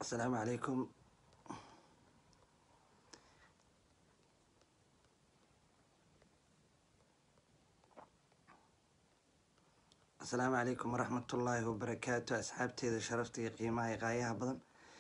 asalaamu calaykum asalaamu calaykum waraxmat ullaahi wabarakaatu asxaabteeda sharafta iyo qiimaha iyo qaayaha badan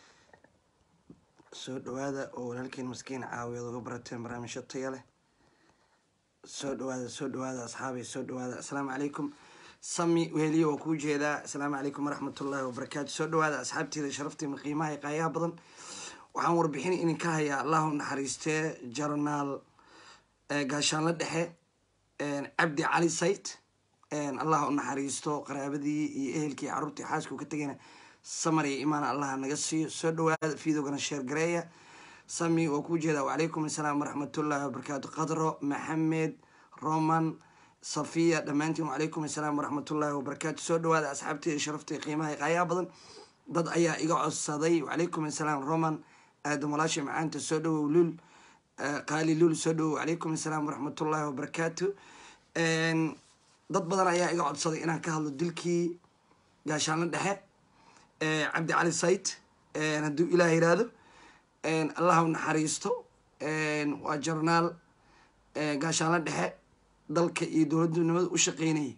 soo dhawaada oo walaalkiin maskiin caawiyaad uga barateen barnaamijyo taya leh soo dhawaada soo dhawaada asxaabay soo dhawaada asalaamu calaykum sami weheliye waa kuu jeedaa asalaamu calaykum waraxmat ullaahi wabarakaatu soo dhawaada asxaabteeda sharafteema qiimaha iyo qaayaha badan waxaan warbixin idinka hayaa allahu naxariistee jarnaal gaashaanla dhexe cabdi cali sayt allah u naxariisto qaraabadii iyo ehelkii caruurtii xaaskuu ka tegayna samar iyo imaan allaha naga siiyo soo dhawaada fiidogana sheergareeya sami waa kuu jeedaa wacalaykum assalaam waraxmatullaahi wabarakaatu qadro maxamed roman safiya dhammaantiin wacalaykum assalaam waraxmatullaahi wabarakaatu soo dhawaada asxaabteeda sharafta qiimaha qaayaha badan dad ayaa iga codsaday wacalaykum assalaam roman aadam walaasha macaanta soo dhawow lul qaali lul soo dhawow wacalaykum assalaam waraxmatullaahi wabarakaatu dad badan ayaa iga codsaday inaan ka hadlo dilkii gaashaanla dhexe cabdi cali sayt hadduu ilaah yiraahdo allah u naxariisto waa jarnaal gaashaanla dhexe dalka iyo dowladnimada u shaqeynayay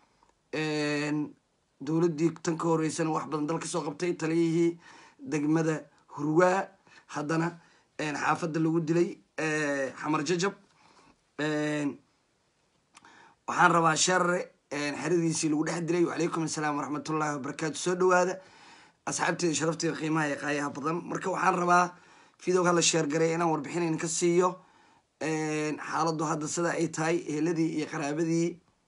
dowladdii tan ka horeysana wax badan dal ka soo qabtay taliyihii degmada hurwaa haddana xaafadda lagu dilay xamar jajab waxaan rabaa sharare xeradiisii lagu dhex dilay wacalaykum assalaam waraxmatullaahi wabarakaatu soo dhawaada asxaabteeda sharafteeda qiimaha iyo qaayaha badan marka waxaan rabaa videoga la sheergaray inaan warbixin idinka siiyo xaaladdu hadda sida ay tahay eheladii iyo qaraabadii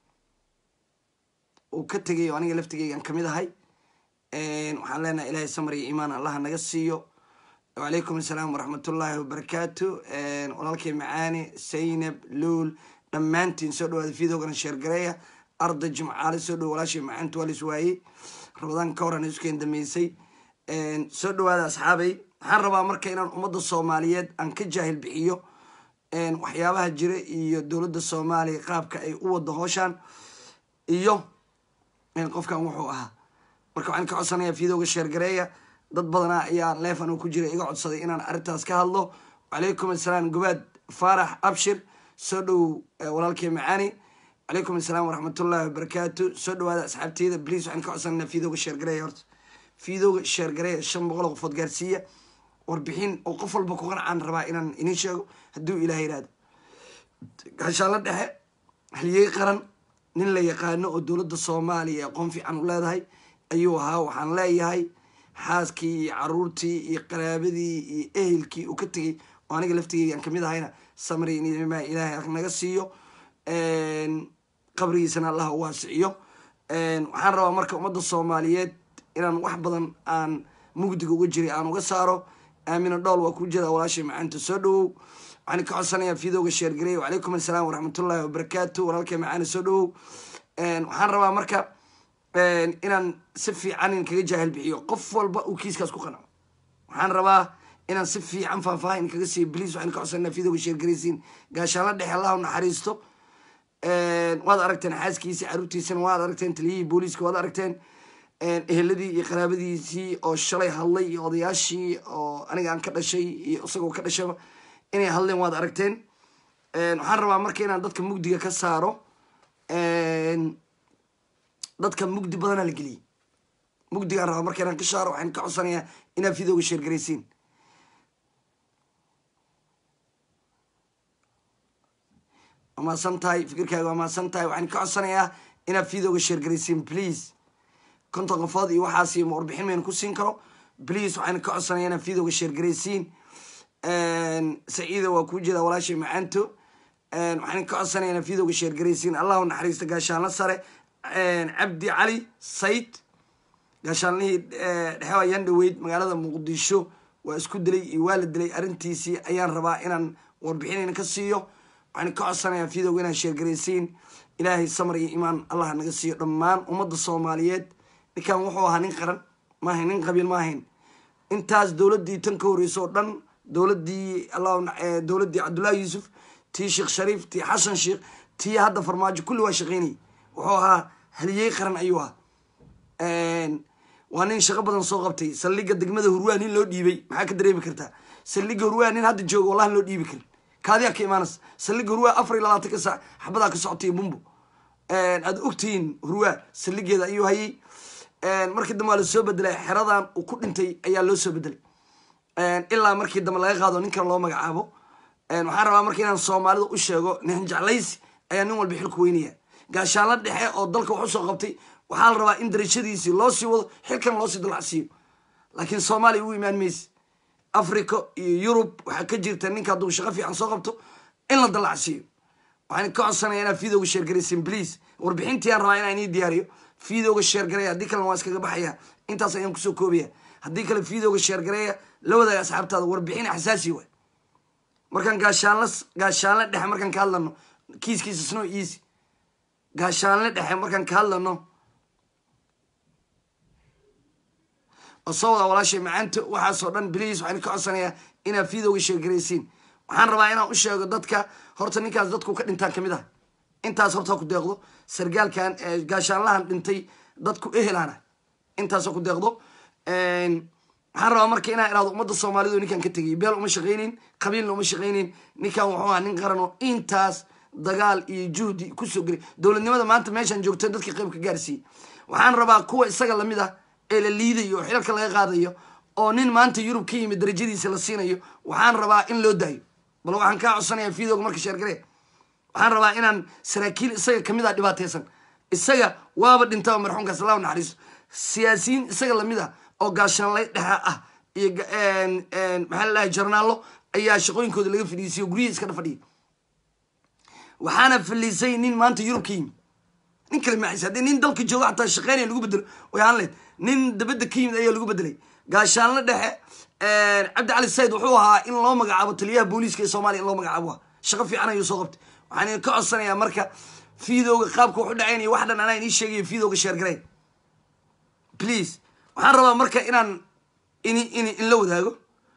uu ka tegay oo aniga laftigeygaan kamid ahay waxaan leenahay ilaahay samar iyo iimaan allaha naga siiyo wacalaykum assalaam waraxmatullaahi wabarakaatu walaalkay macaane saynab luul dhammaantiin soo dhawaada videogana sheergareeya arday jimcaale soo dhawo walaashay macaantu waa lis waayey rabadaan ka horan iskeen dameysay soo dhawaada asxaabay waxaan rabaa marka inaan ummadda soomaaliyeed aan ka jaahil bixiyo waxyaabaha jira iyo dowladda soomaaliya qaabka ay u wado hooshaan iyo qofkan wuxuu ahaa marka waxaan ka codsanayaa videoga sheergareeya dad badanaa ayaa leefan oo ku jira iga codsaday inaan arrintaas ka hadlo wacalaykum assalaam gobaad faarax abshir soo dhow walaalkay macaani wacalaykum assalaam waraxmatullaahi wabarakaatu soo dhawaada asxaabteyda bliis waxaan ka codsananaa videoga sheergareeya horta videoga sheergareeya shan boqol oo qofood gaarsiiya warbixin oo qof walba ku qancaan rabaa inaan inin sheego hadduu ilaah yihahdo gaashaanla dhexe haliyey qaran nin la yaqaano oo dowladda soomaaliya aqoon fiican u leedahay ayuu ahaa waxaan leeyahay xaaskii iyo caruurtii iyo qaraabadii iyo ehelkii uu ka tegay oo aniga laftigeygaan kamid ahayna samri nima ilaahay naga siiyo qabrigiisana allah u waasiciyo waxaan rabaa marka ummadda soomaaliyeed inaan wax badan aan mugdiga uga jiray aan uga saaro aamina dhool waa ku jeeda walaashay macaanta soo dhawow waxaan ka codsanayaa videoga sheergarey wacalaykum assalaam waraxmatullaahi wabarakaatu walaalkay macaana soo dhawow waxaan rabaa marka inaan si fiican in kaga jaahil bixiyo qof walba uu kiiskaas ku qanaco waxaan rabaa inaan si fiican faahfaahin kaga siiyo bliis waxaan ka codsanaa videoga sheergaraysiin gaashaanla dhexe allah u naxariisto waad aragteen xaaskiisii caruurtiisana waad aragteen taliyihii booliiska waad aragteen eheladii iyo qaraabadiisii oo shalay hadlay iyo odayaashii oo aniga aan ka dhashay iyo isagoo ka dhashaba inay hadleen waad aragteen waxaan rabaa marka inaan dadka mugdiga ka saaro dadka mugdi badana la geliyey mugdigaan rabaa marka inaan ka saaro waxaan ka codsanayaa inaad videoga sheergaraysiin waa mahadsan tahay fikirkaaga waa mahadsan tahay waxaan ka codsanayaa inaad videoga sheergaraysiin please konton qofood iyo waxaas iyo warbixin maynu ku siin karo please waxaan ka codsanaya inaad videoga sheergaraysiin saciida waa kuu jeeda walaashay macaanto waxaan ka codsanaya inaad videoga sheergaraysiin allahu naxariista gaashaanla sare cabdi cali sayd gaashaanlihii dhexe ayaan dhaweyd magaalada muqdisho waa isku dilay iyo waa la dilay arrintiisii ayaan rabaa inaan warbixinayna ka siiyo waxaan ka codsanayaa videoga inaad sheergaraysiin ilaahay samar iyo imaan allah naga siiyo dhammaan ummadda soomaaliyeed ninkan wuxuu ahaa nin qaran maahayn nin qabiil ma ahayn intaas dowladdii tan ka horreysa oo dhan dowladdii dowladdii cabdullaahi yuusuf tii sheekh shariif tii xasan sheekh tii hadda farmaajo kulli waa shaqeynayay wuxuu ahaa haliyey qaran ayuu ahaa waa nin shaqo badan soo qabtay saldhigga degmada hurwaa nin loo dhiibay maxaa ka dareemi kartaa saldhigga hurwaa nin hadda jooga wallahi loo dhiibi karin kaadiyaa ka imaanaysa saldhigga hurwaa afar iyo labaatanka saac xabadaa ka socotay bumbo aad ogtihiin hurwaa saldhigeeda ayuu hayay markii dambe waa lasoo bedelay xeradan uu ku dhintay ayaa loo soo bedelay ilaa markii dambe laga qaado ninkan loo magacaabo waxaan rabaa marka inaan soomaalida u sheego nin jeclaysi ayaa nin walba xilku weynaya gaashaanla dhexe oo dalka wax usoo qabtay waxaa la rabaa in darajadiisii loo sii wado xilkan loosii dalacsiiyo laakiin soomaaliya u imaan mayse africa iyo yurub waxaa ka jirta ninka hadduu shaqo fiican soo qabto in la dalacsiiyo waxaan ka codsanaya inaad videoga sheergaraysin please warbixintii aan rabaa inaan ii diyaariyo videoga sheergareeya haddii kalena waa iskaga baxaya intaas ayaan kusoo koobaya haddii kale videoga sheergareeya la wadaaga asxaabtaada warbixin xasaasi waay markaan gaashaanla gaashaanle dhexe markaan ka hadlano kiiskiisa snow easy gaashaanle dhexe markaan ka hadlano oo soo wada walaashay macaanta waxaasoo dhan bliis waxaan ka codsanayaa inaad videoga sheergaraysiin waxaan rabaa inaan u sheego dadka horta ninkaas dadku ka dhintaan kamid ah intaas horta ku deeqdo sargaalkan gaashaanlahan dhintay dadku ehelana intaasoo ku deeqdo waxaan rabaa marka inaan iraado ummadda soomaalidu ninkan ka tegay beel uma shaqaynin qabiilna uma shaqaynin ninkan wuxuu ahaa nin qaran oo intaas dagaal iyo juhdi kusoo gelay dowladnimada maanta meeshaan joogto dadka qayb ka gaarsiiyey waxaan rabaa kuwa isaga lamid ah ee la liidayo oo xilalka laga qaadayo oo nin maanta yurub ka yimid darajadiisa la siinayo waxaan rabaa in loo daayo bal waxaan kaa codsanayaa videoga marka sheergaree waxaan rabaa inaan saraakiil isaga kamid ah dhibaateysan isaga waaba dhintaba marxuumkaas allah naxariiso siyaasiyiin isaga lamid ah oo gaashaanlay dhexa ah iyo maxaa la dhahay jarnaallo ayaa shaqooyinkooda laga fadhiisay oo guryihii iska fadhiya waxaana faliisay nin maanta yurub ka yimid nin kale maaxis haddii nin dalka joogo xataa shaqeynaya lagu bedelo way ahaan lahayd nin dabadda ka yimid ayaa lagu bedelay gaashaanle dhexe cabdi cali sayid wuxuu ahaa in loo magacaabo taliyaha booliiska ee soomaaliya in loo magacaabo shaqo fiican ayuu soo qabtay waxaan ka codsanayaa marka videoga qaabka wax u dhacaynaya wax dhan anaa inii sheegayo videoga sheergareyn please waxaan rabaa marka inaan in in in la wadaago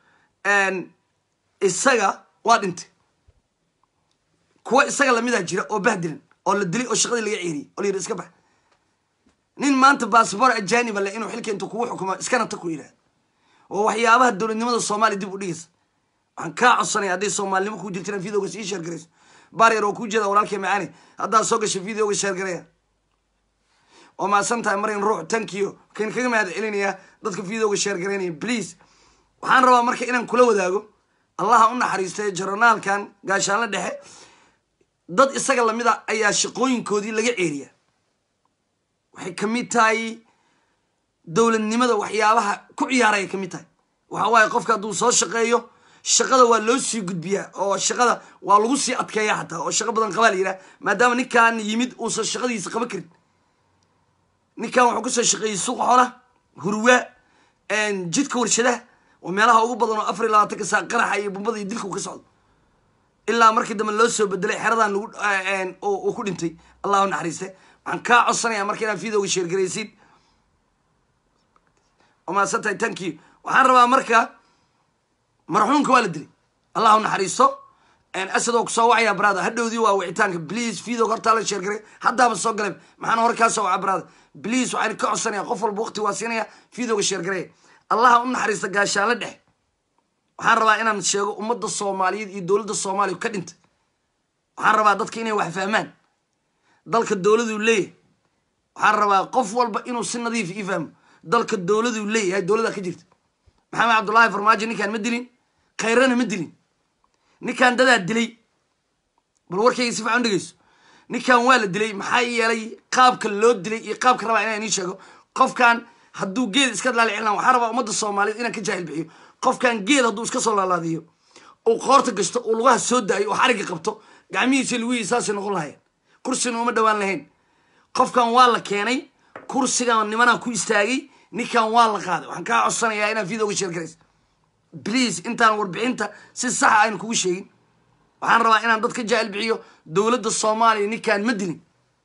isaga waa dhintay kuwa isaga lamidaa jira oo bahdilan oo la dilay oo shaqadii laga ceeriyey oo la yidhi iska bax nin maanta baasabor ajaniba le inuu xilka intu kugu xukumo iskana ta ku yidhahdo oo waxyaabaha dowladnimada soomaaliya dib u dhigaysa waxaan kaa codsanaya hadday soomaalinimo kuu jirta inaan videoga sii sheergarayso baryar oo kuu jeeda walaalkay macaani haddaad soo gashay videoga sheergaraya oo maasan tahay maryan ruux tankiyo kan kaga mahad celinayaa dadka videoga sheergaraynaya please waxaan rabaa marka inaan kula wadaago allaha u naxariistay jaranaalkan gaashaanle dhexe dad isaga lamid a ayaa shaqooyinkoodii laga ceeriya waxay kamid tahay dowladnimada waxyaabaha ku ciyaaray kamid tahay waxa waaye qofka hadduu soo shaqeeyo shaqada waa loo sii gudbiyaa oo shaqada waa lagu sii adkeeya xataa oo shaqo badan qabaa la yidhaha maadaama ninkan yimid uusan shaqadiisa qaban karin ninkan wuxuu kasoo shaqeeyey suuqa xoolaha hurwaa jidka warshadaha oo meelaha ugu badan oo afar iyo labaatanka saa qaraxa iyo bumbada iyo dilka uu ka socdo ilaa markii dambe loo soo bedelay xeradan lagu uu ku dhintay allahu naxariiste waxaan kaa codsanayaa marka inaad videoga sheergaraysiin oo maasan tahay tanki waxaan rabaa marka marxuumka waa la dilay allahu naxariisto asad oo kusoo wacaya brada hadhowdii waa wicitaanka please videoga hortaa la sheergaray haddaaba soo galay maxaana hore kaa soo waca brada please waxaan ka codsanaya qof walba waqti waa siinaya videoga sheergareya allaha u naxariista gaashaanle dhex waxaan rabaa inaan sheego ummadda soomaaliyeed iyo dowladda soomaaliya ka dhintay waxaan rabaa dadka inay wax fahmaan dalka dowladuu leeyahay waxaan rabaa qof walba inuu si nadiif ii fahmo dalka dowladuu leeyahay dowladaa ka jirta maxamed cabdullaahi farmaajo ninkaan ma dilin khayrana ma dilin ninkaan dadaa dilay bal warkayga si fican dhegeyso ninkan waa la dilay maxaa yeelay qaabka loo dilay iyo qaabka rabaa inaan ii sheego qofkan hadduu geed iska laalicilan waxaa rabaa ummadda soomaaliyeed inaan ka jaahil bixiyo qofkan geed hadduu iska soo laalaadiyo uu qoorta gashto uu lugaha soo daayo uu xarigga qabto gacmihiisa lugihiisa saasay noqon lahayeen kursina uma dhowaan lahayn qofkan waa la keenay kursigan nimanaa ku istaagay ninkan waa la qaaday waxaan kaa codsanayaa inaad videoga sheergaraysa please intaan warbixinta si saxa aynu kugu sheegin waxaan rabaa inaan dad ka jaahil bixiyo dowladda soomaaliya ninkan ma dilin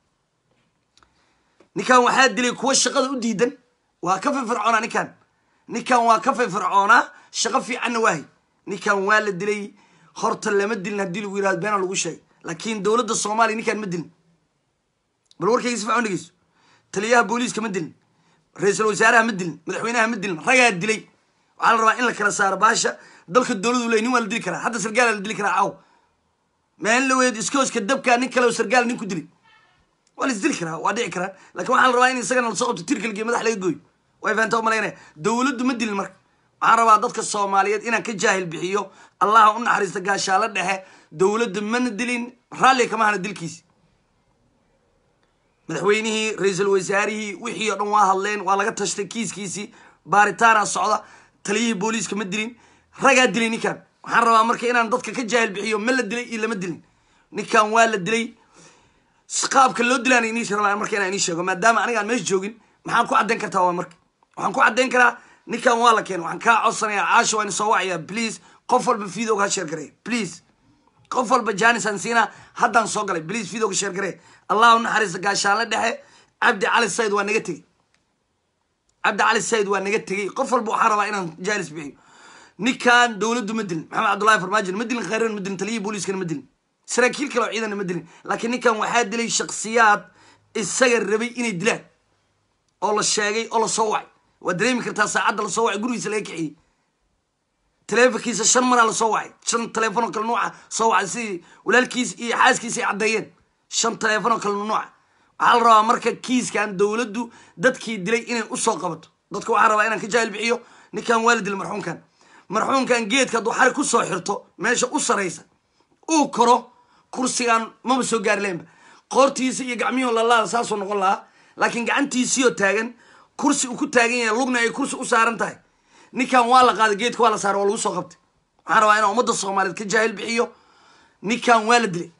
ninkan waxaa dilay kuwa shaqada u diidan waa ka firfircoonaa ninkan ninkan waa ka firfircoonaa shaqo fiicanna waahay ninkan waa la dilay horta lama dilin haddii lagu yirahdo beena lagu sheegay laakiin dowladda soomaaliya ninkan ma dilin bal warkayga si fican dhegeyso taliyaha booliiska ma dilin ra-iisul wasaaraha ma dilin madaxweynaha ma dilin ragaa dilay waxaa la rabaa in la kala saaro baasha dalka dowladu ley nin waa la dili karaa hadda sargaala la dili karaa caw maalin la weyd iskooska dabkaa nin kale oo sargaal nin ku dilay waa la isdili karaa waa dhici karaa lakin waxaa la rabaa in isagana lasoo qabto tirkalgiyo madax laga gooyo way fahantaa u malaynaya dowladdu ma dilin marka waxaan rabaa dadka soomaaliyeed inaan ka jaahil bixiyo allaha u naxariista gaashaalo dhexe dowladda mana dilin raalli kama hana dilkiisi madaxweynihii ra-iisul wasaarihii wixii oo dhan waa hadleen waa laga tashtay kiiskiisii baaritaana socda taliyihii booliiska ma dilin ragaa dilay ninkan waxaan rabaa marka inaan dadka ka jaahil bixiyo ma la dilay iyo lama dilin ninkan waa la dilay qaabka loo dilaan inii rabaa marka inaan inii sheego maadaama aniga aan meesha joogin maxaan ku caddayn kartaa waa marka waxaan ku caddayn karaa ninkan waa la keen waxaan kaa codsanayaa caasha waan soo wacayaa please qof walba videoga ha sheer gareey please qof walba janis aan siinaa haddaan soo galay please videoga sheer garee allah u naxariista gaashaanle dhexe cabdi cali sayid waa naga tegey cabdi cali sayid waa naga tegey qof walba waxaa rabaa inaan jaanis bixiyo ninkan dowladdu ma dilin maxamed cabdullahi farmaajo ma dilin khayran ma dilin taliyihii booliiskana ma dilin saraakiil kale oo ciidana ma dilin laakiin ninkan waxaa dilay shaksiyaad isaga rabay inay dilaan oo la sheegay oo lasoo wacay waa dareemi kartaa saacadda lasoo wacay gurigiisa laga kiciyey taleefonkiisa shan maraa lasoo wacay shan taleefon oo kale nuuca soo wacay sidii walaalkiis iyo xaaskiisa ay caddeeyeen shan taleefon oo kale nuuca waxaa la rabaa marka kiiskan dowladdu dadkii dilay inay usoo qabato dadka waxaa rabaa inaan ka jaahil bixiyo ninkan waa la dilay marxuumkan marxuumkan geedka hadduu xarig kusoo xirto meesha u saraysa uu koro kursigan maba soo gaari laynba qoortiisa iyo gacmiyuhu lalaada saasuu noqon lahaa laakiin gacantiisiioo taagan kursi uu ku taagan yahay lugna ay kursi u saaran tahay ninkan waa la qaaday geedka waa la saaray waa lagu soo qabtay waxaan rabaa inaan ummadda soomaaliyeed ka jaahil bixiyo ninkan waa la dilay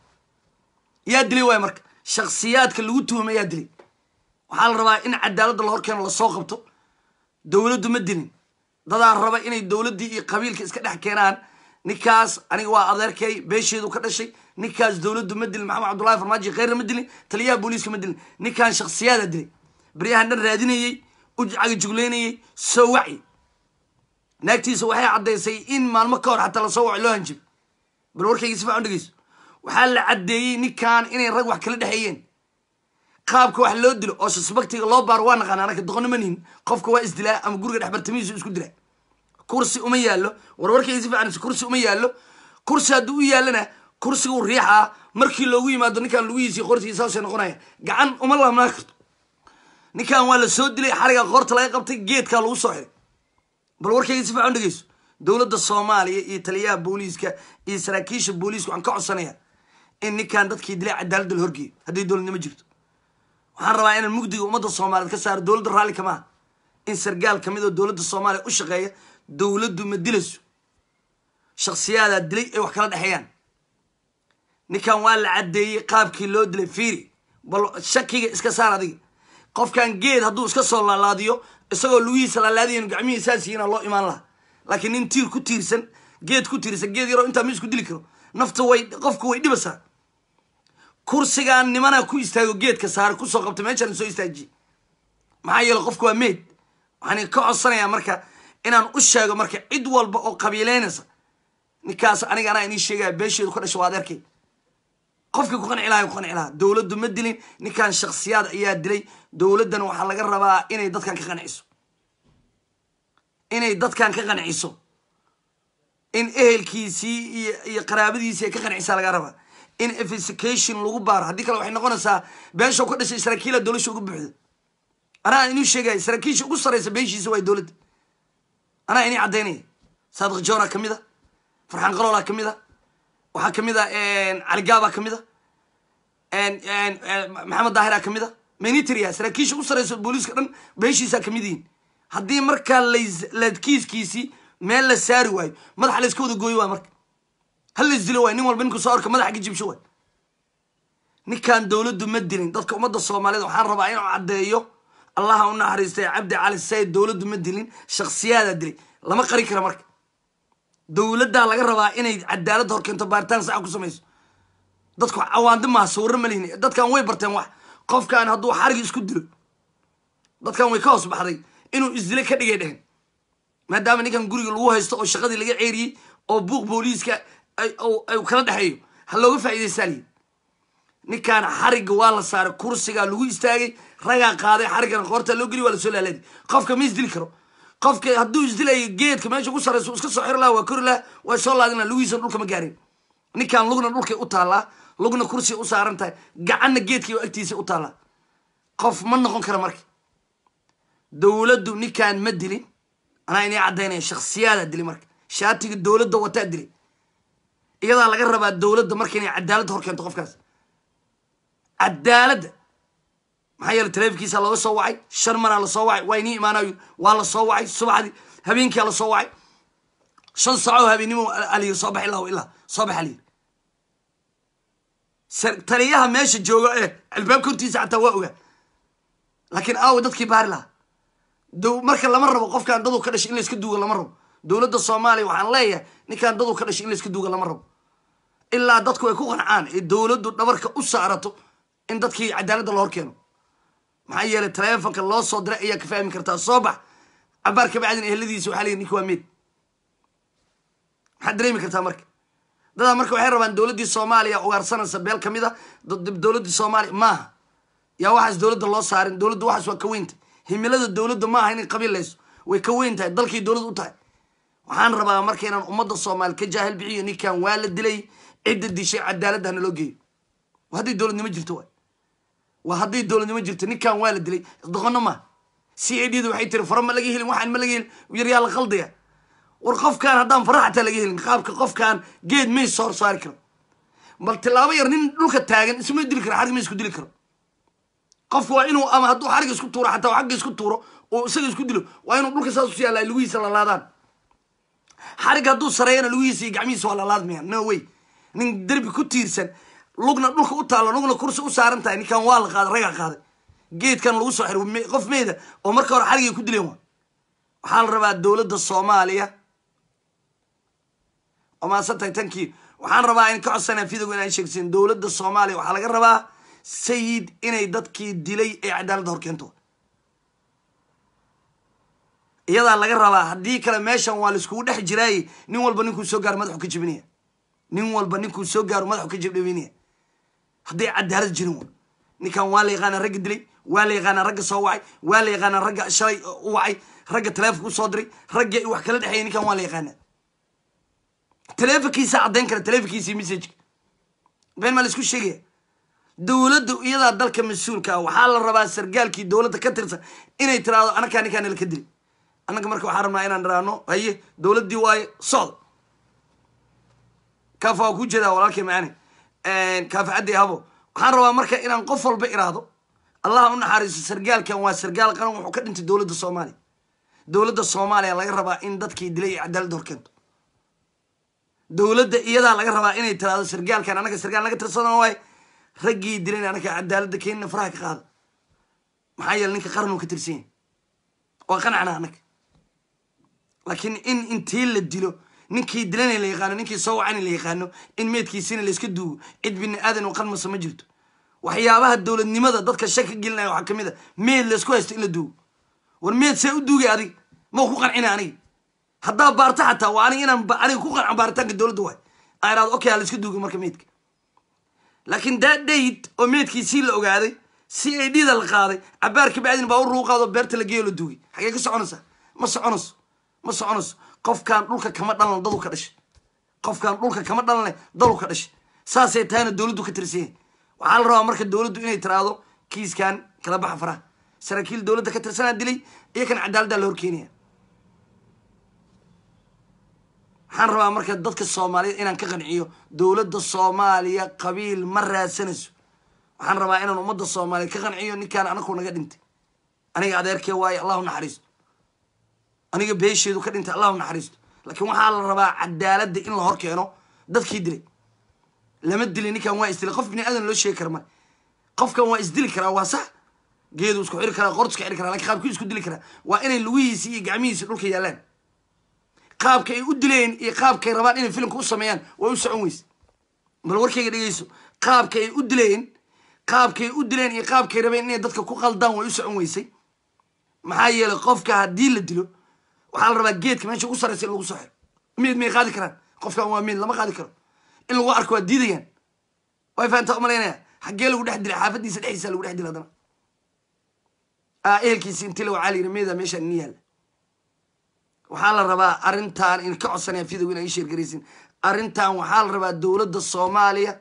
yaa dilay waay marka shaksiyaadka lagu tuhumay yaa dilay waxaa la rabaa in cadaaladda la horkeeno lasoo qabto dowladdu ma dilin dadaa raba inay dowladdii iyo qabiilka iska dhex keenaan ninkaas aniga waa adeerkay beesheedu ka dhashay ninkaas dowladdu ma dilin maxamed cabdullahi farmaajo kheyrna ma dilin taliyaha booliiska ma dilin ninkan shaksiyaada dilay baryahan dhan raadinayey ucaga jugleynayey soo waci naagtiisa waxay caddaysay in maalmo ka hor xataa lasoo waco loo hanjibay bal warkayga si fican dhegeyso waxaa la caddeeyey ninkan inay rag wax kala dhexeeyeen qaabka wax loo dilo oo suspectiga loo baaro waa naqaana anaka doqono ma nihin qofka waa isdilaa ama guriga dhexbartamihiisu isku dilaa kursi uma yaallo warwarkayga si fican kursi uma yaallo kursi hadduu u yaallana kursigu riixaa markii loogu yimaado ninkan lugihiisi qortiisa saasay noqonaya gacan uma laabnaa karto ninkan waa la soo dilay xariga qoorta laga qabtay geedkaa lagu soo xiray bal warkayga si fican dhegeyso dowladda soomaaliya iyo taliyaha booliiska iyo saraakiisha booliiska waxaan ka codsanayaa in ninkan dadkii dilay cadaaladda la horgeeyo hadday dowladnimo jirto waxaan rabaa inaan mugdiga ummadda soomaaliyeed ka saaro dowladda raalli kamaha in sargaal kamid oo dowladda soomaaliya u shaqeeya dowladdu ma dilayso shaksiyaadaa dilay ay wax kala dhexeeyaan ninkan waa la caddeeyey qaabkii loo dilay fiiri bal shakiga iska saar adiga qofkan geed hadduu iska soo laalaadiyo isagoo lugihiisa laalaadiyan gacmihii saasiyiina loo imaan lahaa laakiin nin tiir ku tiirsan geed ku tiirsan geed yaroo intaa ma isku dili karo nafta way qofku way dhibaysaa kursigan nimana ku istaago geedka saare kusoo qabta meeshaan soo istaajiye maxaa yeele qofku waa meyd waxaan ka codsanayaa marka inaan u sheego marka cid walba oo qabiileynaysa ninkaas aniga anaa inii sheegaya beesheedu ka dhasha waa adeerkay qofkii ku qanci lahay ku qanci lahaa dowladdu ma dilin ninkan shaksiyaad ayaa dilay dowladdana waxaa laga rabaa inay dadkan ka qanciso inay dadkan ka qanciso in ehelkiisii iyo iyo qaraabadiisii ay ka qancisaa laga rabaa in investigation lagu baaro haddii kale waxay noqonaysaa beesha ka dhashay saraakiila dowlasha ugu buuxda anaa inuu sheegaya saraakiisha ugu saraysa beeshiisa waa dowladda anaa inii caddaynaya saadiq joora ka mid a farxaan qaloola ka mid a waxaa kamid a caligaaba ka mid a maxamed daahira ka mid a manitria saraakiisha ugu saraysa booliiska dhan beeshiisa kamid yihiin haddii markaa lakiiskiisii meel la saari waayo madaxa la iska wada gooyo waa marka hal la isdilo waay nin walba ninku soo orka madaxa ka jibsho waay ninkan dowladdu ma dilin dadka ummadda soomaaliyeed waxaan rabaa inuu caddeeyo allaha u naxariistay cabdi cali sayid dowladdu ma dilin shaksiyaadaa dilay lama qari kara marka dowladdaa laga rabaa inay cadaaladda hor keento baaritaan saxa ku samayso dadku cawaando maha sawirro ma lihin dadkan way barteen wax qofkan hadduu xarig isku dilo dadkan way ka hoos baxday inuu isdile ka dhigay dhehen maadaama ninkan guriga lagu haysto oo shaqadii laga ceeriyey oo buuq booliiska ay kala dhexeeyo ha looga faa'iidaystaaliyi ninkaan xarigga waa la saaray kursigaa lagu istaagay ragaa qaaday xariggana qoorta loo geliy waa lasoo laalaadi qofka ma isdili karo qofka hadduu isdilayo geedka meesha ku sarayso iska soo xiri laha waa kori laha waa soo laadina lugihiisa dhulka ma gaarin ninkaan lugna dhulkay u taallaa lugna kursiga u saaran tahay gacanna geedkii agtiisa u taallaa qof ma noqon kara marka dowladdu ninkaan ma dilin anaa inii caddaynaya shaksiyaadaa dili marka shaatiga dowladda wataa dili iyadaa laga rabaa dowladda marka inay cadaaladda hor keento qofkaas cadaaladda maxaa yeele taleefonkiisa looga soo wacay shan manaa lasoo wacay waa inii imaanayo waa la soo wacay subaxdii habeenkia la soo wacay shan sacoo habeennimo alayiri soo bax ilaa ilaa soo bax alayiri taliyaha meesha jooga ee albaabka hortiisa xataa waa ogaa laakiin aawa dadkii baari lahaa marka lama rabo qofkaan dadu ka dhashay in layska duuga lama rabo dowladda soomaaliya waxaan leeyahay ninkaan dadu ka dhashay in layska duuga lama rabo ilaa dadku ay ku qancaan ee dowladdu dhabarka u saarato in dadkii cadaaladda la hor keeno maxaa yeelay taleefonka loo soo diray ayaa ka fahmi kartaa soo bax cabaar kabacdin eheladiisa waxaa leeyihi ninka waa meed maxaad dareemi kartaa marka dadaa marka waxay rabaan dowladdii soomaaliya ugaarsanaysa beel ka mid a dowladdii soomaaliya maaha yaa waxaas dowladda loo saarin dowladda waxaas waa ka weynta himilada dowladda maaha inay qabiilayso way ka weyn tahay dalkii dowlad u tahay waxaan rabaa marka inaan ummadda soomaali ka jaahil bixiyo ninkan waa la dilay cidda dishay cadaaladda hana loo geeyo waa hadday dowladnimo jirto waay waa hadday dowladnimo jirto ninkan waa la dilay doqono maaha c a d da waxay tiri fara ma laga helin waxaan ma laga helin yaryaa la qaldaya war qofkaan haddaan fara xataa laga helin qaabka qofkaan geed may soo saari karo bal tilaabo yar nin dhulka taagan isma dili karo xarig ma isku dili karo qofku waa inuu ama hadduu xarig isku tuuro xataa xagga isku tuuro oo isaga isku dilo waa inuu dhulka saas usi yaalla lugihiisa lalaadaan xarig hadduu sareeyana lugihiisa iyo gacmihiisa waa lalaadmayaan no way nin derbi ku tiirsan lugna dhulka u taalo lugna kursi u saaran tahay ninkan waa la qaaday ragaa qaaday geedkan lagu soo xiray qof meyda oo marka hore xarigay ku dileen waa waxaa la rabaa dowladda soomaaliya oo maasan tahay tankii waxaan rabaa in ka codsanaa fidogo inaan sheegsin dowladda soomaaliya waxaa laga rabaa sayid inay dadkii dilay ee cadaaladda hor keento iyadaa laga rabaa haddii kale meeshan waa laiskugu dhex jiraaye nin walba ninkuu soo gaaro madaxu ka jebinaya nin walba ninkuu soo gaaro madaxu ka jebdhaweynaya hadday cadaalad jirin wa ninkan waa la yaqaanaa ragga dilay waa la yaqaanaa ragga soo wacay waa la yaqaanaa ragga shalay u wacay ragga taleefonka usoo diray ragga wax kala dhexeeya ninkan waa la yaqaanaa taleefonkiisa caddayn kara taleefonkiisa messageka been maa la isku sheegaya dowladda iyadaa dalka mas-uulka ah waxaa la rabaa sargaalkii dowladda ka tirsan inay tiraahdo anakaa ninkaa nala ka dili annaga marka waxaan rabnaa inaan dhiraano haye dowladdii waaye socda kaafa waa ku jeedaa walaalkay macaane kaafa caddi habo waxaan rabaa marka inaan qof walba iraahdo allah u naxariiso sargaalkan waa sargaal qaran wuxuu ka dhintay dowladda soomaaliya dowladda soomaaliya laga rabaa in dadkii dilay iyo cadaaladda hor keento dowladda iyadaa laga rabaa inay tiraahdo sargaalkan anaga sargaal naga tirsadan waaye raggii dilayn anaga cadaaladda keenina faraha ka qaada maxaa yeele ninka qaran uu ka tirsan yahay waa qanacna anaga laakiin in intii la dilo ninkii dilana la yaqaano ninkii soo wacana la yaqaano in meedkiisina layska duugo cid bini aadan oo qalmasa ma jirto waxyaabaha dowladnimada dadka shaka gelinaya waxaa kamid a meed laysku haysto in la duugo war meed see u duugay adig ma ku qancina aniga haddaa baarta xataa waa anig inaan aniga ku qanco baaritaanka dowladda waay aan irahdo okay ha layska duugay marka meedka laakiin daa dhayd oo meedkiisii la ogaaday si ay dhida la qaaday cabaar kabacdin baa u ruuqaado beerta la geeyo la duugay xagee ka soconaysaa ma soconayso ma soconayso qofkaan dhulka kama dhalan dadu ka dhashay qofkaan dhulka kama dhalanle dalu ka dhashay saasay tahayna dowladdu ka tirsan yahay waxaa la rabaa marka dowladdu inay tiraahdo kiiskan kala baxa faraha saraakiil dowladda ka tirsanaa dilay iyo kan cadaaladdaa la horkeenaya waxaan rabaa marka dadka soomaaliyed inaan ka qanciyo dowladda soomaaliya qabiil ma raadsanayso waxaan rabaa inaan ummadda soomaaliyeed ka qanciyo ninkaan anaku naga dhintay aniga adeerkee waaye allahu naxariisto aniga beesheedu ka dhintay allahu naxariisto laakiin waxaa la rabaa cadaaladda in la hor keeno dadkii dilay lama dilay ninkan waa isdilay qof bini aadan loo sheegi kara ma qofkan waa isdili karaa waa sax geedu isku xiri karaa qortu iska xiri karaa lakin qaabkii isku dili karaa waa inay lugihiisi iyo gacmihiisi dhulka yaallaan qaabka ay u dileen iyo qaabkay rabaan inay filimka u sameeyaan way u socon weyse bal warkayga dhegeyso qaabka ay u dileen qaabkay u dileen iyo qaabkay rabeen inay dadka ku qaldaan way u socon weysay maxaa yeelay qofka haddii la dilo waxaa la rabaa geedka meesha ugu sarraysa in lagu soo xiro meed may qaadi karaan qofkan waa meed lama qaadi karo in lagu arko waa diidayaan way fahantaa umalaynaya xaggee lagu dhex dilay xaafadiisa dhexdiisa lagu dhex dilay haddana ah ehelkiisi intii la wacaa la yidhi meeda meeshaan ini yaalla waxaa la rabaa arrintan in ka codsanaya fidow inaa ii sheergaraysin arrintan waxaa la rabaa dowladda soomaaliya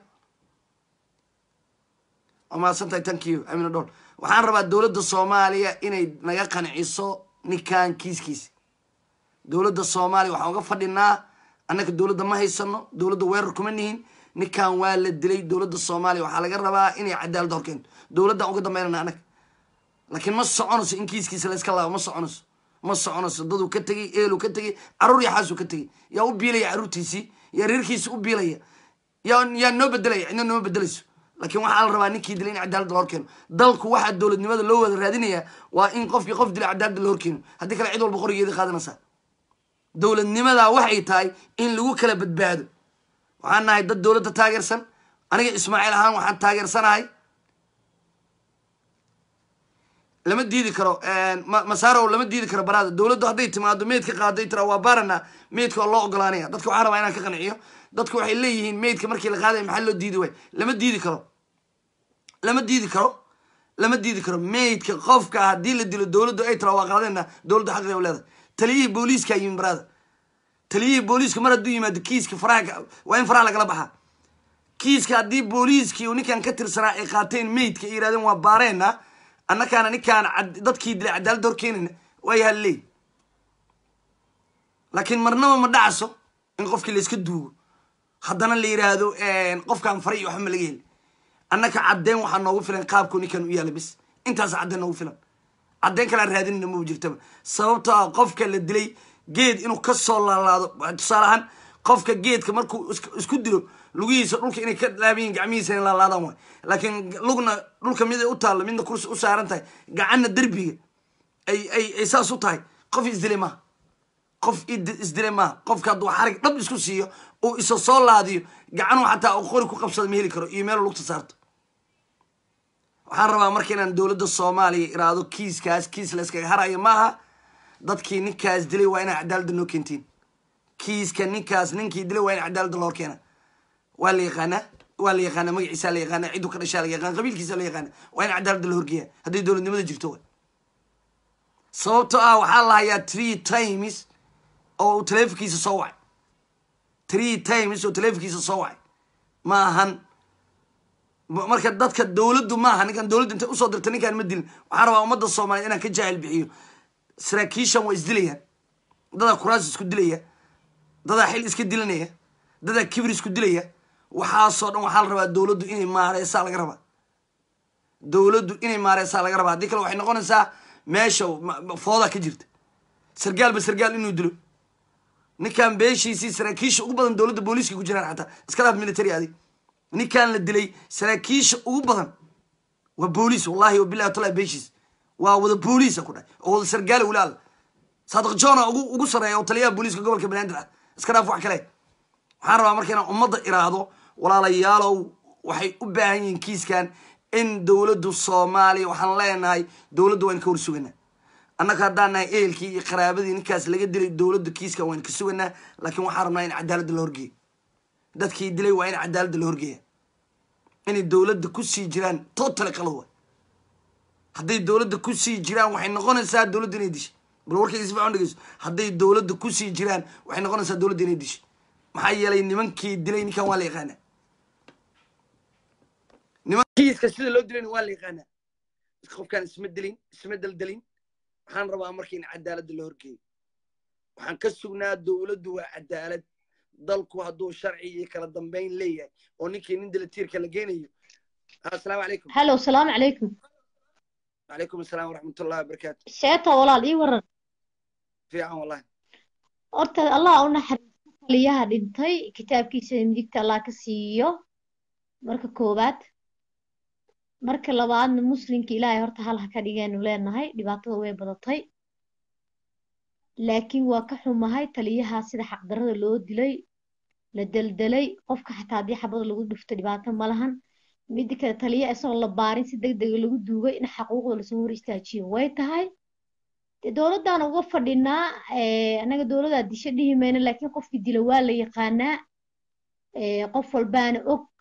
waa mahadsantahay thank you amina dhol waxaan rabaa dowladda soomaaliya inay naga qanciso ninkan kiiskiisi dowladda soomaaliya waxaan uga fadhinaa annaka dowladda ma haysano dowladda weerar kuma nihin ninkan waa la dilay dowladda soomaaliya waxaa laga rabaa inay cadaalad horkeento dowladdaan uga dambeynana annaga laakiin ma soconayso in kiiskiisa la iska laabo ma soconayso ma soconayso daduu ka tegey eeluu ka tegey carruur yaxaasuu ka tegey yaa u biilaya carruurtiisii yaa reerkiisi u biilaya yaa yaa noo bedelaya cidna nooma bedelayso laakiin waxaa la rabaa ninkii dilay in cadaalad la horkeeno dalku waxaa dowladnimada loo wada raadinaya waa in qofkii qof dilay cadaalada la horkeeno haddii kale cid walba qorigeeda qaadanaysaa dowladnimadaa waxay tahay in lagu kala badbaado waxaan nahay dad dowladda taageersan aniga ismaaciil ahaan waxaan taageersanahay lama diidi karo masarow lama diidi karo baraada dowladdu hadday timaado meydka qaaday tira waa baarana meydka waa loo ogolaanaya dadka waxaan rabaa inaan ka qanciyo dadku waxay leeyihiin meydka markii la qaadaya maxaa loo diidi waay lama diidi karo lama diidi karo lama diidi karo meydka qofka haddii la dilo dowladdu ay tira waa qaadayna dowladdu xaqeeda u leedahay taliyihii booliiska yimin baraada taliyihii booliiska mar hadduu yimaado kiiska faraha waa in faraha lagala baxaa kiiska haddii booliiskii uu ninkan ka tirsanaa ay qaateen meydka ay yirahdeen waa baareena annakaana ninkaan dadkii dilay cadaaladda hor keenayna waa yahalley laakiin marnaba ma dhacso in qofkii layska duugo haddana la yiraahdo qofkaan faray iyo waxba ma laga heli annaka caddeen waxaa noogu filan qaabku ninkan u yaalla bis intaas caddeen noogu filan caddeen kalaan raadinayna maba jirtaba sababtoo ah qofka la dilay geed inuu ka soo laalaado tusaale ahaan qofka geedka markuu isku dilo lugihiisa dhulka inay ka laabayiin gacmihiisa inay laalaadaan waay laakiin lugna dhulka mid ay u taallo midna kursi u saaran tahay gacanna derbiga ay ay ay saas u tahay qof isdilay maaha qof isdilay maaha qofka hadduu xarig dhab isku siiyo uu isa soo laadiyo gacanuu xataa uu qori ku qabsada ma heli karo iyo meelu lugta saarto waxaan rabaa marka inaan dowladda soomaaliya iraado kiiskaas kiis la iskaga harayo maaha dadkii ninkaas dilay waa inaa cadaaladda noo keentiin kiiska ninkaas ninkii dilay waa in cadaaladda loo keena waa la yaqaanaa waa la yaqaanaa magaciisa la yaqaanaa cidduu ka dhashaa la yaqaana qabiilkiisa la yaqaana waa in cadaaladda la horgeeya hadday dowladnimada jirto way sababtoo ah waxaa la hayaa three times oo uu taleefonkiisa soo wacay three times oo taleefonkiisa soo wacay ma ahan marka dadka dowladdu maaha ninkan dowladdu intay usoo dirta ninkaan ma dilin waxaan rabaa ummadda soomaaliya inaan ka jaahil bixiyo saraakiishan waa isdilayaan dadaa kuraas isku dilaya dadaa xil iska dilanaya dadaa kibir isku dilaya waxaasoo dhan waxaa la rabaa dowladdu inay maareysaa laga rabaa dowladdu inay maareysaa laga rabaa haddii kale waxay noqonaysaa meesha fooda ka jirta sargaalba sargaal inuu dilo ninkan beeshiisii saraakiisha ugu badan dowladda booliiska ku jiraan xataa iska dhaaf military adig ninkan la dilay saraakiisha ugu badan waa booliis wallahi wabillahi taala beeshiis waa wada booliisa ku dhahay oo wada sargaala weli alla saadiq jona ugu ugu sarreeya oo taliyaha booliiska gobolka banaadir ah iska dhaaf wax kale waxaan rabaa marka inaan ummadda iraahdo walaalayaalow waxay u baahan yihiin kiiskan in dowladdu soomaaliya waxaan leenahay dowladdu waan ka hor suganaa annaga haddaan nahay ehelkii iyo qaraabadii ninkaas laga dilay dowladdu kiiskan waan ka suganaa laakiin waxaan rabnaa in cadaaladda la horgeeyo dadkii dilay waa in cadaaladda la horgeeya inay dowladda kusii jiraan totally qalad waay hadday dowladda kusii jiraan waxay noqonaysaa dowladda inay dishay bal warkayga si fiican dhegeyso hadday dowladda kusii jiraan waxay noqonaysaa dowladda inay dishay maxaa yeelay nimankii dilay ninkan waa la yaqaanaa nimankiiska sida loo dilayna waa la yaqaanaa qofkaan isma dilin isma deldelin waxaan rabaa marka in cadaaladda la horgeeyo waxaan ka sugnaa dowladdu waa cadaalad dalku hadduu sharci iyo kala dambeyn leeyahay oo ninkii nin dilatiirka la geynayo asalaamu calaykum هلو السلام عليكم calaykum asalaam waraxmatullahi wabarakaatu sheeta walaal ii waran fiican wallahi horta allah u naxariisto taliyaha dhintay kitaabkiisa midigta allah ka siiyo marka koowaad marka labaadna muslimka ilaahay horta hal ha ka dhigeenu leenahay dhibaatada way badatay laakiin waa ka xumahay taliyaha sida xaqdarrada loo dilay la deldelay qofka xataa haddii xabada lagu dhufto dhibaato ma lahan midda kale taliya isagoo la baarin si deg dega lagu duugay in xaquuqda lasoo hor istaajiyo way tahay dee dowladdan uga fadhinaa annaga dowladdaa disho dhihi mayno laakiin qofkii dila waa la yaqaanaa qof walbaana og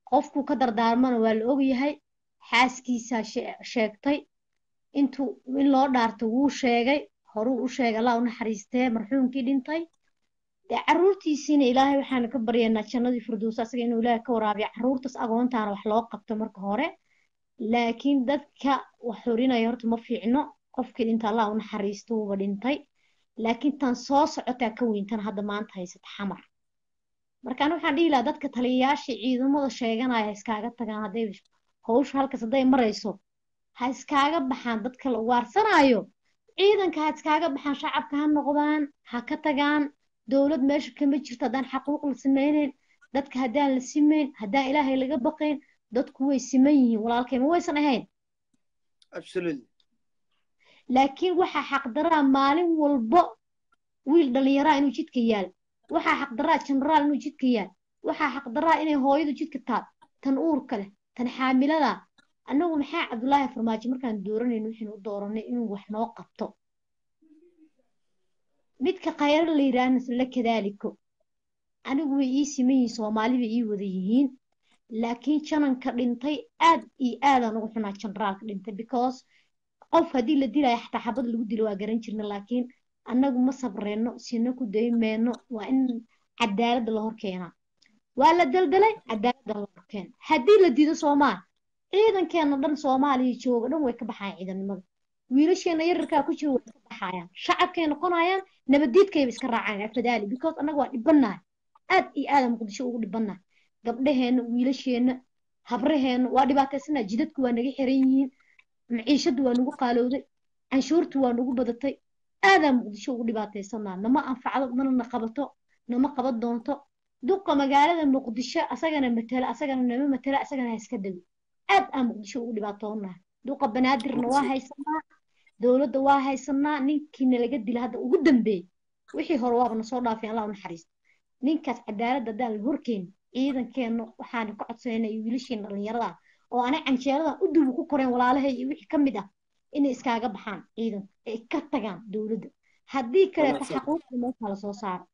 qofkuu ka dardaarmana waa la ogyahay xaaskiisaa shee- sheegtay intuu in loo dhaarto wuu sheegay horuu u sheegay allah u naxariistee marxuumkii dhintay dee caruurtiisiina ilaahay waxaanu ka baryaynaa jannadii firdows asaga inuu ilaahay ka waraabiyo caruurtaas agoontaana wax loo qabto marka hore laakiin dadka wax xurinaya horta ma fiicno qofkii dhinta allah u naxariisto wuuba dhintay laakiin tan soo socotaa ka weyn tan hadda maanta haysata xamar marka aniga waxaan dhihi lahaa dadka taliyayaasha ciidamada sheeganaya ha iskaaga tagaan hadday hawsha halkaas hadday marayso ha iskaaga baxaan dadka la ugaarsanaayo ciidanka ha iskaaga baxaan shacabka ha noqdaan ha ka tagaan dowlad meesha kama jirto haddaan xaquuq la sameyneyn dadka haddaan la simeyn haddaan ilaahay laga baqayn dadku way siman yihiin walaalkay ma waysan ahayn absolutely laakiin waxaa xaqdaraa maalin walbo wiil dhallinyaraa inuu jidka yaal waxaa xaqdaraa jenaraal inuu jidka yaal waxaa xaqdaraa inay hooyadu jidka taal tan uurka leh tan xaamilada annagu maxaa cabdulaahi farmaajo markaan dooranayno waxaynu u dooranay inuu wax noo qabto midka khayro la yidhaahna sila kadaaliko anigu way ii siman yihiin soomaali bay ii wada yihiin laakiin jananka dhintay aad iyo aadaan ugu xunaa jenaraalka dhintay because qof haddii la dilaayo xataa xabad lagu dilo waa garan jirna laakiin annagu ma sabreenno sina ku daymeenno waa in cadaaladda la hor keenaa waa la daldalay cadaaladda la hor keena haddii la diido soomaal ciidankeena dhan soomaaliya jooga dhan way ka baxayaan ciidannimada wiilasheena yararkaa ku jira way ka baxayaan shacabkay noqonayaan nabaddiidkayba iska raacayaan afadaali because annaga waa dhibannahay aad iyo aada muqdisho ugu dhibannahay gabdhaheenna wiilasheenna habraheenna waa dhibaataysanaa jidadku waa naga xiran yihiin maciishadu waa nagu qaalowday canshuurtu waa nagu badatay aadaa muqdisho ugu dhibaataysanaa nama anfacdo mana na qabato nama qaban doonto duqa magaalada muqdisho asagana matala asagana nama matala asagana ha iska dego aad aan muqdisho ugu dhibaatoonahay duqa banaadirna waa haysanaa dowladda waa haysanaa ninkiina laga dila hadda ugu dambeeyey wixii hore waaba nasoo dhaafay allah u naxariisto ninkaas cadaaladda haddaan la horkeenin ciidankeenna waxaana ka codsanayna iyo wiilasheena dhallinyarada ah oo ana canjeeladan u dubu ku koreen walaalahay iyo wixii ka mid ah inay iskaaga baxaan ciidanka ay ka tagaan dowladda haddii kaleeto Wanaagsan. xaquuqda meesha lasoo saaro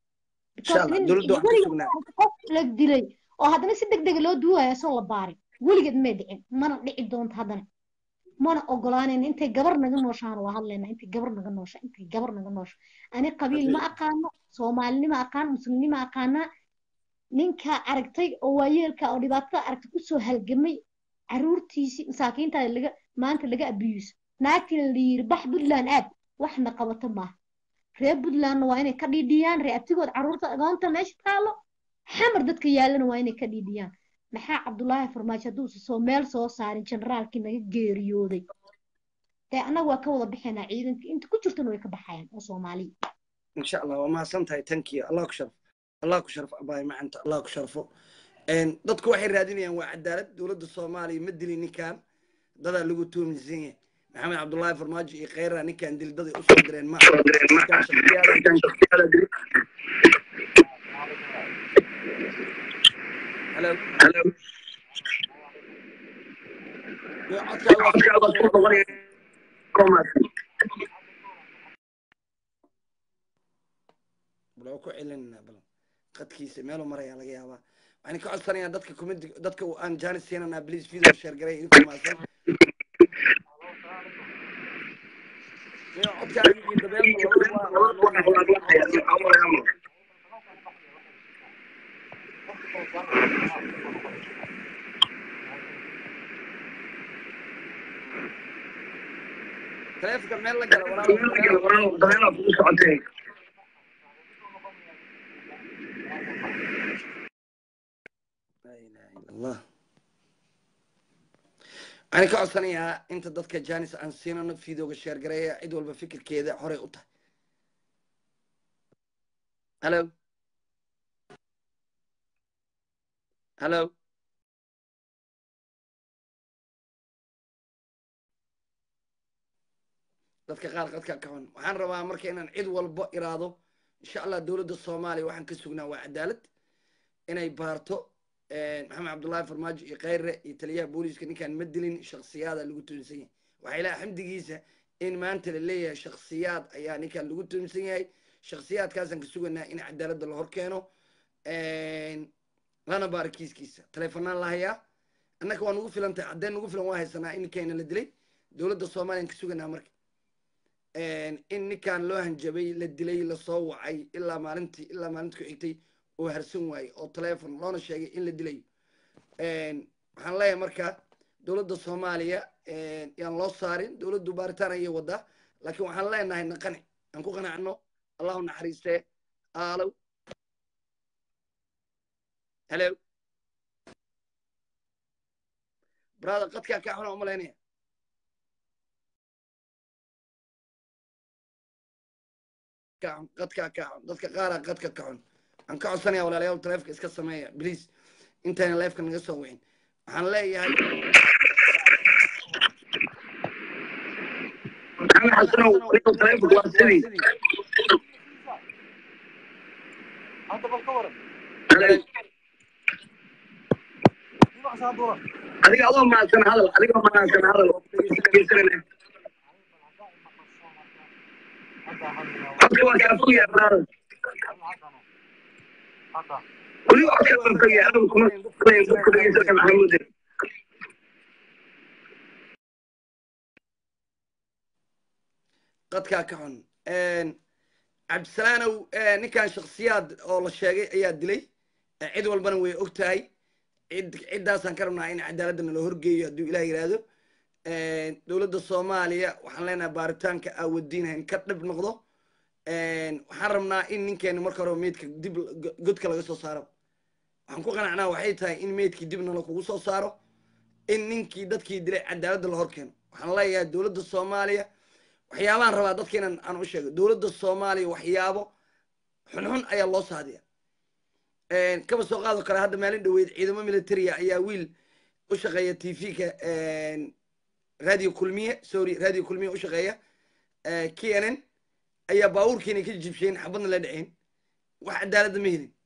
insha allah nin- dowladda waxaan ku sugnaa qof la dilay oo haddana si deg dega loo duuwayo asoo la baarin weligeed may dhicin mana dhici doonto haddana mana ogolaanayna intay gabar naga nooshaana waa hadlaynaa intay gabar naga noosha intay gabar naga noosha ani qabiil ma aqaano soomaalinima aqaan muslimnima aqaanaa ninka aragtay oo waayeelka oo dhibaatada aragtay kusoo halgamay caruurtiisii masaakiinta laga maanta laga abiyuuso naagtina la yiri bax puntland aad waxna qabato maaha reer puntlandna waa inay ka dhiidhiyaan reer abtigood caruurta agoonta meesha taalo xamar dadka yaalana waa inay ka dhiidhiyaan maxaa cabdulaahi farmaajo hadduusa soo meel soo saarin generaalkii naga geeriyooday dee annaga waa ka wada bixaynaa ciidanka inta ku jirtana way ka baxayaan oo soomaaliya insha allah waa mahadsan tahay tankiya allah ku sharf allah ku sharfo abaay macanta allah ku sharfo Een, dadku waxay raadinayaan waa cadaalad dowladda soomaaliya ma dilin ninkan dadaa lagu tuuminsan yahay maxamed cabdullaahi farmaajo iyo kheyra ninkan dil daday usoo direen ma Ninkan shakhsiyaada- Hello? Yo, codkaaga waa soo noqonaya. bal waa ku celinayna bal qadkiisa meeluu marayaa laga yaabaa waxaan ka codsanayaa dadka kumidi dadka uu aan jaanis siinanaa please video share garay idinku maasan Yo, codkaaga iyo dabeelka labadaba waa- waa noo hayaa. taleefanka meel la gala walaal laa ilaaha ila allah waxaan ka codsanayaa inta dadka janis aan siinano videoga sheer gareeya cid walba fikirkeeda horey u tahay hallo hallo dadka qaar qadka ka xun waxaan rabaa marka inaan cid walba iraado insha allah dowladda soomaaliya waxaan ka sugnaa waa cadaalad inay baarto maxamed cabdullaahi farmaajo iyo kheyre iyo taliyaha booliiska ninkaan ma dilin shaksiyaada lagu tuunsan yahay waxaa ilaha xamdigiisa in maanta la leeyahay shaksiyaad ayaa ninkaan lagu tuunsan yahay shaksiyaadkaasaan ka suganaa in cadaaladda la hor keeno lana baara kiiskiisa taleefanaan la hayaa annaka waa nugu filan tahay caddeen nugu filan waa haysanaa in ninkayna la dilay dowladda soomaliyan ka suganaa marka in ninkan loo hanjabay la dilay lasoo wacay ilaa maalintii ilaa maalinta ku xigtay oo harsan waayey oo taleefon loona sheegay in la dilayo waxaan leeyahay marka dowladda soomaaliya yaan loo saarin dowladdu baaritaan ayay wadaa laakiin waxaan leenahay naqani aan ku qanacno allahu naxariistee aalow hello brother qadkaa kaa xuna umalaynaya qadkaa kaa xun dadka qaaraa qadka ka xun waxaan ka codsanaya walaalayaal taleefka iska sameeya please intayna leefka naga soo wicin waxaan leeyahay adiga adoo mahadsan hadal adigoo mahadsan hadal codka waa kaa fogya brother weli codka waa fogya adigu kuma dadku dhegeysanaya maxamuude qadkaa ka xun cabdisalaanow ninkan shaksiyaad oo la sheegay ayaa dilay cid walbana way og tahay cid ciddaasaan ka rabnaa in cadaaladda nala horgeeyo hadduu ilah yidhaahdo dowladda soomaaliya waxaan leenahay baaritaanka aawadiinhayn ka dhib noqdo waxaan rabnaa in ninkeena marka hore meydka dib godka laga soo saaro waxaan ku qanacnaa waxay tahay in meydkii dibna lakugu soo saaro in ninkii dadkii dilay cadaaladda la hor keeno waxaan leeyahay dowladda soomaaliya waxyaabahan rabaa dadka inaan aan u sheego dowladda soomaaliya waxyaabo xunxun ayaa loo saadiya kaba soo qaado kale hadda maalin dhaweyd ciidamo militaria ayaa wiil u shaqeeya t v-ka radio kulmiye sorry radio kulmiye u shaqeeya k n n ayaa baabuurkiina ka jibsheen xabadna la dhaceen wax cadaaladda ma helin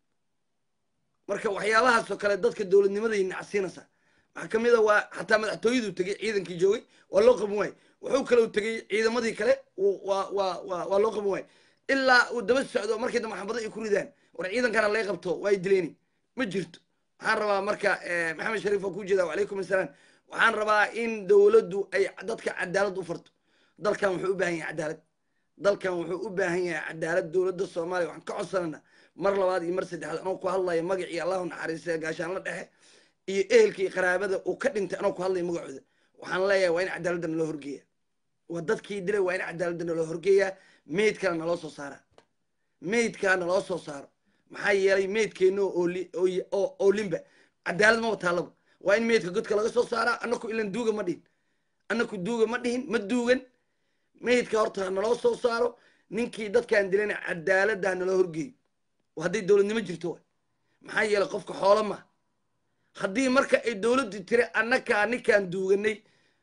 marka waxyaabahaasoo kale dadka dowladnimaday nacsiinaysaa waxaa ka mid a waa xataa madaxtooyadu tegey ciidankii joogay waa loo qaban waaye wuxuu kaleu tegey ciidamadii kale waa waa waa waa loo qaban waaye ilaa uu daba socdo markii dambe xabado ay ku ridaan war ciidankana lay qabto waa ay dileeni ma jirto waxaan rabaa marka maxamed shariif oo ku jeeda wacalaykum assalaam waxaan rabaa in dowladdu ay dadka cadaalad u farto dalkan wuxuu u baahan yahay cadaalad dalkan wuxuu u baahan yahay cadaalad dowladda soomaaliya waxaan ka codsanana mar labaad iyo mar saddexaad anoo ku hadlaya magacii allahu naxariistay gaashaan la dhexe iyo ehelkii qaraabada uu ka dhintay anoo ku hadlaya magacooda waxaan leeyahay waa in cadaaladda naloo horgeeya waa dadkii dilay waa in cadaaladda naloo horgeeyaa meydkana naloo soo saara meydkaa naloo soo saaro maxaa yeelay meydkeenna oo limba cadaalad maba taalaba waa in meydka godka laga soo saaraa annaku ilan duuga ma dhihin annaku duuga ma dhihin ma duugan meydka horta ha naloo soo saaro ninkii dadkaan dilayna cadaaladda ha naloo horgeeyo hadday dowladnimo jirto wa maxaa yeelay qofka xoolo ma haddii marka ay dowladdu tiri annakaa ninkaan duuganay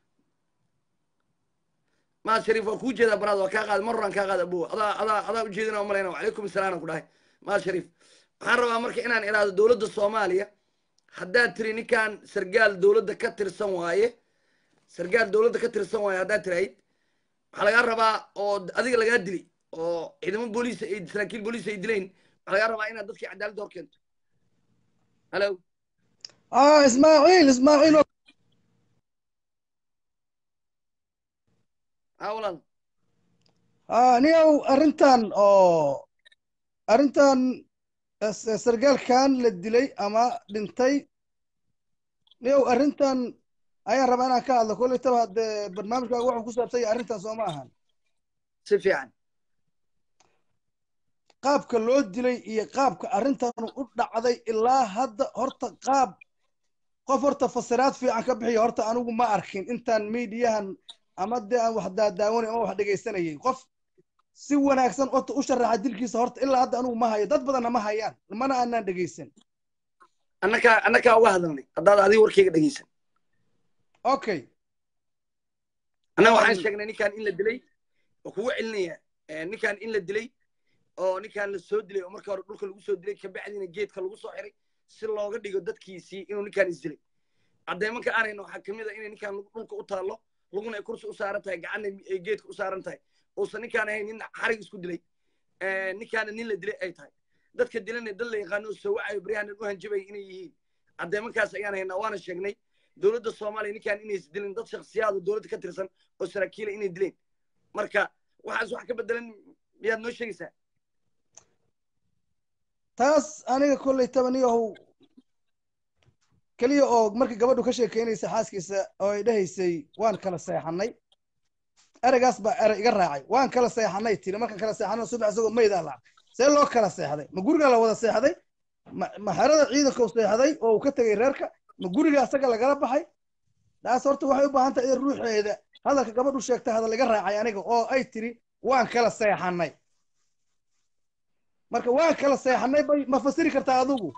maad shariif waa kuu jeedaa baraad waa kaa qaada mar horaan kaa qaada abowa adaa adaa adaa ujeedina umalayna wacalaykum asalaam aan ku dhahay maad shariif waxaan rabaa marka inaan idhaahdo dowladda soomaaliya haddaad tiri ninkan sargaal dowladda ka tirsan waaye sargaal dowladda ka tirsan waaye haddaad tirahayd waxaa lagaa rabaa oo adiga lagaa dilay oo ciidamo booliis ay saraakiil booliis ay dilayn waxaa lagaa rabaa inaad dadkii cadaaladda hor keento halo ah ismaaciil ismaaciil ha walaal ah niyow arrintan oo arrintan sargaalkan la dilay ama dhintay niyow arrintan ayaan rabaa inaan ka hadlo kollaytaba haddee barnaamijkaaga wuxuu ku saabsan yahay arrintan soo ma ahan si fiican qaabka loo dilay iyo qaabka arrintan u dhacday ilaa hadda horta qaab qof horta fasiraad fiican ka bixiya horta anigu ma arkin intaan miidiyahan ama dee aan wax daadaawanay ama wax dhegaysanayay qof si wanaagsan horta u sharaxa dilkiisa horta ilaa hadda anigu ma hayo dad badanna ma hayaan mana aanaan dhegaysan annakaa annakaa uga hadalnay haddaad adiga warkayga dhegeysan okay annaga waxaan sheegnay ninkan in la dilay oo kugu celinaya ninkan in la dilay oo ninkan la soo dilay oo marka hore dhulka lagu soo dilay kabacdiina geedka lagu soo xiray si looga dhigo dadkiisii inuu ninkan isdilay caddeemanka aanayno waxaa kamid a inay ninkan dhulka u taallo luguna ay kursi u saaran tahay gacanna ay geedka u saaran tahay uusan ninkaan ahayn nin xarig isku dilay ninkaana nin la dilay ay tahay dadka dilana dad la yaqaano oo soo wacayo baryahanan u hanjabaya inay yihiin caddeemankaas ayaan haynaa waana sheegnay dowladda soomaaliya ninkaan inays dilin dad shaksiyaad oo dowladda ka tirsan oo saraakiila inay dileen marka waxaas wax ka bedelan miyaad noo sheegaysaa taas aniga kolley tabaniyahow keliya oo markii gabadhu ka sheekeynaysa xaaskiisa oo ay dhahaysay waan kala seexanay ereygaas baa erey iga raacay waan kala seexanay tiri markaan kala seexano subax isagoo maydaa la see loo kala seexday ma guriga la wada seexday ma ma xerada ciidanka u seexday oo uu ka tegay reerka ma guriga asaga lagala baxay taas horta waxay u baahan tahay in ruuxeeda hadalka gabadhu sheegtay hadal iga raacay aniga oo ay tiri waan kala seexanay marka waan kala seexanay bay ma fasiri kartaa adigu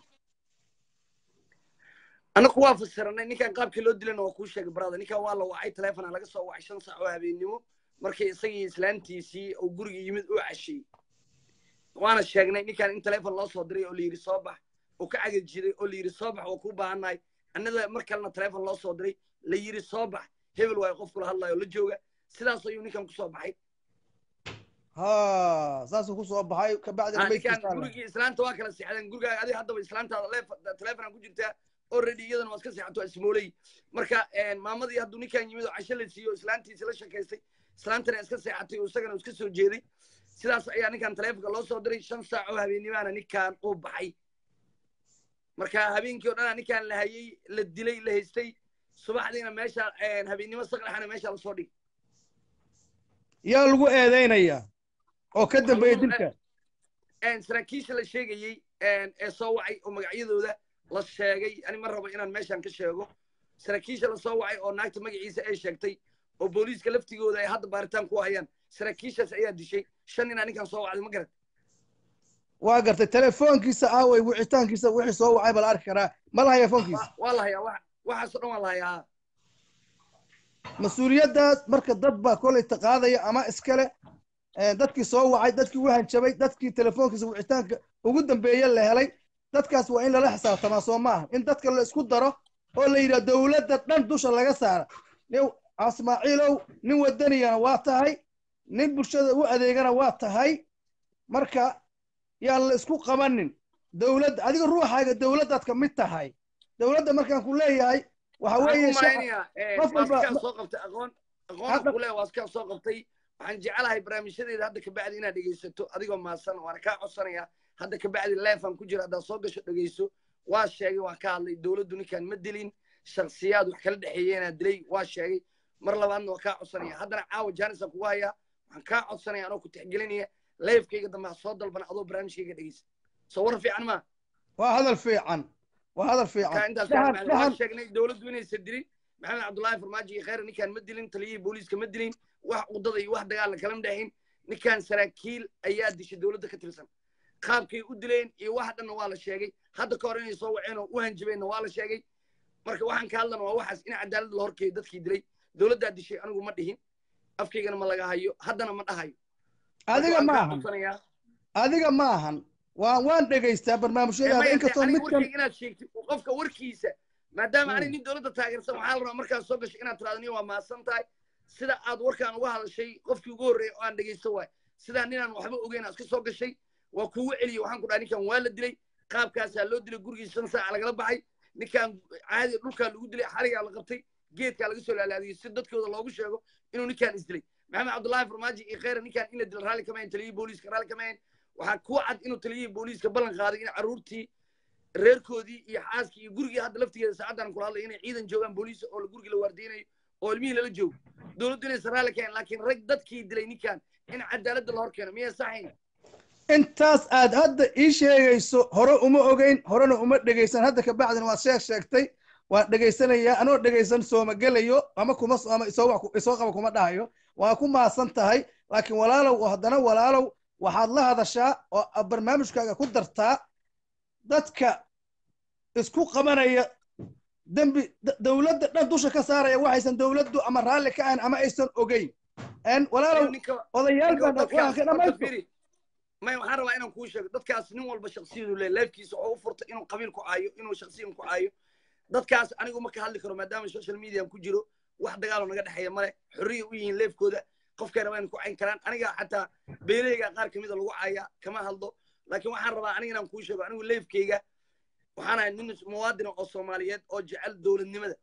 anaku waa fasiranay ninkan qaabkii loo dilana waa kuu sheegay brother ninkan waa la wacay telefona laga soo wacay shan saac oo habeennimo markii isagii islaantiisii uu guriga yimid uu cashiyey waana sheegnay ninkan in telefon loo soo diray oo layidhi soo bax uu ka cagad jiray oo layidhi soo bax waa kuu baahannahay annada mar kalena telefon loo soo diray la yidhi soo bax hebel waayo qof kula hadlayo la jooga sidaas ayuu ninkan kusoo baxay ha saasuu ku soo baxay kabacdina Ah, ninkan maydkiisa gurigii islaanta waa kala seexdeen gurigaaga adiga haddaba islaantaada leef- telefonaan ku jirtaa already iyadana waa iska seexato waa ismooley marka maamadii hadduu ninkan yimid oo casho la siiyo oo islaantiisi la sheekaystay islaantana iska seexatay oo isagana iska soo jeeday sidaas ayaa ninkan telefonka loo soo diray shan saac oo habeenimaana ninkan uu baxay marka habeenkii oo dhanaa ninkan la hayey la dilay la haystay subaxdiina meesha habeennimo saqlaxana meesha lasoo dhigay yaa lagu eedeynayaa oo ka dambeeya lagu- dilka saraakiisha la sheegayey ee soo wacay oo magacyadooda la sheegay ani ma rabo inaan meeshan ka sheego saraakiisha la soo wacay oo naagta magaciisa ay sheegtay oo booliiska laftigooda ay hadda baaritaan ku hayaan saraakiishaas ayaa dishay shan inaa ninkan soo wacday ma garan waa gartay telefoonkiisa aaway wicitaankiisa wixii soo wacay baa la arki karaa ma lahaya foonkiisa Wa- waa la hayaa wa- waxaasoo dhan waa la hayaa mas-uuliyaddaas marka dad baa kolay taqaadaya ama iskale eh, dadkii soo wacay dadkii u hanjabay dadkii telefoonkiisa wicitaanka ugu dambeeye la helay dadkaas waa in lala xisaabtamaa soo maaha in dadka la isku daro oo la yidhaha dowladda dhan dusha laga saara nin ismaaciilow nin wadaniyana waa tahay nin bulshada u adeegana waa tahay marka yaan la isku qabanin dowladda adiga ruuxaaga dowladdaad ka mid tahay dowladda markaan ku leeyahay waxa waxaan weeye u shacab- malaynayaa qof walba- waaskaan soo qabtay aqoon aqoon Hadda- kule waaskaan soo qabtay waxaan jecelahay barnaamijyadeeda hadda kabacdi inaad dhegaysato adigoo maasan waana kaa codsanayaa hadda kabacdi leefan ku jira haddaad soo gasho dhegayso waa sheegay waan ka hadlay dowladdu ninkaan ma dilin shaksiyaad wax kala dhexeeyeenaa dilay waa sheegay mar labaadna waa kaa codsanaya haddana caawa jaanisaan kugu hayaa waxaan kaa codsanaya anoo ku tixgelinaya leefkayga dambe ha soo dalbana adoo barnaamijkayga dhegaysa soo war fiican maa waa hadal fiican waa hadal marka fiican intaas Dhahan- waan dhahan- sheegnay dowladdu inaysan dilin maxamed cabdullaahi farmaajo iyo khayra ninkaan ma dilin taliyihii booliiska ma dilin wax udada iyo wax dagaal kalama dhexin ninkaan saraakiil ayaa dishay dowladda ka tirsan qaabkay u dileen iyo wax dhanna waa la sheegay hadda ka hor inay soo waceen oo u hanjabeenna waa la sheegay marka waxaan ka hadlana waa waxaas in cadaalad la horkeeyo dadkii dilay dowladdaa dishay anigu ma dhihin afkaygana ma laga hayo haddana ma dhahayo Marka adiga waan ma kaa ahan codsanayaa. adiga ma ahan waan waan dhegaystaa Ee, barnaamijyadaada maya, inkastoo aniga midkan warkayga inaad sheegtid qofka warkiisa maadaama Mm. ani nin dowladda taageersan waxaa la rabaa markaad soo gasho inaad tiraado nin waa mahadsan tahay sida aad warkaan uga hadashay qofkii ugu horreeyay oo aan dhegaysto waay sidaa ninaan waxba ogeyn aad iska soo gashay waa kugu celiyey waxaan ku dhahay ninkan waa la dilay qaabkaasaa loo dilay gurigii shan saaca lagala baxay ninkan caadi dhulkaa lagu dilay xarigaa la qabtay geedkaa laga soo laalaadiyey si dadkooda loogu sheego inuu ninkan isdilay maxamed cabdullaahi farmaajo iyo khayra ninkan in la dila raalli kama hayn taliyihii booliiska raalli kama hayn waxaa ku cad inuu taliyihii booliiska ballan qaaday in carruurtii reerkoodii iyo xaaskii iyo gurigii hadda laftigeeda saacaddan kula hadlay inay ciidan joogaan booliis oo gurigii la waardeynayo oo ilmihii lala joogo dowladdu inaysan raalli kahayn laakiin rag dadkii dilay ninkan in cadaaladda la hor keeno miyay saxayn intaas aad hadda ii sheegayso hore uma ogeyn horena uma dhegaysan hadda ka bacdina waad sheeg sheegtay waan dhegaysanayaa anoo dhegaysan sooma gelayo ama kuma ama isoo wax ku- isoo qaba kuma dhahayo waa ku maasan tahay laakiin walaalow oo haddana walaalow waxaad la hadashaa oo aad barnaamijkaaga ku dartaa dadka isku qabanaya dembi d- dowladda dhan dusha ka saaraya waxaysan dowladdu ama raalli ka ahayn ama aysan ogeyn En walaalow ninka odayaal ninka baan dadkaas waan ka horta dhamaysto fiiri may waxaan rabaa inaan kuu sheego dadkaas nin walba shaksiyadu le leefkiisa oo u furta inuu qabiil ku caayo inuu shaksiyan ku caayo dadkaas anigu ma ka hadli karo maadaama social median ku jiro wax dagaaloo naga dhexeeya male xorriya u yihiin leefkooda qofkay rabaan ku cayn karaan aniga xataa beeleyga qaar kamida lagu caaya kama hadlo laakiin waxaan rabaa aniga inaan kuu sheego anigu leefkeyga waxaan ahay nin muwaadina oo soomaaliyeed oo jecel dowladnimada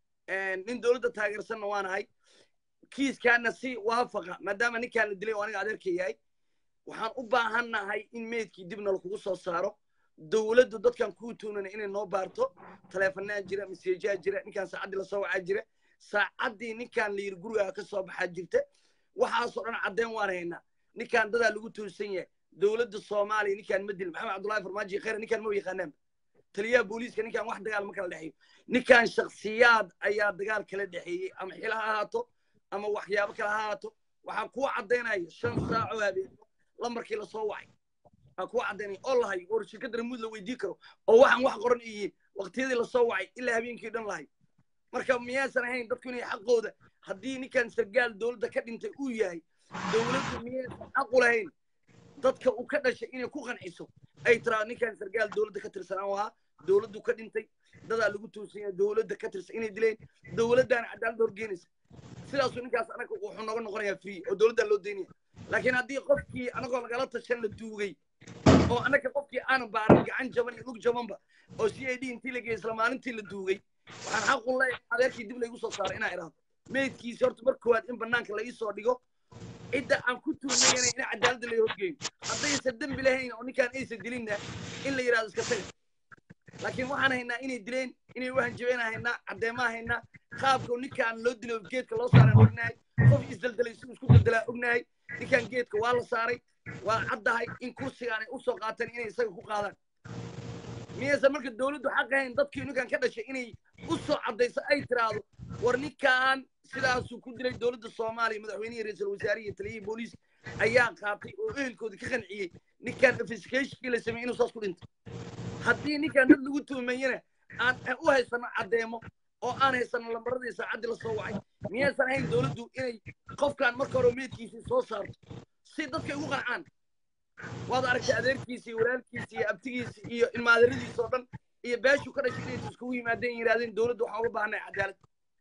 nin dowladda taageersanna waan ahay kiiskaana si waafaqa maadaama ninkaan la dilay oo aniga adeerka yahay waxaan u baahannahay in meydkii dibna lakugu soo saaro dowladdu dadkan kuu tuunana inay noo baarto taleefanaa jira maseejaa jira ninkaan saacaddii lasoo wacaa jira saacaddii ninkaan layiri gurigaa ka soo baxaa jirta waxaasoo dhan caddeyn waan haynaa ninkaan dadaa lagu tuunsan yahay dowladda soomaaliya ninkaan ma dilin maxamed cabdullahi farmaajo khayr ninkaan ma yaqaanaanba taliyaha booliiska ninkaan wax dagaal ma kala dhexeeyo ninkaan shaksiyaad ayaa dagaal kala dhexeeyey ama xila ha ahaato ama waxyaabo kale ha ahaato waxaan kuwa caddaynaya shan saaco habeenimo lambarkii lasoo wacay aan kuwa caddaynaya oo lahayo oo shirkadda ramuud la weydii karo oo waxaan wax qoran iyiin waqtiyadii lasoo wacay ilaa habeenkii dhan lahayo marka miyaysan ahayn dadku inay xaqooda haddii ninkan sargaal dowladda ka dhintay uu yahay dowladdu miyaysan xaq u lahayn dadka uu ka dhashay inay ku qanciso ay tiraa ninkan sargaal dowladda ka tirsanaan ahaa dowladdu ka dhintay dadaa lagu tuusan yahay dowladda ka tirsan inay dileen dowladdaana cadaaladda horgeenaysa sidaasuu ninkaas anaga wuxuu nooga noqonayaa free oo dowladdaa loo daynaya laakiin haddii qofkii anagoo lagala tashan la duugay oo annaga qofkii aanan baaran gacan jaban iyo lug jabanba oo c a d intii la geeyey isla maalintii la duugay waxaan xaq u leeyahay adeerkii dib laygu soo saaray inaa idhaahdo meydkiisi horta mar koowaad in bannaanka la ii soo dhigo cidda aan ku tuumayana in cadaaladda la horgeeyo haddaysan dembi lahayn oo ninkaan aysan dilinna in la yidhahdo iska taga laakiin waxaan haynaa inay dileen inay u hanjabeen haynaa caddeemaa haynaa qaabka ninkaan loo dilo geedka loo saaran ognahay qof isdeldelay si isku deldelaa ognahay ninkaan geedka waa la saaray waa caddahay in kursigaan ay usoo qaateen inay isaga ku qaadaan miyaysan marka dowladdu xaq ahayn dadkii ninkan ka dhashay inay u soo caddayso ay tiraahdo war ninkaan sidaasuu ku dilay dowladda soomaaliya madaxweynihii ra-iisul wasaarihi iyo taliyihii booliis ayaa qaatay oo ehelkoodii ka qanciyey ninkaan investigationkii la sameeyey inuu saas ku dhintay haddii ninkaan dad lagu tuumeeyana aan u haysano caddeemo oo aan haysano lambaradii saacaddii lasoo wacay miyaysan ahayn dowladdu inay qofkaan marka hore meydkiisii soo saarto si dadkay ugu qancaan waad aragtay adeerkiisi iyo walaalkiisi iyo abtigiisi iyo ilmaadaradiisa oo dhan iyo beeshuu ka dhashay inay iskugu yimaadeen yidhahdeen dowladdu waxaan uga baahnay cadaalad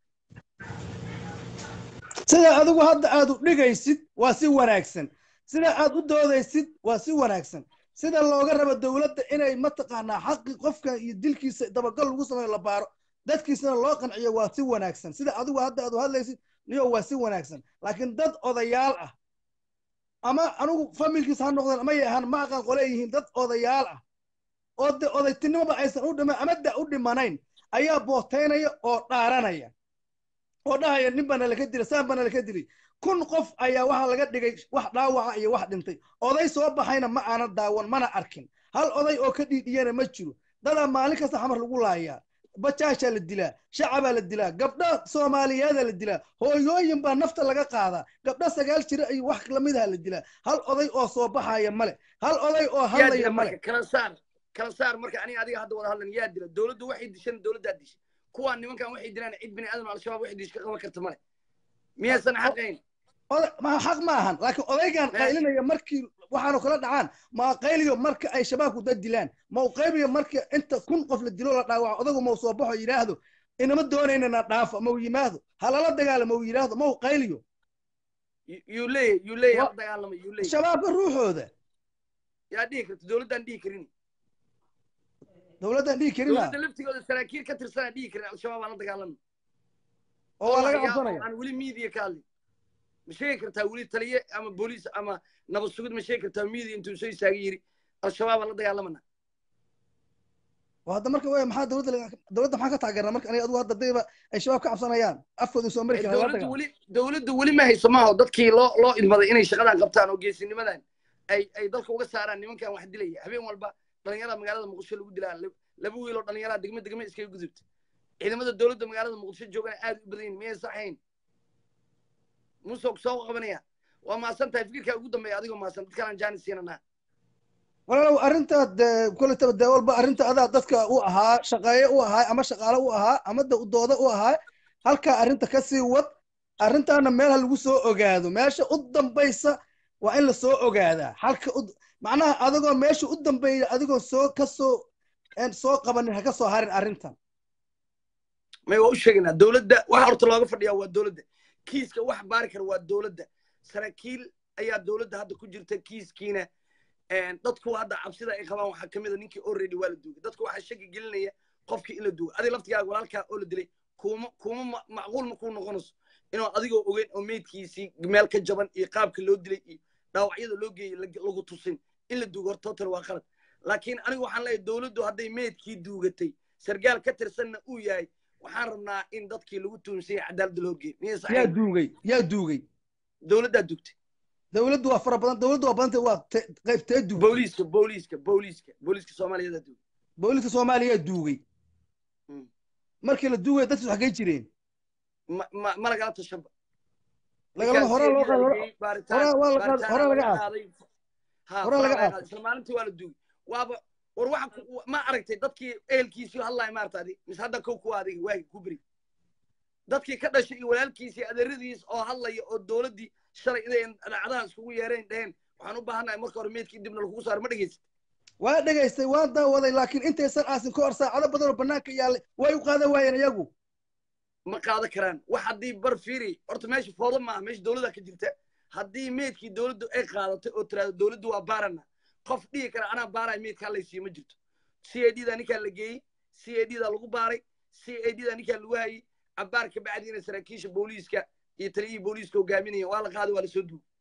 sida adigu hadda aad u dhigaysid waa si wanaagsan sida aad u doodaysid waa si wanaagsan sida looga rabo dowladda inay mataqaanaa xaqi qofka iyo dilkiisa dabagal lagu sameeyo la baaro dadkiisana loo qanciyo waa si wanaagsan sida adigu hadda aad u hadlaysid niyo waa si wanaagsan laakiin dad odayaal ah ama anigu familkiisa ha noqdeen ama yahaan ma aqaan qole yihiin dad odayaal ah oo de odaytinimoba aysan u dhiman ama da u dhimanayn ayaa bootaynaya oo dhaaranaya oo dhahaya nin bana laka dilay saan bana laka dilay kun qof ayaa waxaa laga dhigay wax dhaawaca iyo wax dhintay oday soo baxayna ma aanan daawan mana arkin hal oday oo ka dhiidhiyana ma jiro dadaa maalin kasta xamar lagu laayaa bajaashaa la dilaa shacabaa la dilaa gabdha soomaaliyeedaa la dilaa hooyooyin baa nafta laga qaadaa gabdha sagaal jira iyo wax lamidaha la dilaa hal oday oo soo baxaya male hal oday oo hadlaya male kala saar kala saar marka aniga adiga hadda wada hadlan yaa dila dowladdu waxay dishan dowladdaa disha kuwaan nimankan waxay dilaan cid bini aadam al-shabaab waxay dish ka qaban karta male miyaysan xaqayn xaq ma ahan laakiin odaygan qaylinaya markii waxaanu kala dhacaan ma qayliyo marka ay shabaabku dad dilaan ma u qaybiyo marka inta kun qof la dilo la dhaawaco odagu ma u soo baxo yidhaahdo inama doonaynana dhaafo ma u yimaado halala dagaalo ma u yidhaahdo ma u qayliyo yuu leeyahy yuu leeyahy hala dagaalama yuu leeyahy shabaabka ruuxooda yaa dhihi karta dowladdaan dhihi karin dowladdan dhihi karin dowladda laftigooda saraakiil ka tirsanaa dhihi karin al-shabaab aan la dagaalama oo waa laga cabsanaya aan weli miidiya ka hadlin ma sheegi kartaa weli taliye ama booliis ama nabad sugid ma sheegi kartaa miidiya intuu soo istaagay yidhi al-shabaab aan la dagaalamana oo hadda marka wey maxaa dowladda dowladda maxaa ka taageerna marka aniga adigu hadda dayba ay shabaab ka cabsanayaan afkooda soo mari karaan dowladdu weli dowladdu weli ma hayso maaho dadkii loo loo idmaday inay shaqadan qabtaan oo geesinimadan ay ay dalka uga saaraan nimankan wax dilaya habeen walba dhalinyarada magaalada muqdisho lagu dilaa laba wiil oo dhalinyarada degme degme iskaga gudubta ciidamada dowladda magaalada muqdisho joogana aad u badan yihin miyay saxayn muusoo soo qabanaya waa maasan tahay fikirkaa ugu dambeeya adigoo maasan dad kalaan jaanis siinanaa walaalow arrinta koletaba dee walba arrinta adaa dadka u ahaa shaqeeye u ahaa ama shaqaale u ahaa ama da dooda u ahaa halkaa arrinta ka sii wad arrintaana meelha lagu soo ogaado meesha u dambaysa waa in la soo ogaadaa halka macnaha adigoo meesha u dambeeya adigoo soo ka soo soo qabanin ha ka soo harin arrintan may waa u sheegaynaa dowladda waxa horta looga fadhiyaa waa dowladda kiiska wax baari kara waa dowladda saraakiil ayaa dowladda hadda ku jirta kiiskiina dadku hadda cabsida ay qabaan waxaa kamid a ninkii already waa la duugay dadku waxaa shaki gelinaya qofkii in la duugay adiga laftigaaga walaalkaa oo la dilay kuma kuma macquul ma kuu noqonayso inuu adigoo ogeyn oo meydkiisii meel ka jaban iyo qaabka loo dilay iyo dhaawacyada loo geeyey lagu tusin in la duugo horta total waa qalad laakiin anigu waxaan leeyahay dowladdu hadday meydkii duugatay sargaal ka tirsanna uu yahay waxaan rabnaa in dadkii lagu tuunsay cadaaladda loo geeyo miya yaa saxiix duugay yaa duugay dowladdaa dugtay dowladdu waa fara badan dowladdu waa badantay waa te- qaybtee duugay booliiska booliiska booliiska booliiska soomaaliyadaa dugay booliska soomaaliya yaa duugay Mm. markii la duugaya dadku xaggay jireen ma ma ma lagala tashanba lagalama horaa loo qaado hore baaritaan waa la qaad- baaritaan hore laga laga qaado. qaaday ha Hore hore laga laga qaado. qaaday isla maalintii waa la duugay waaba war waxa ku- ma aragtay dadkii ehelkiisii hadlaaya maarta adi mise hadda kow kuwa adiga waagi ku beri dadkii ka dhashay iyo walaalkiisii adeeradiis oo hadlaya oo dowladdii shalay inay dhacdaha iskugu yeereen dheheen waxaan u baahannahay marka hore meydkii dibna lagugu saaro ma dhegeysa waa dhegaystay waan daawaday laakiin intaysan aasin ka hor saacado badan oo bannaanka yaallay way u qaadan waayeen iyagu ma qaadan karaan wax haddii bar fiiri horta meesha foodo maaha meesha dowladda ka jirta haddii meydkii dowladdu ay qaadatay oo tiraahdo dowladdu waa baarana qof dhihi kara anaa baaraya meydka halaysiiyo ma jirto c a d da ninkaa la geeyey c a d da lagu baaray c a d da ninkaa lagu hayey cabaar ka bacdiina saraakiisha booliiska iyo taliyihii booliiska hogaaminaya waa la qaaday waa lasoo duugay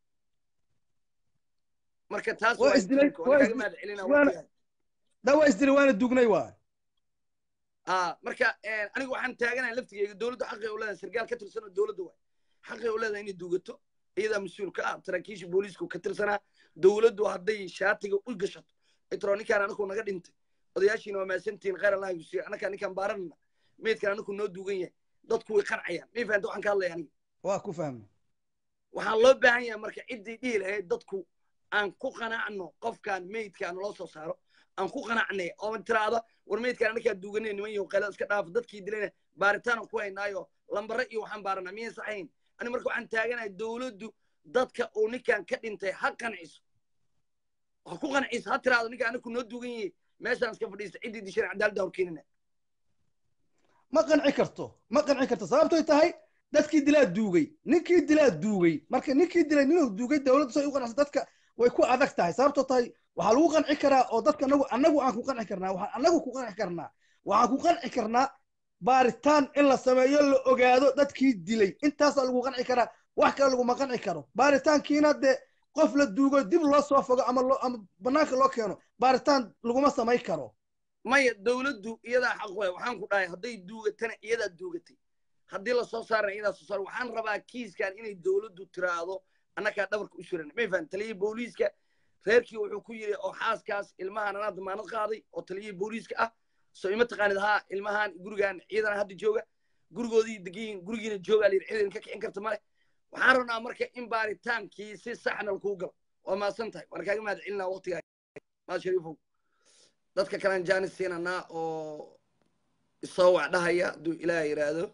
marka taas Waa waa isdilay- isdilka, waa waa kaaga isdil- mahad celinaa waana- waqtigaas. daa waa isdilay waana duugnay waa ah marka eh, anigu waxaan taaganahay laftigeyga dowladdu xaqay u leedahay sargaal ka tirsanoo dowladda waay xaqay u leedahay inay duugato iyadaa mas-uul ka ah saraakiisha booliisku ka tirsanaa dowladdu hadday shaatiga u gashato itro ninkaan anaku naga dhintay odayaashiina waa maasantihiin khayr allah yusiiyo annakaa ninkaan baaranana meydkan anaku noo duugan yahay dadku way qancayaan may fahanta waxaan ka hadlaya aniga waa ku fahmay waxaan loo baahan yahay marka ciddii dhihi lahayd dadku aan ku qanacno qofkaan meydkaan loo soo saaro aan ku qanacnay oo tiraahdo war meydkaan anakaa duuganay niman yahow qayla iska dhaaf dadkii dilayna baaritaan ku haynaayo lambare iyo waxaan baaranaa miyan saxayn ani marka waxaan taaganahay dowladdu dadka uu ninkaan ka dhintay ha qanciso ha ku qanciso ha tiraahdo ninkaan anaku noo duugan yahay meeshaan iska fadhiista ciddii dishan cadaaladda horkeenina ma qanci karto ma qanci karto sababtoy tahay dadkii dilaa duugay ninkii dilaa duugay marka ninkii dilay ninuu duugay dowladdu say u qanacsa dadka way ku adag tahay sababtoo tahay waxaa lagu qanci karaa oo dadka anagu anagu aan ku qanci karnaa waxaan anagu ku qanci karnaa waxaan ku qanci karnaa baaritaan in la sameeyo la ogaado dadkii dilay intaasaa lagu qanci karaa wax kale laguma qanci karo baaritaankiina dee qof la duugo dib loo soo fogo ama loo ama banaanka loo keeno baaritaan laguma samay karo maya dowladdu iyadaa xaq waay waxaan ku dhahay hadday duugatana iyadaa duugatay haddii lasoo saarana iyadaa soo saar waxaan rabaa kiiskan inay dowladdu tiraahdo annagaa dhabarka u suran may fahan taliyihii booliiska reerkii wuxuu ku yidhi oo xaaskaas ilmahan anaa damaanad qaaday oo taliyihii booliiska ah soo ima taqaanid haa ilmahan gurigan ciidana hadda jooga gurigoodii degayin gurigiina joogaa layidhi ciidan ka kicin karta male waxaan rabnaa marka in baaritaankii si saxna lakuu galo waa mahadsan tahay waan kaaga mahad celinaa waqtigaa maad shariifow dadka kalean jaanis siinanaa oo isoo wax dhahaya hadduu ilaah yidhaahdo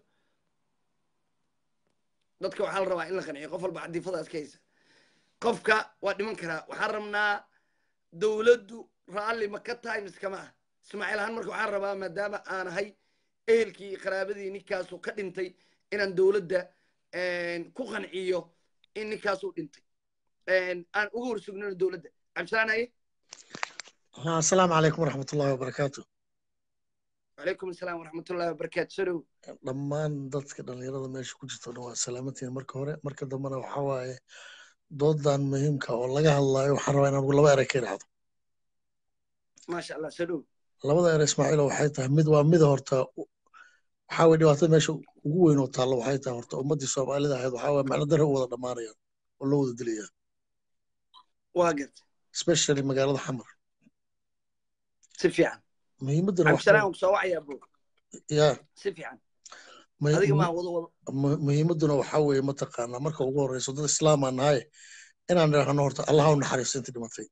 dadka waxaa la rabaa in la qanciyo qof walba cadiifadaas ka haysa qofka waa dhiman karaa waxaan rabnaa dowladdu raalli ma ka tahay mise kama ah ismaaciil ahaan marka waxaan rabaa maadaama aan ahay ehelkii iyo qaraabadii ninkaasu ka dhintay inaan dowladda ku qanciyo in ninkaasuu dhintay aan uga horsugnano dowladda cabdisalaan haye ها السلام عليكم ورحمة الله وبركاته وعليكم السلام ورحمة الله وبركاته سلو dhammaan dadka dhalinyarada meesha ku jirta dhan waa salaamantiin marka hore marka dambena waxa waaye doodan muhiimka oo laga hadlayo waxaan rabaa inaan laba erey ka idhaahdo ما شاء الله سلو labada erey ismaaciilo waxay tahay mid waa mida horta waxaa waye dhibaatada meesha ugu weyn oo taalla waxay tahay horta ummaddii soomaalida ahayd waxaa waye macno darre u wada dhammaanayaan oo loo wada dilaya واقف especially magaalada xamar سفيان muhiimaddana عبد waxa السلام وسواع يا ابو ya سفيان muhi- هذيك ما وضو وضو mu- muhiimadduna waxaa weeye mataqaanaa marka ugu horreyso dad islaam aan nahay inaan idhaahno horta allaha u naxariisto intii dhimatay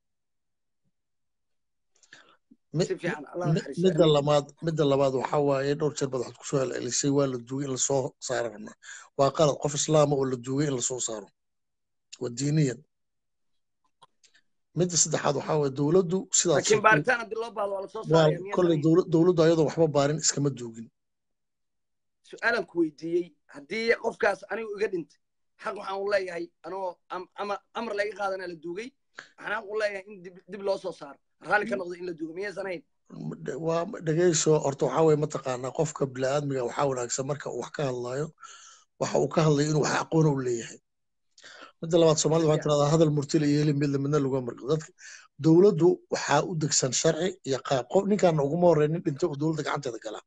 Mi- سفيان الله mi- يحرسه midda labaad midda labaad waxaa waaye dhowr jeer baad waxaad kusoo celcelisay waa la duugay in lasoo saaro rabnaa waa qalad qof islaama oo la duugay in lasoo saaro waa diiniyan midda saddexaad waxaa waaye dowladdu sidaas لكن بارتان عبد الله بعض ولا صوص waa صار يعني kolley يدري dowla- dowladdu ayadoo waxba baarin iskama duugin سؤالا كويديي هدي قف كاس أنا وقد أنت حق وحان والله هي أنا أم أم أمر لا يقاد أنا للدوقي maxnaan u leeyahay in dib dib loo soo saaro raalli ka noqdo in la duugo miyaysan ahayn waa dhegeyso horta waxaa weye mataqaanaa qofka bini'aadmiga waxaa wanaagsan marka uu wax ka hadlayo waxa uu ka hadlayo inuu wax aqoona u leeyahay midda labaad soomaalida waxaa tirahdaa hadal murtila iyo heli midla midna lagu marqo dadka dowladdu waxaa u degsan sharci iyo qaab qof ninkaana uguma horreyn nin dhintay oo dowladda gacanteeda gala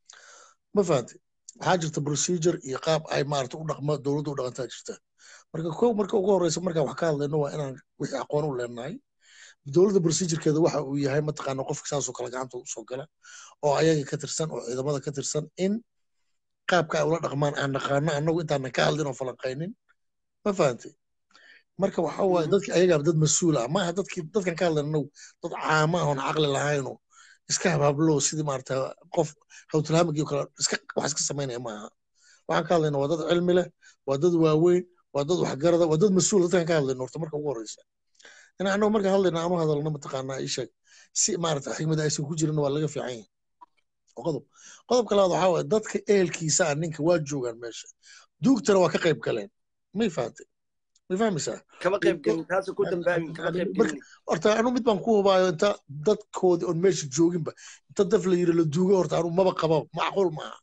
ma fahamtay waxaa jirta procedure iyo qaab ay maarata u dhaqma dowladdu u dhaqantaa jirta marka ko marka ugu horreysa markaan wax ka hadlayno waa inaan wixii aqoon u leenahay dowladda procedurekeeda waxa uu yahay mataqaana qofka saasoo kale gacanta usoo gala oo ayaga ka tirsan oo ciidamada ka tirsan in qaabka ay ula dhaqmaan aan naqaano annagu intaanan ka hadlin oo falanqaynin ma fahantay marka waxa waaye dadki ayagaa dad mas-uul ah maaha dadkii dadkan ka hadlan annagu dad caama ah oon caqli lahaynoo iska habhablo sidii maarata qof hawtilhaamigii kale iska wax iska samaynaya maaha waxaan ka hadlayna waa dad cilmi leh waa dad waaweyn waa dad waxgarada waa dad mas-uul dadkan ka hadlayno horta marka ugu horreysa in annagu marka hadlayna aanu hadalno mataqaanaa ii sheeg si maarata xigmada aysan ku jirin waa laga fiican yahay qodob qodobka labaad waxaa waaye dadka ehelkiisa ah ninka waa joogaan meesha duugtana waa ka qayb galeen may fahantay may fahmaysaa kama qayb gelin taas ku dambaabin kama qayb gelin horta anu mid baan ku hubaayo inta dadkoodii oon meesha jooginba inta daf la yiri la duugo horta anu maba qabo macquul maaha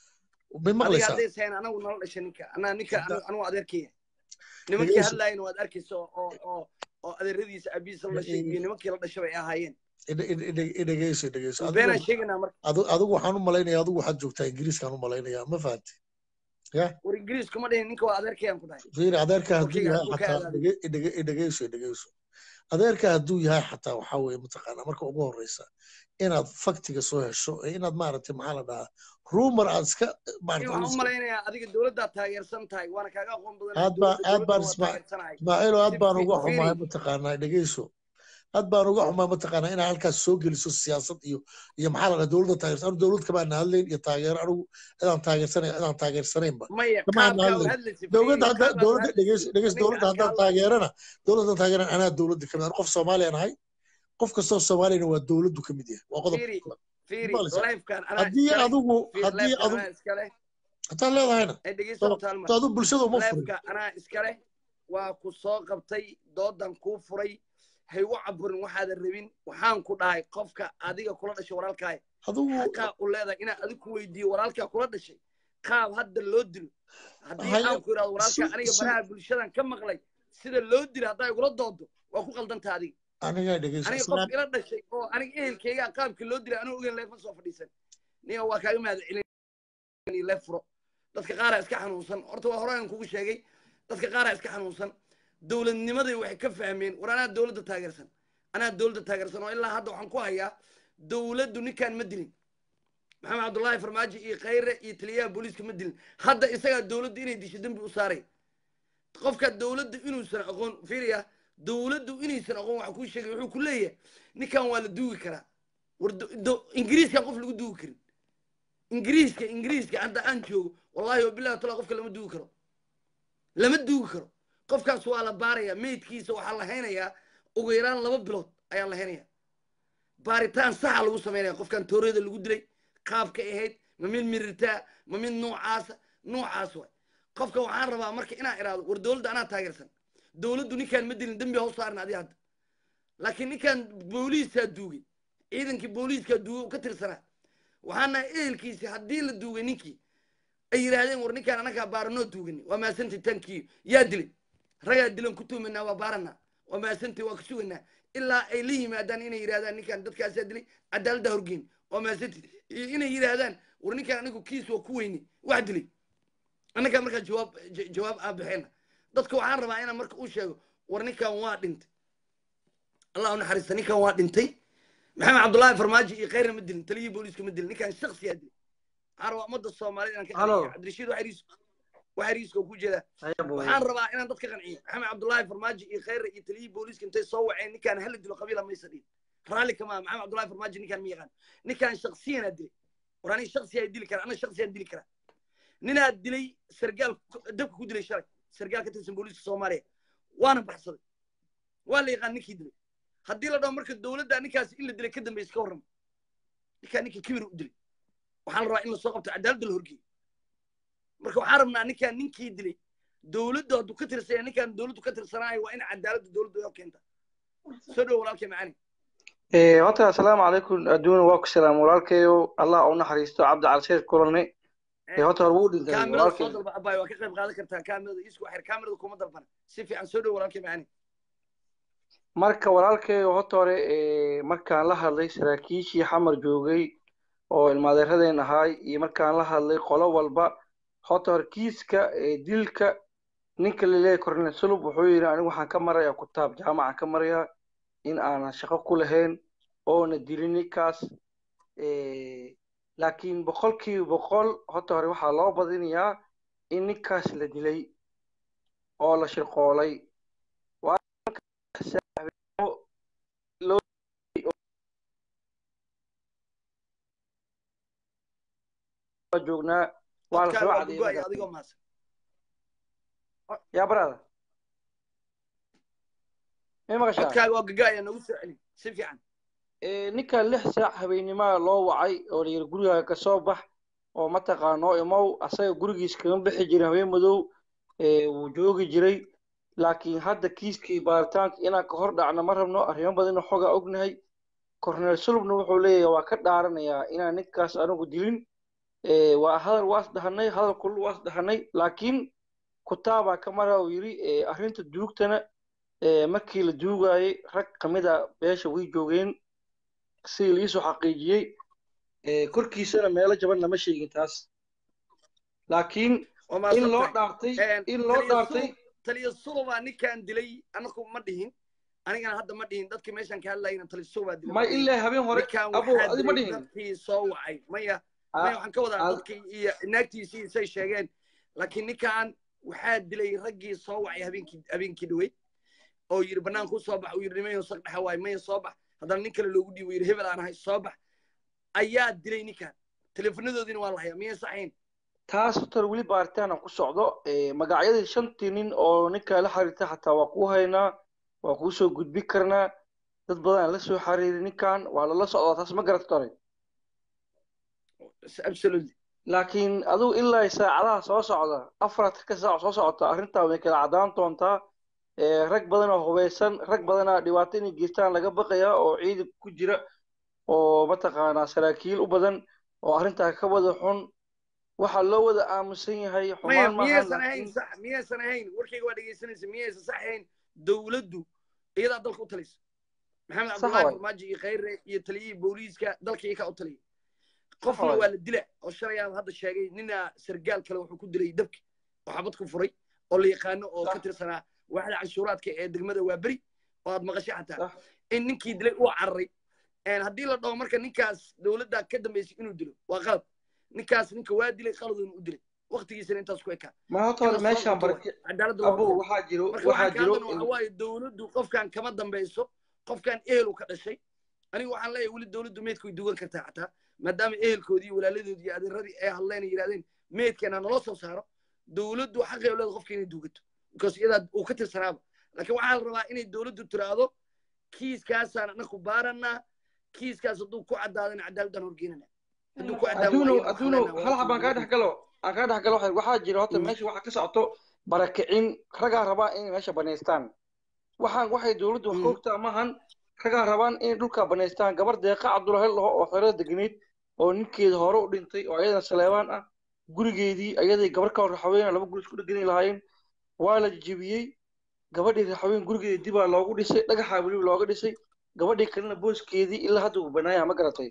may adiga maqlaysaa hadday sayn anagu nala dhashay ninka anaa ninka anugu adeerkaya nimankii hadlaayana waad arkaysa oo oo oo adeeradiisa abiisa la dhashay iyo nimankii la dhashay bay ahaayeen idhegeyso idhegeyso beenaan sheegaynaa marka adigu waxaan u malaynaya adigu waxaad joogtaa ingiriiskaan u malaynaya ma fahanti ya war ingiriis kuma dhihin ninka waa adeerkayaan ku dhahay fiiri adeerka hadduu Wakiga yahay hadduu ka xataa aadaado. dhege- dhege- idhegeyso idhegeyso adeerka hadduu yahay xataa waxaa weeye mataqaanaa marka ugu horreysa inaad faktiga soo hesho ee inaad maaragtay maxaa la dhahaa rumor aad iska Nin maaragtay waxaan u malaynayaa adiga dowladdaad taageersan tahay waana kaaga aqoon badan Aad baa- aad baan isma- taageersanahay ismaaciilo aad baan Si- uga fiiri. xumahay mataqaanaa dhegeyso aad baan uga xumahay mataqaanaa inaad halkaas soo geliso siyaasad iyo iyo maxaa la dhahaa dowladda taageersan anu dowlad kamaan hadlayn iyo taageero anigu cidaan taageersanay cidaan taageersanaynba maya Kama qaabkaa hadlin. u hadlaysa dowladda hadda qaabkaa u dowladda hadlaysa. dhegeyso dhegeyso Ninka dowladda aan ka haddaan hadlayo. taageerana dowladda haddaan taageerana anaa dowladda kamid ah qof soomaaliyaan ahay qof kastoo soomaaliyana waa dowladdu kamid yahay waa qodob Fiiri, fiiri Maqlaysaa? lifekan anaa haddii iskale. adigu Fiiri, haddii lifekan adigu anaa iskale hataa leedahayna ay dhegeyso taalma to adigu bulshada uma furin lifeka anaa iskale waa ku soo qabtay doodan kuu furay hay u caburin waxaadan rabin waxaan ku dhahay qofka adiga kula dhashay walaalkaay adigu xaqaa u leedahay inaan adiga ku weydiiyo walaalkaa kula dhashay qaab hadda loo dilo haddii Haya, aan ku idhahdo walaalkaa si- aniga si- baraha bulshadan ka maqlay sida loo dilo haddaa igula doodo waa ku qaldanta adiga aniga dhegeyso aniga islaan qof ila dhashay oo aniga ehelkayga qaabka loo dilay anuu ogeyn leef ma soo fadhiisan niga waa kaaga mahad celin leef furo dadka qaaraa iska xanuunsan horta waa horaan kugu sheegay dadka qaaraa iska xanuunsan dowladnimaday waxay ka fahmeen war anaa dowladda taageersan anaa dowladda taageersan oo ilaa hadda waxaan ku hayaa dowladdu ninkaan ma dilin maxamed cabdullaahi farmaajo iyo khayre iyo taliyaha booliiska ma dilin hadda isagaa dowladdu inay disho dembi u saaray qofka dowladdu inuusan aqoon fiiriya dowladdu inaysan aqoon waxa kuu sheegay wuxuu ku leeyahay ninkan waa la duugi karaa war do- do- ingiriiskan qof lagu duugi karin ingiriiska ingiriiska hadda aan joogo wallahi wabillahi taala qofka lama duugi karo lama duugi karo qofkaas waa la baaraya meydkiisa waxaa la haynayaa ugu yaraan laba bilood ayaa la haynaya baaritaan saxa lagu samaynaya qofkan toorada lagu dilay qaabka ahayd ma mid mirirtaa ma mid noocaasa noocaas waay qofka waxaan rabaa marka inaan iraado war dowladda anaa taageersan dowladdu ninkaan ma dilin dembi haw saarin adi hadda laakiin ninkaan booliiskaa duugay ciidankii booliiskaa duugay oo ka tirsanaa waxaan nahay ehelkiisi haddii la duugay ninkii ay yidhaahdeen war ninkaan anagaa baaranoo duugani waa maasanti tankiyo yaa dilay ragaa dilan ku tuumanaa waa baaranaa waa maasanti waa ka suganaa ilaa ay la yimaadaan inay yidhahdaan ninkaan dadkaasaa dilay cadaaladda horgeyn waa maasanti iyo inay yidhaahdaan war ninkaan anigu kiis waa ku weyni wax dilay annagaa markaa jawaab ja- jawaab aan bixina dadka waxaan rabaa inaan marka u sheego war ninkan waa dhintay allah u naxariista ninkan waa dhintay maxamed cabdullaahi farmaajo iyo khayrna ma dilin taliyihii booliiska ma dilin ninkan shaksiyaa dilay waxaan rabaa ummadda soomaalida inaan ka Halo. qanciyo cabdirashiid waxariis waxariiska oo ku jeedaa waxaan rabaa inaan dadka qanciyo maxamed cabdullaahi farmaajo iyo khayra iyo taliyihii booliiska intay soo waceen ninkaan hala dilo qabiila maysa dhihin raalli kama aha maxamed cabdullaahi farmaajo ninkaan ma yaqaan ninkaan shaksiyanaa dilay war aniga shaksiyaa dili kara ana shaksiyaan dili karaa ninaa dilay sargaal ku- dabka ku dilay shalay sargaal ka tirsan booliiska soomaaliya waana baxsaday waa la yaqaan ninkii dilay haddii la dhaho marka dowladda ninkaasi in la dilay ka dambaysa ka warrama ninkaa ninka kibir u dilay waxaan rabaa in lasoo qabto cadaaladda la horgeeyo marka waxaan rabnaa ninkaan ninkii dilay dowladdu hadduu ka tirsanya ninkaan dowladdu ka tirsanaayo waa in cadaaladda dowladdu oo keenta soo dhow walaalkay macani horta assalaamu calaykum adduuna waa ku salaam walaalkayo allah u naxariisto cabdi calsheer kulane horta hore wuu dhintay kaamirada soo walaalkay dalba abaay waa ka qayb qaadan kartaa kaamirada isku xir kaamirada kuma dalbana si fiican soo dhow walaalkay macani marka walaalkayo horta hore eh, markaan la hadlay saraakiishii xamar joogay oo ilmaadeeradeen ahaay iyo markaan la hadlay qolo walba horta hore kiiska eh, dilka ninka laleeyahay cornel sulub wuxuu yidhi anigu waxaan ka marayaa kutaab jaamacaan ka marayaa in aanan shaqo ku lahayn oona dilin ninkaas Eh, laakiin boqolkiiba boqol horta hore waxaa loo badinayaa in ninkaas la dilay oo la shirqoolay waa loo joognaa waa la codkaaga soo waa cadeeyay gogoaya markaas. adigoo maasan yaa brada may maqashaa codkaaga waa gogoaya nagu soo celi si fiican Eh, ninka lix saac habeenimaa loo wacay oo layidhi gurigaaga ka soo bax oo mataqaano imow asaga gurigiis kaga bixi jiray habeen madow eh, wuu joogi jiray laakiin hadda kiiskii baaritaanka inaan ka hor dhacno ma rabno arrimo badanna xogaa ognahay cornel sulubna wuxuu leeyahay waa ka dhaaranayaa inaan ninkaas anigu dilin Eh, waa hadal waas dhahanay hadal kulul waas dhahanay laakiin kutaabaa ka mara uu yidhi eh, arrinta duugtana eh, markii la duugayay rag kamid a beesha way joogeen sidii liisoo xaqiijiyey eh, korkiisana meelo jaban lama sheegin taas laakiin waa in loo maadsantahay dhaartay in loo dhaartay taliya sulubaa ninkaan dilay anaku ma dhihin anigana hadda ma dhihin dadkii meeshaan ka hadlayna taliya sulubaa dilay ma ilaa habeen hore ninkaan abo waxaa adi ma dilay dhihin dadkii soo wacay maya Ah, maya waxaan ka wadaa ah, dadkii iyo naagtiisii say sheegeen laakiin ninkaan waxaa dilay raggii soo wacay habeenkii habeenkii dhaweyd oo yidhi banaanku soo bax uu yidhi nimayo saq dhexa waay maya soo bax haddana nin kale loogu dhiibo yidhi hebel aan ahay soo bax ayaa dilay ninkaan teleefanadoodiina waa la hayaa miyay saxayn taas horta weli baaritaan aan ku socdo Eh, magacyadii shantii nin oo ninka la xiriirta xataa waa kuu haynaa waa kuu soo gudbin karnaa dad badan aan la soo xiriirin ninkan waa lala socdaa taas ma garata hore absolutely laakiin adigu ilaa saacadaha soo socda afartanka saac soo socota arrintaa way kala caddaan doontaa Eh, rag badan oo hubeysan rag badanaa dhibaato inay geystaan laga baqayaa oo ciidan ku jira oo mataqaanaa saraakiil u badan oo arrintaa ka wada xun waxaa loo wada aamusan yahay maya xumaan maahan miyaysan ahayn laakiin sax miyaysan ahayn warkayga waa dhegaysanaysa miyaysan sax ahayn dowladdu iyadaa dalka u talaysa maxamed sax cabdullaahi waay farmaajo iyo khayre iyo taliyihii booliiska dalka iyakaa u taliyay sax qofna waay waa la dila oo shalay aan hadda sheegay nina sargaal kale wuxuu ku dilay dabki oo xabad ku furay oo la yaqaano oo ka sax tirsanaa waaxda canshuuraadka ee degmada waa beri oo aad maqashay xataa sax in ninkii dilay uu cararay een haddii la dhaho marka ninkaas dowladda ka dambaysay inuu dilo waa qalad ninkaas ninka waa dilay qaladuna u dilay waqtigiisana intaas ku ekaa ma horta in hore la soo meeshaan qabto waay barake cadaaladda la abo horkeeno waxaa jiro marka waxaa waxaan ka jiro hadlana waxa waaye dowladdu qofkan kama dambayso qofkan ehelu ka dhashay aniga waxaan leeyahay weli dowladdu meydka way dugan kartaa xataa maadaama ehelkoodii iyo walaaladoodii iyo adeeradii ay hadleen ay yidhahdeen meydkeena naloo soo saaro dowladdu xaqay u leedahay qofka inay duugato because iyadaa uu ka tirsanaaba laakiin waxaa la rabaa inay dowladdu tiraahdo kiiskaasaan anaku baaranaa kiiskaas hadduu ku caddaadana cadaaladdan horgeynana hadduu ku caddaaba adduuno waayana waxaan adduuno leenahay hal waa xab aan kaa dhex horgeynana galo aan kaa dhex galo waxay- waxaa jira horta meesha waxaa ka socoto barakicin ragaa rabaa inay meesha banaystaan waxaan waxay dowladdu wax ka ogtaa maahan ragaa rabaan inay dhulka banaystaan gabar deeqa cabdulahel laho oo xerada degneyd oo ninkeeda hore u dhintay oo ayadana saleebaan ah gurigeedii ayaday gabar ka hor raxaweyna laba guri isku dhegani lahaayeen waa la jijibiyey gabadhii raxaween gurigeedii dibaa loogu dhisay dhagaxaa weliba looga dhisay gabadhii kalena booskeedii ilaa hadda uu banaaya ma garatay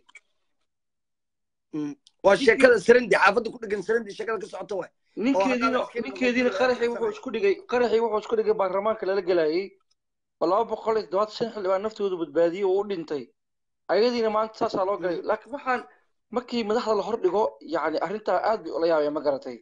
waa sheekada sarandi xaafadda ku dhegan sarandi sheekada ka socota waay oo haddaan ninkeediina askari ninkeediina noqon qaraxii wuxuu isku dhigay qaraxii wuxuu isku dhigay baarlamaanka lala gelayay oo laba boqol iyo toddobaatan shan xildhibaan naftoodu badbaadiyey oo u dhintay ayadiina maanta saasaa loo galay laakiin waxaan markii madaxda la hordhigo yacni arrintaa aad bay ula yaabeen ma garatay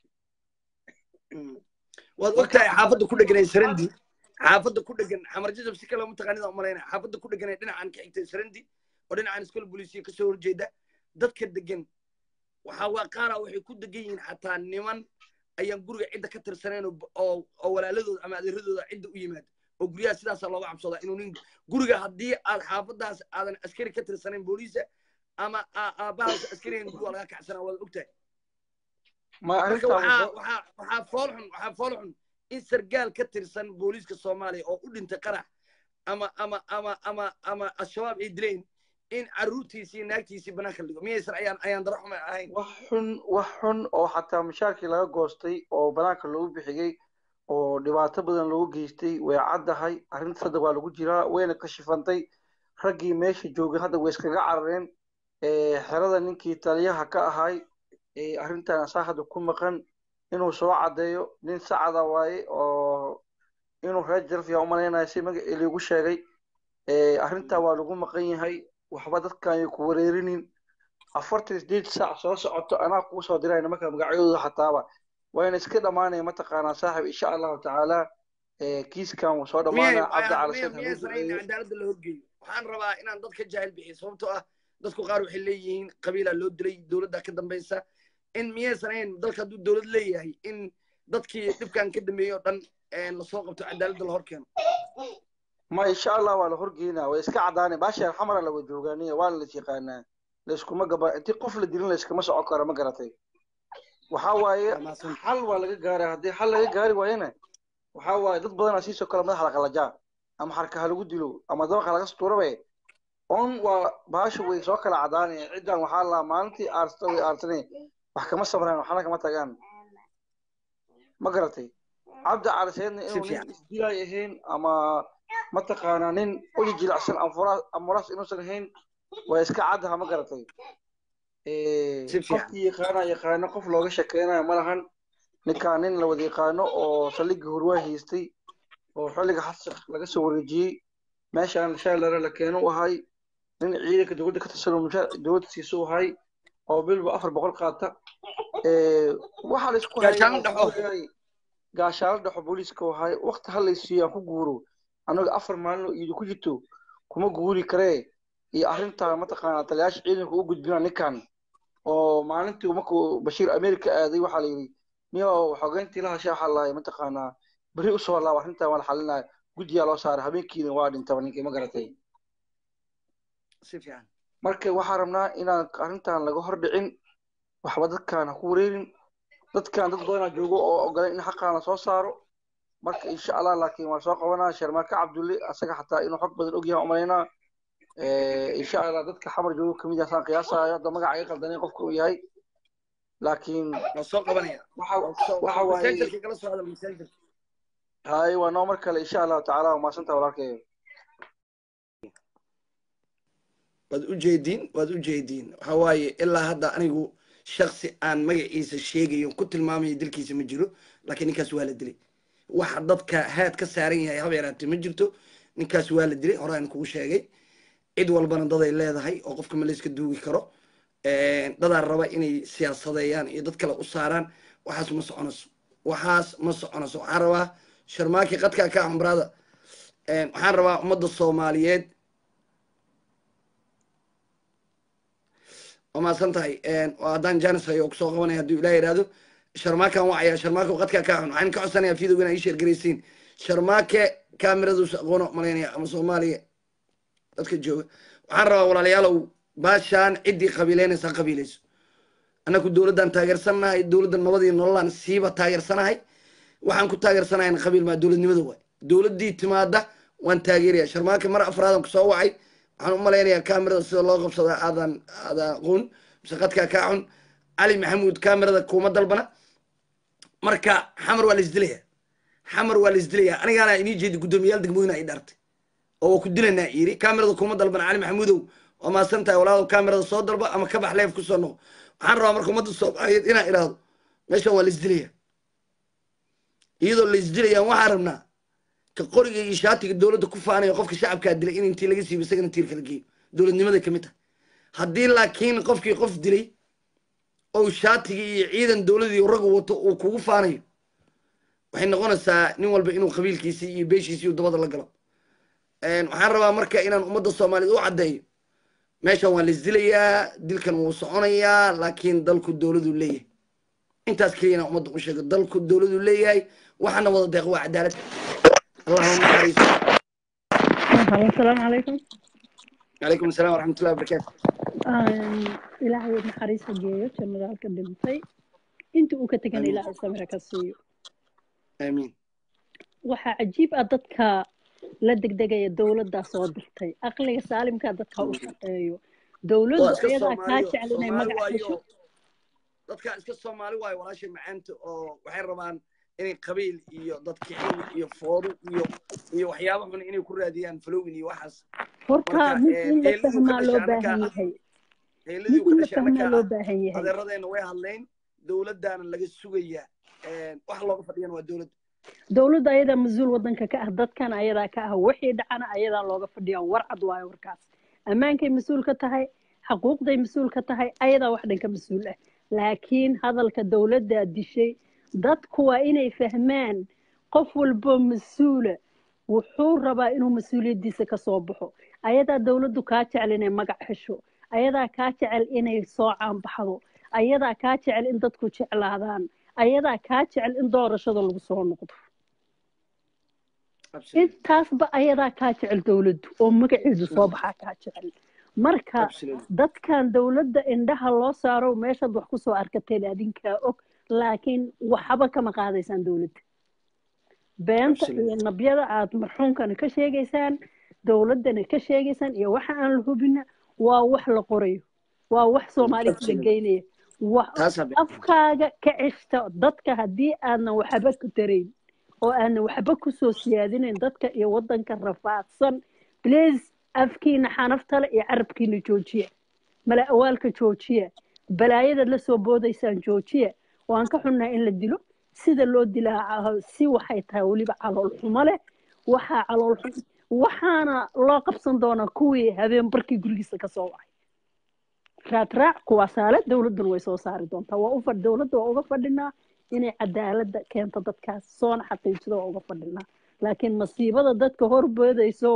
waad ogtahay xaafadda ku dheganay sarandi xaafadda ku dhegan xamar jajab si kale mataqaanida u malaynaya xaafadda ku dheganay dhinacan ka xigtay sarandi oo dhinacan iskool booliisiya kasoo horjeeda dadka degan waxaa waa qaara waxay ku degan yihiin xataa niman ayaan guriga cidda ka tirsanayn oo oo oo walaaladooda ama adeeradooda cidda u yimaada oo guryaha sidaasaa looga cabsoodaa inuu nin guriga haddii aad xaafadaas aadan askari ka tirsanayn booliisa ama aa- aabbahaas askarigan guri waa laga kacsanaa waad ogtahay ma marka arrintaa waxaa wuxuu waxaa waxaa fool xun waxaa fool xun in sargaal ka tirsan booliiska soomaaliya oo u dhintay qarax ama ama ama ama ama al-shabaab ay dileen in carruurtiisii iyo naagtiisii banaanka la dhigo miyaysan ayaan ayaan daro xuma ahayn wax xun wax xun oo xataa mashaakil laga goostay oo banaanka loogu bixiyey oo dhibaato badan loogu geystay way caddahay arrintaas hadda waa lagu jiraa wayna kashifantay raggii meesha joogay hadda way iskaga carareen Eh, xerada ninkii taliyaha ka ahay eh, arrintan asaa hadda ku maqan inuu soo caddeeyo nin sacada waaye oo inuu reer jarfiya umalaynaya si magacii liigu sheegay Eh, arrintaa waa lagu maqan yahay waxba dadkan ay ku wareerinin afartan sideed saac soo socoto anaa kuu soo dirayna marka magacyadooda xataaba wayna iska dhammaanaya mataqaanaa saaxib insha allahu tacaala Eh, kiiskan wuu soo miyay dhammaanaya cabdi cali miya- sayd hagu miyaysan ahayn duceeyo cadaaladda la horgeeyo waxaan rabaa inaan dadka jaahil bixiyo sababtoo ah dadku qaar waxay leeyihiin qabiilaa loo dilay dowladda ka dambaysa in miyaysan ahayn dalka hadduu dowlad leeyahay in dadkii dhibkan ka dambeeyey oo dhan eh, lasoo qabto cadaaladda la hor keeno ma insha allah waa la horgeynaa way iska cadaanay baasha xamara lawa joogaaniya waana la yaqaanaa layskuma gaba intii qof la dilin layskama socon karo ma garatay waxaa waaye Waa mahadsan. xal waa laga gaaray haddii xal laga gaari waayana waxaa waaye dad badanaa siisoo kale madaxa la qalajaa ama xarkaha lagu dilo ama dabaqa laga sutuurabe on waa baasha way soo kala cadaanaya ciddan waxaa la maalintii aarsta way aartane wax kama sabraan waxna kama tagaan ma garatay cabdi cali sayidna Si inuu nin fiican. isdilaay ahayn ama mataqaanaa nin uji jilicsan amfuraas amuraas inuusan ahayn waa iska caddaha ma garatay Eh, Si fiican. qofkii yaqaana yaqaano qof looga shakeynayo ma lahan ninkaan nin la wada yaqaano oo saldhigga hurwaa haystay oo xilliga xasaq laga soo wareejiyey meeshaan shaalare la keeno u ahay nin ciidanka dowladda ka tirsan oo mushaar dowladda siiso u ahay oo bilba afar boqol qaata Eh, waxaa la isku hayay Gaashaan oo dhaxo. guurayay, gaashaalo dhaxo booliiska u ahay waqti hal laysiiyo aan ku guuro annaga afar maalin oo iidi ku jirto kuma guuri karee iyo arrintaa mataqaanaa taliyaasha ciidanka u gudbina ninkan oo maalintii markuu bashiir america aaday waxaa la yidhi niyo xogeyntii la hasha waxaa lahay mataqaanaa beri usoo laaba arrintan waa la xalinaya guddiyaa loo saaray habeenkiina waa dhintaba ninkii ma garatay si fiican marka waxaa rabnaa inaan arrintan laga hor dhicin waxba dadkaan ha ku wareerin dadkan dad badanaa joogo oo ogolay in xaqaan la soo saaro marka insha allah laakiin waan soo qabanaa sharmaake cabdulle asaga xataa inuu xog badan ogyahay umalaynaa insha allah dadka xamar joogo kamid ah saan qiyaasayo hadda magaca iga qaldanay qofka uu yahay laakiin waa soo qabanaya waxa Waa soo- waxa waaye messengerka kala soo hadal messengerka hay waa noo mar kale insha allahu tacaala waa maasanta walaalkeeyo waad u jeediin waad u jeediin waxa waaye ilaa hadda anigu shaksi aan magaciisa sheegayo ku tilmaamayo dilkiisa ma jiro laakiin ninkaas waa la dilay waxa dadka haad ka saaran yahay haba yaraatee ma jirto ninkaas waa la dilay horaan kugu sheegay cid walbana daday leedahay oo qofka ma layska duugi karo dadaa raba inay siyaasadeeyaan iyo dad kale u saaraan waxaas ma soconayso waxaas ma soconayso waxaan rabaa sharmaaki qadkaa ka ambraada waxaan rabaa ummadda soomaaliyeed waa mahadsan tahay haddaan janis hayo oo kusoo qabanaya hadduu ilaah yidhaahdo sharmaakan wacaya sharmaake qadkaa ka xun waxaan ka codsanayaa fiidowga inaa ii sheergaraysiin sharmaake kaamiraduusa aqoono malaynaya ama soomaaliya dadka jooga waxaan rabaa walaalayaalow baashaan ciddii qabiileynaysa ha qabiilayso annaku dowladdan taageersanahay dowladdan nabadii nololaan siiba taageersanahay waxaan ku taageersanahay qabiil maa dowladnimada waay dowladdii timaada waan taageeraya sharmaake mar afraadan kusoo wacay waxaan u malaynayaa kamerada sida loo qabsada aadan aada aqoon mise qadkaa kaa xun cali maxamuud kamerada kuma dalbana marka xamar waa la isdilaya xamar waa la isdilaya anigaana inii jeedi guddoomiyaal degmooyina ay dhaartay oo waa ku dilanaa yiri kamerada kuma dalbana cali maxamuudow waa maasan tahay walaalow kamerada soo dalba ama ka bax leef kusoo noqo waxaan rabaa marka ummadda soomaaliyeed inaan idhaahdo meeshan waa la isdilaya iyadoo la isdilayaan waxaan rabnaa ka qoriga iyo shaatiga dowladda ku faanayo qofka shacabkaa dilay in intii laga siibo isagana tiir kala geeyo dowladnimaday kamid tahay haddii laakiin qofkii qof dilay ou shaatigii iyo ciidan dowladii raggu wato uu kugu faanayo waxay noqonaysaa nin walba inuu qabiilkiisii iyo beeshiisii uu dabada la galo waxaan rabaa marka inaan ummadda soomaaliyeed u caddeeyo meeshan waa la isdilayaa dilkan wuu soconayaa laakiin dalku dowladuu leeyahay intaas keliya inaan ummadda u sheego dalku dowladuu leeyahay waxaana wada deeq waa cadaalad اللهم نحريص السلام عليكم عليكم السلام ورحمة الله وبركاته ilaahay naxariista geeyo jannadaalka dhintay inta uu ka tegan Amiin. ilaahay samira ka siiyo آمين waxaa cajiib ah dadka la degdegaya dowladdaa soo dirtay aqliga saalimkaa dadka u shaqeeyo waa dowladdu iska ayadaa kaa soomaaliyo jecel inay soomaali magac hesho waayo dadka iska soomaali waayo walaashay macaanta oo waxay rabaan inay qabiil iyo dadkicin iyo foodo iyo iyo waxyaaba xun inay ku raadiyaan falowin iyo waxaas horta marka mid in la eeladii u ka fahmaa loo dhashay baahan annagaa ah yahay eeladii mid u ka in la dhashay fahmaa annagaa loo ah baahan yahay adeeradeenna way hadleen dowladdaana laga sugayaa wax looga fadhiyana waa dowladda dowladda ayadaa mas-uul wadanka ka ah dadkan ayadaa ka ah wixii dhacana ayadaa looga fadhiyaa warcad waayo warkaas ammaankay mas-uul ka tahay xaquuqday mas-uul ka tahay ayadaa wax dhan ka mas-uul ah laakiin hadalka dowladdaa dishay dadku waa inay fahmaan qof walboo mas-uula wuxuu rabaa inuu mas-uuliyaddiisa ka soo baxo ayadaa dowladdu kaa jecel inay magac hesho ayadaa kaa jecel inay soo caanbaxdo ayadaa kaa jecel in dadku jeclaadaan ayadaa kaa jecel in doorashada lagu soo noqdo Absolutely. intaasba ayadaa kaa jecel dowladdu oo magaceedu soo baxaa kaa jecel marka Absolutely. dadkan dowladda indhaha loo saaro meeshaad wax kusoo arkateen adinkaa og laakiin waxba kama qaadaysaan dowladda beenta iyo Absolutely. nabyada aad marxuumkana ka sheegaysaan dowladdana ka sheegaysaan iyo waxa aan la hubina waa wax la qorayo waa wax soomaali kala Absolutely. geynaya wax taasaa be afkaaga ka ceshta dadka haddii aadan waxba ku tarayn oo aanan waxba kusoo siyaadinayn dadka iyo wadanka rafaadsan please afkiina xanaftale iyo carabkiina joojiya mala awaalka joojiya balaayadaad la soo boodaysaan joojiya waan ka xunnahay in la dilo sida loo dilaa si waxay tahay weliba calool xumo leh waxaa calool xun waxaana loo qabsan doonaa kuwii habeen barkii gurigiisa ka soo wacay raadraac kuwaasaale dowladduna way soo saari doontaa waa u fadh dowladda waa uga fadhinaa inay cadaaladda keento dadkaas soona xaqiijido waa uga fadhinaa laakiin masiibada dadka horboodayso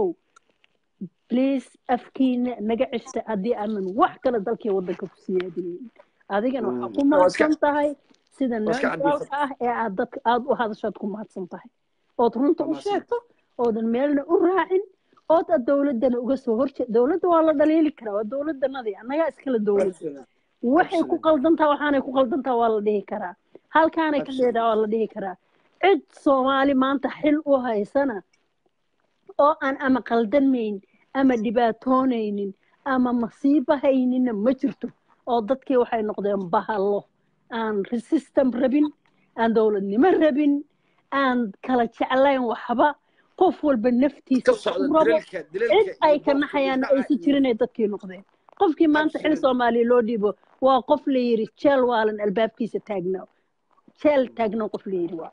please afkiina naga ceshta haddii aanan wax kale dalkii waddanka ku siyaadinayn adigana waxaa ku waa iska mahadsan tahay sida waa iska neutralka cadaysan ah ee aad dadka aada u hadashaad ku mahadsan tahay ood runta waa u mahadsan sheegto oodan meelna u raacin ood aad dowladdana uga soo horjeed dowladda waa la dhaliili karaa waa dowladdanadii annagaa iskala dowlad Absolutely. waxay ku Absolutely. qaldantaa waxaanay ku qaldantaa waa la dhihi karaa halkaanay ka Absolutely. dheedaa waa la dhihi karaa cid soomaali maanta xil u haysana oo aan ama qaldanmayn ama dhibaatoonaynin ama masiibo haynina ma jirto oo dadkii waxay noqdeen bahalo aan resistam rabin aan dowladnimo rabin aan kala jeclayn waxba qof walba naftiisa ka wax socda u rabo dilalka cid dilalka ay iyo ka boobka iyo naxayaanna dhaca aysan iyo jirin ay dadkii noqdeen qofkii maanta xil Absolutely. soomaaliya loo dhiibo waa qof la yidhi jeel waalan albaabkiisa taagnaa jeel taagna qof la yidhi waa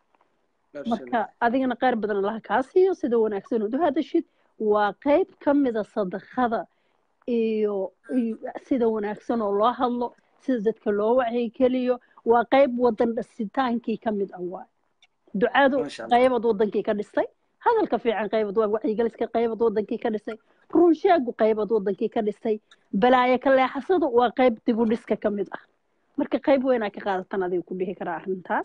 marka Absolutely. adigana qayr badan allaha kaa siiyo sida wanaagsan ood u hadashid waa qayb ka mida sadaqada iyo iyo sida wanaagsan oo loo hadlo sida dadka loo wacyigeliyo waa qayb wadan dhisitaankii ka mid ah waay ducadu Masha Allah. qaybad wadankii ka dhistay hadalka fiican qaybad waa wacyigeliska qaybad wadankii ka dhistay runsheegu qaybad wadankii ka dhistay balaayo ka leexasadu waa qayb dib u dhiska ka mid ah marka qayb weynaa ka qaadatan adiga ku dhihi karaa arrintaas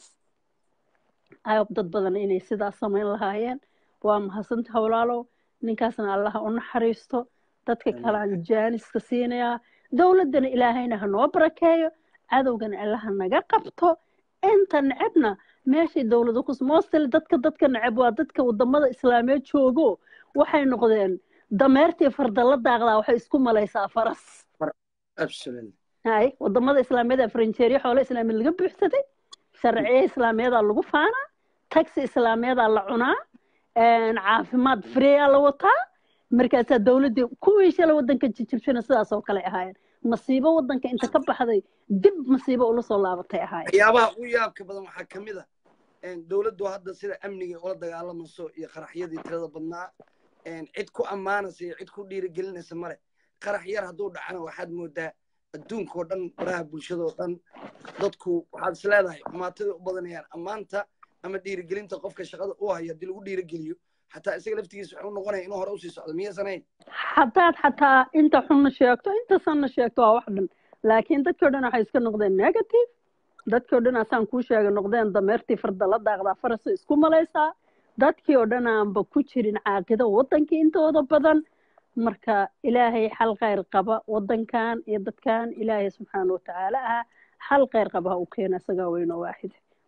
ayb dad badan inay sidaas samayn lahaayeen waa mahadsanta howlaalow ninkaasna allaha u naxariisto dadka Amiin. kale aan jaaniska siinayaa dowladdana ilaahayna ha noo barakeeyo cadowgana allaha naga qabto inta necebna meeshay dowladu kus mostly dadka dadka neceb waa dadka wadamada islaameed joogo waxay noqdeen dameertii farda la daaqdaa waxay isku malaysaa faras Absolutely. hay wadamada islaameed ee faranjeeriya xoolo islaameed laga buuxsaday sharciye islaameedaa lagu faanaa taxi islaameedaa la cunaa een, caafimaad freeyaa la wataa markaasaa dowladdii kuwii shala wadanka jijibshana sidaas oo kale ahaayeen masiibo wadanka inta ka baxday dib masiibo ula soo laabatay ahaayeen waxyaabaha ugu yaabka badan waxaa ka mid a dowladdu hadda sida amniga ula dagaalamayso iyo qaraxyadii tirada badnaa cid ku ammaanaysa iyo cid ku dhiirigelinaysa male qarax yar hadduu dhacana waxaad moodaa adduunkao dhan baraha bulshadoo dhan dadku waxaad is leedahay xumaatadii u badanayaan ammaanta ama dhiirigelinta qofka shaqada u hayo haddii lagu dhiirigeliyo xataa isaga laftigiisa wuxuu noqonaya inuu hore usii socdo miyaysan hayn haddaad xataa inta xunna sheegto inta sanna sheegto waa wax dhan laakiin dadkii o dhan waxay iska noqdeen negative dadkii o dhan asaan kuu sheegay noqdeen dameertii farda la daaqdaa farasa isku malaysaa dadkii oo dhan aanba ku jirin caaqido wadankii intooda badan marka ilaahay xal khayr qaba wadankan iyo dadkan ilaahay subxaana watacaala ah xal khayr qaba ha u keena isagaa weynoo waaxide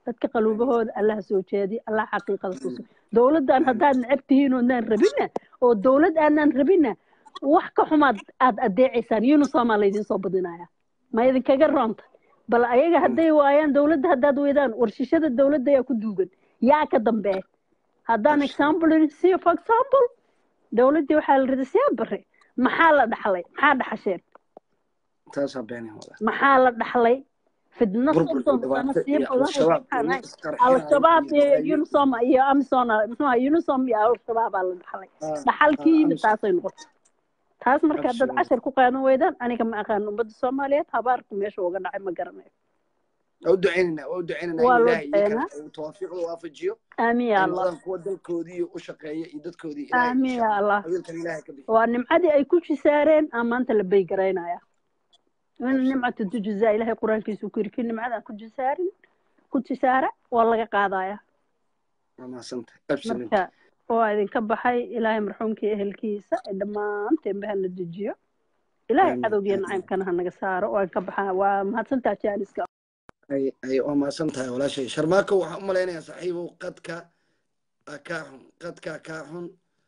dadka qaluubahooda allaha soo jeediya allah xaqiiqada tuso dowladdan haddaad necab tihiin oodnaan rabina oo dowlad aanaan rabina wax ka xumaad aad adeecaysaan unisomaa laydin soo badinaya ma idinkaga roonta bal ayaga hadday waayaan dowladda haddaad weydaan warshishada dowladda ayaa ku duugan yaa ka dambeeya haddaan example siiyo for example dowladdii waxaa la riday siyaa bare maxaa la dhaxlay maxaa dhaxasheen taasaa beenay wada maxaa la dhaxlay fidno burbur iyo soddon sano dhibaato sii iyo badan al-shabaab waxaan iyo ahay isqarxinayo al-shabaab iyo iyo balaayo unisom iyo amisom muxuu ahaa unisom iyo al-shabaabaa la dhaxlay ah dhaxalkii ah yimid amisom taasay noqotay taas marka dad absolutely cashar ku qaadan weydaan aniga ma aqaan ummadda soomaaliyeed habaarku meesha uga dhacay ma garanayo waa u ducaynaynaa waa u ducaynaynaa in waa loo ilaahay iyakana duceynaa uu tawaafiiqda waafajiyo aamin ay ya allah noqdaan kuwa dalkoodii u shaqeeya iyo dadkoodii ilaahay aamin insha ya allah allah qabiilkan ilaahay ka bixiyo waa nimcadii ay ku jisaareen aa maanta la beygaraynaya in absolutely nimcatu tujzaa ilaahay qur-aankiisu ku yiri kii nimcadaan ku jisaarin ku jisaara waa laga qaadaya waa mahadsantahay absolutely marka waa idinka baxay ilaahay marxuumkii ehelkiisa ee dhammaanteenba hana dejiyo ilaahay aamin cadowgiyo aamin nacaybkana ha naga saaro waan ka baxaa waa mahadsantaa jaaniska ay ay waa mahadsan tahay walaashay sharmaako waxaan u malaynayaa saaxiibow qadka aa kaa xun qadkaa kaa xun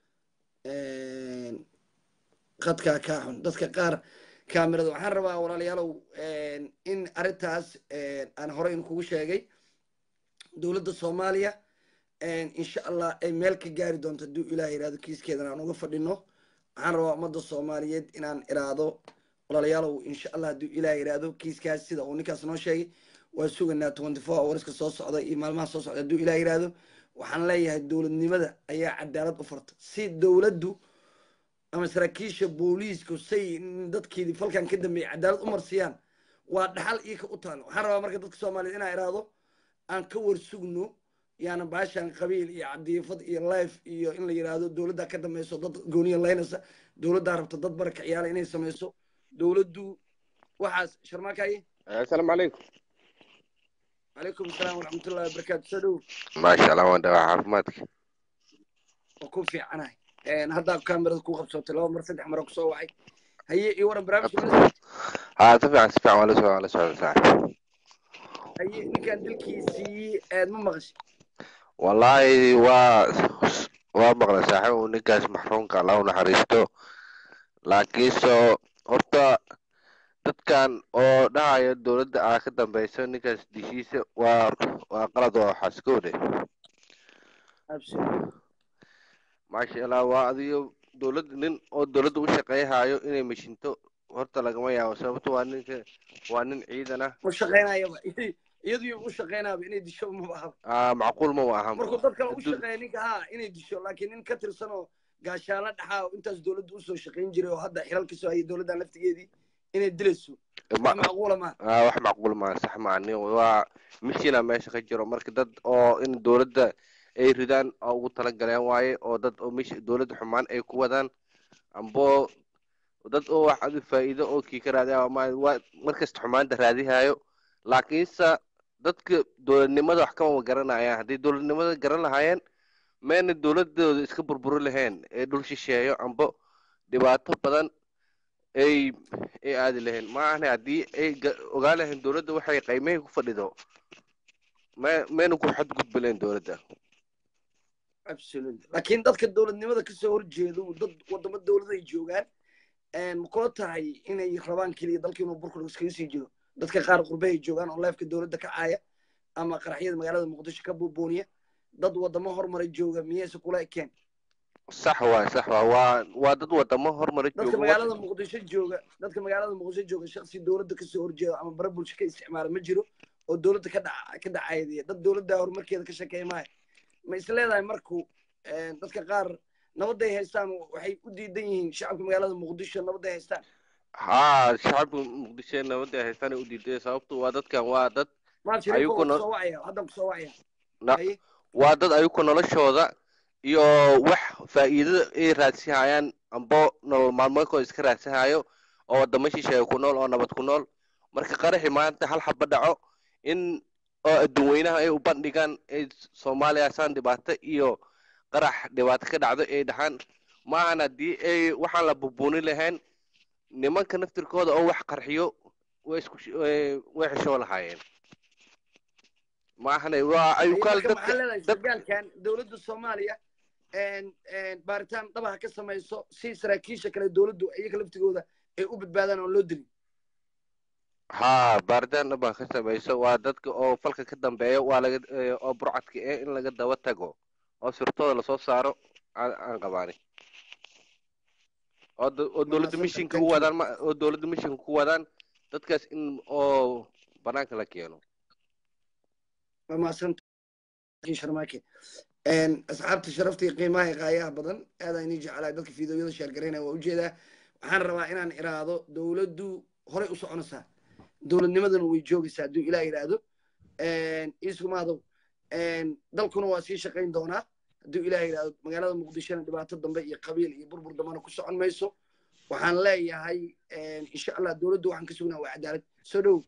qadkaa kaa xun dadka qaar kaamirada waxaan rabaa walaalayaalow in arrintaas aan horey in kugu sheegay dowladda soomaaliya insha allah ay meel ka gaari doonto hadduu ilaah yidhahdo kiiskeedan aan uga fadhino waxaan rabaa ummadda soomaaliyeed inaan iraado walaalayaalow insha allah hadduu ilaah yidhahdo kiiskaas sida uu ninkaas noo sheegay waa suganaa twenty four hourska soo socda iyo maalmaha soo socda hadduu ilaah yidhahdo waxaan leeyahay dowladnimada ayaa cadaalad u farta si dowladdu ama saraakiisha booliisku say dadkeedii falkan ka dambeeyay cadaalad u marsiyaan waa dhaxal iyo ka u taalo waxaan rabaa marka dadka soomaaliyeed inaan iraado aan ka warsugno yaana baashan qabiil iyo cadiifad iyo life iyo in la yidhaahdo dowladdaa ka dambayso dad gooniya laynaysa dowladdaa rabta dad baraka ciyaala inay samayso dowladdu waxaas sharmaakaye السلام عليكم calaykum asalaam waraxmatullahi wabarakaatu soo dhow ما شاء الله وانت عافماتك waa ku fiicanahay haddaa kaamirada ku qabsootay laba mar saddex mara kusoo wacay haye iyo waran barnaamijka mala socotay ها تفع تفع ولا سؤال ولا سؤال صاحب haye ninkan dilkiisii aad ma maqashay والله وا waa maqla saaxiib uu ninkaas maxruumka alla u naxariisto laakiin soo horta dadkan oo dhahaya dowladda aa ka dambeyso ninkaas dishiisa waa waa qalad oo xaskowde absolutely maasha allah waa adigo dowladda nin oo dowladda u shaqeyhayo inay mashinto horta lagama yaabo sababto waa ninka waa nin ciidan ah u shaqaynayaba iyadu u shaqaynaaba inay disho maba aha Ah, macquul ma ahan markuu dad kale u Hadduu- shaqeeya ninka ha inay disho laakiin nin ka tirsan oo gaashaano dhaxaa oo intaas dowladda usoo shaqayn jiray oo hadda xilal kasoo hayay dowladdan laftigeedii inay dilayso ma- wax macquula maaha Ah, wax macquul ma sax ma ani waa mishina meesha ka jiro marka dad oo in dowladda ay ridaan oo ugu talagaleen waaye oo dad oo mish dowladda xumaan ay ku wadaan ambo dad oo wax adi faa'iido oo kii ka raadiya ma waa markasta xumaanta raadihayo laakiinse dadka dowladnimada wax kama garanayaan haddii dowladnimada garan lahaayeen mayna dowladooda iska burburi lahayn ee dhul shisheeyo ambo dhibaato badan ay ay aadi lahayn ma ahne haddii ay ga- ogaan lahayn dowladda waxay qiimahay ku fadhido ma mayna ku xadgudbi lahayn dowladda absolutely laakiin dadka dowladnimada kasoo horjeedo dad wadamo dowlada ay joogaan ma kula tahay inay rabaan keliya dalka inuu burkur iskaga sii jiro dadka qaar qurbe ay joogaan oo leefka dowladda ka caaya ama qaraxyada magaalada muqdisho ka buubuuniya dad wadamo horumara jooga miyayse kula ekeen sax waay sax waa waa waa dad wadamo horumara dadka jooga magaalada muqdisho jooga dadka magaalada muqdisho jooga shaksi dowladda kasoo horjeeda ama bara bulsho ka isticmaala ma jiro oo dowladda ka dhaca ka dhacaydiya dad dowladda horumarkeeda ka shakeeya maayo ma is leedahay marku dadka qaar nabadday haystaan waxay u diidan yihiin shacabka magaalada muqdisho nabadday haystaan haa shacabka muqdisho nabadda ay haystaan ay u diiday sababtu waa dadkan waa dad maal shariifo Ayugu waa no- kusoo wacaya haddaan kusoo wacaya na- haye waa dad ayuku noloshooda iyo wax faa'iidada ay raadsihayaan ambo nolol maalmeedkooda iska raadsahayo oo wadamo shisheeye ku nool oo nabad ku nool marka qaraxi maanta hal xaba dhaco in oo adduun weynaha ay u bandhigaan ay soomaaliya saan dhibaato iyo qarax dhibaato ka dhacdo ay dhahaan maahan haddii ay waxaan la bubuuni lahayn nimanka naftirkooda oo wax qarxiyo way isku sh- way way xishoo lahaayeen maahane waa Haye, ayukaal marka maxaa dadka leedahay dad sargaalkan dowladda soomaaliya een- een baaritaan dhabaha ka samayso si saraakiisha kale dowladdu iyaga laftigooda ay u badbaadaan oo loo dilin haa baaritaan dhaba ka samayso waa dadka oo falka ka dambeeya waa laga eh, oo burcadka eh in laga daba tago oo sirtooda lasoo saaro aan aan qabaani oo do- oo dowladda Mahadsantahay, mishinka thank u you. wadaan ma- oo dowladda mishinka ku wadaan dadkaas in oo banaanka la keeno waa mahadsantahay sharmaake een asxaabta sharafta iyo qiimaha iyo qaayaha badan aad aan inii jeclahay dadka fiidiyoyada sheergaraynaya waa ujeedaa waxaan rabaa inaan iraahdo dowladdu horay u soconaysaa dowladnimadana way joogaysaa hadduu ilaah yidhaahdo iiskumaadow dalkuna waa sii shaqayn doonaa hadduu ilaah yidhaahdo magaalada muqdishona dhibaato dambe iyo qabiil iyo burbur dambena ku socon mayso waxaan leeyahay insha allah dowladdu waxaan ka sugnaa waa cadaalad soo dhow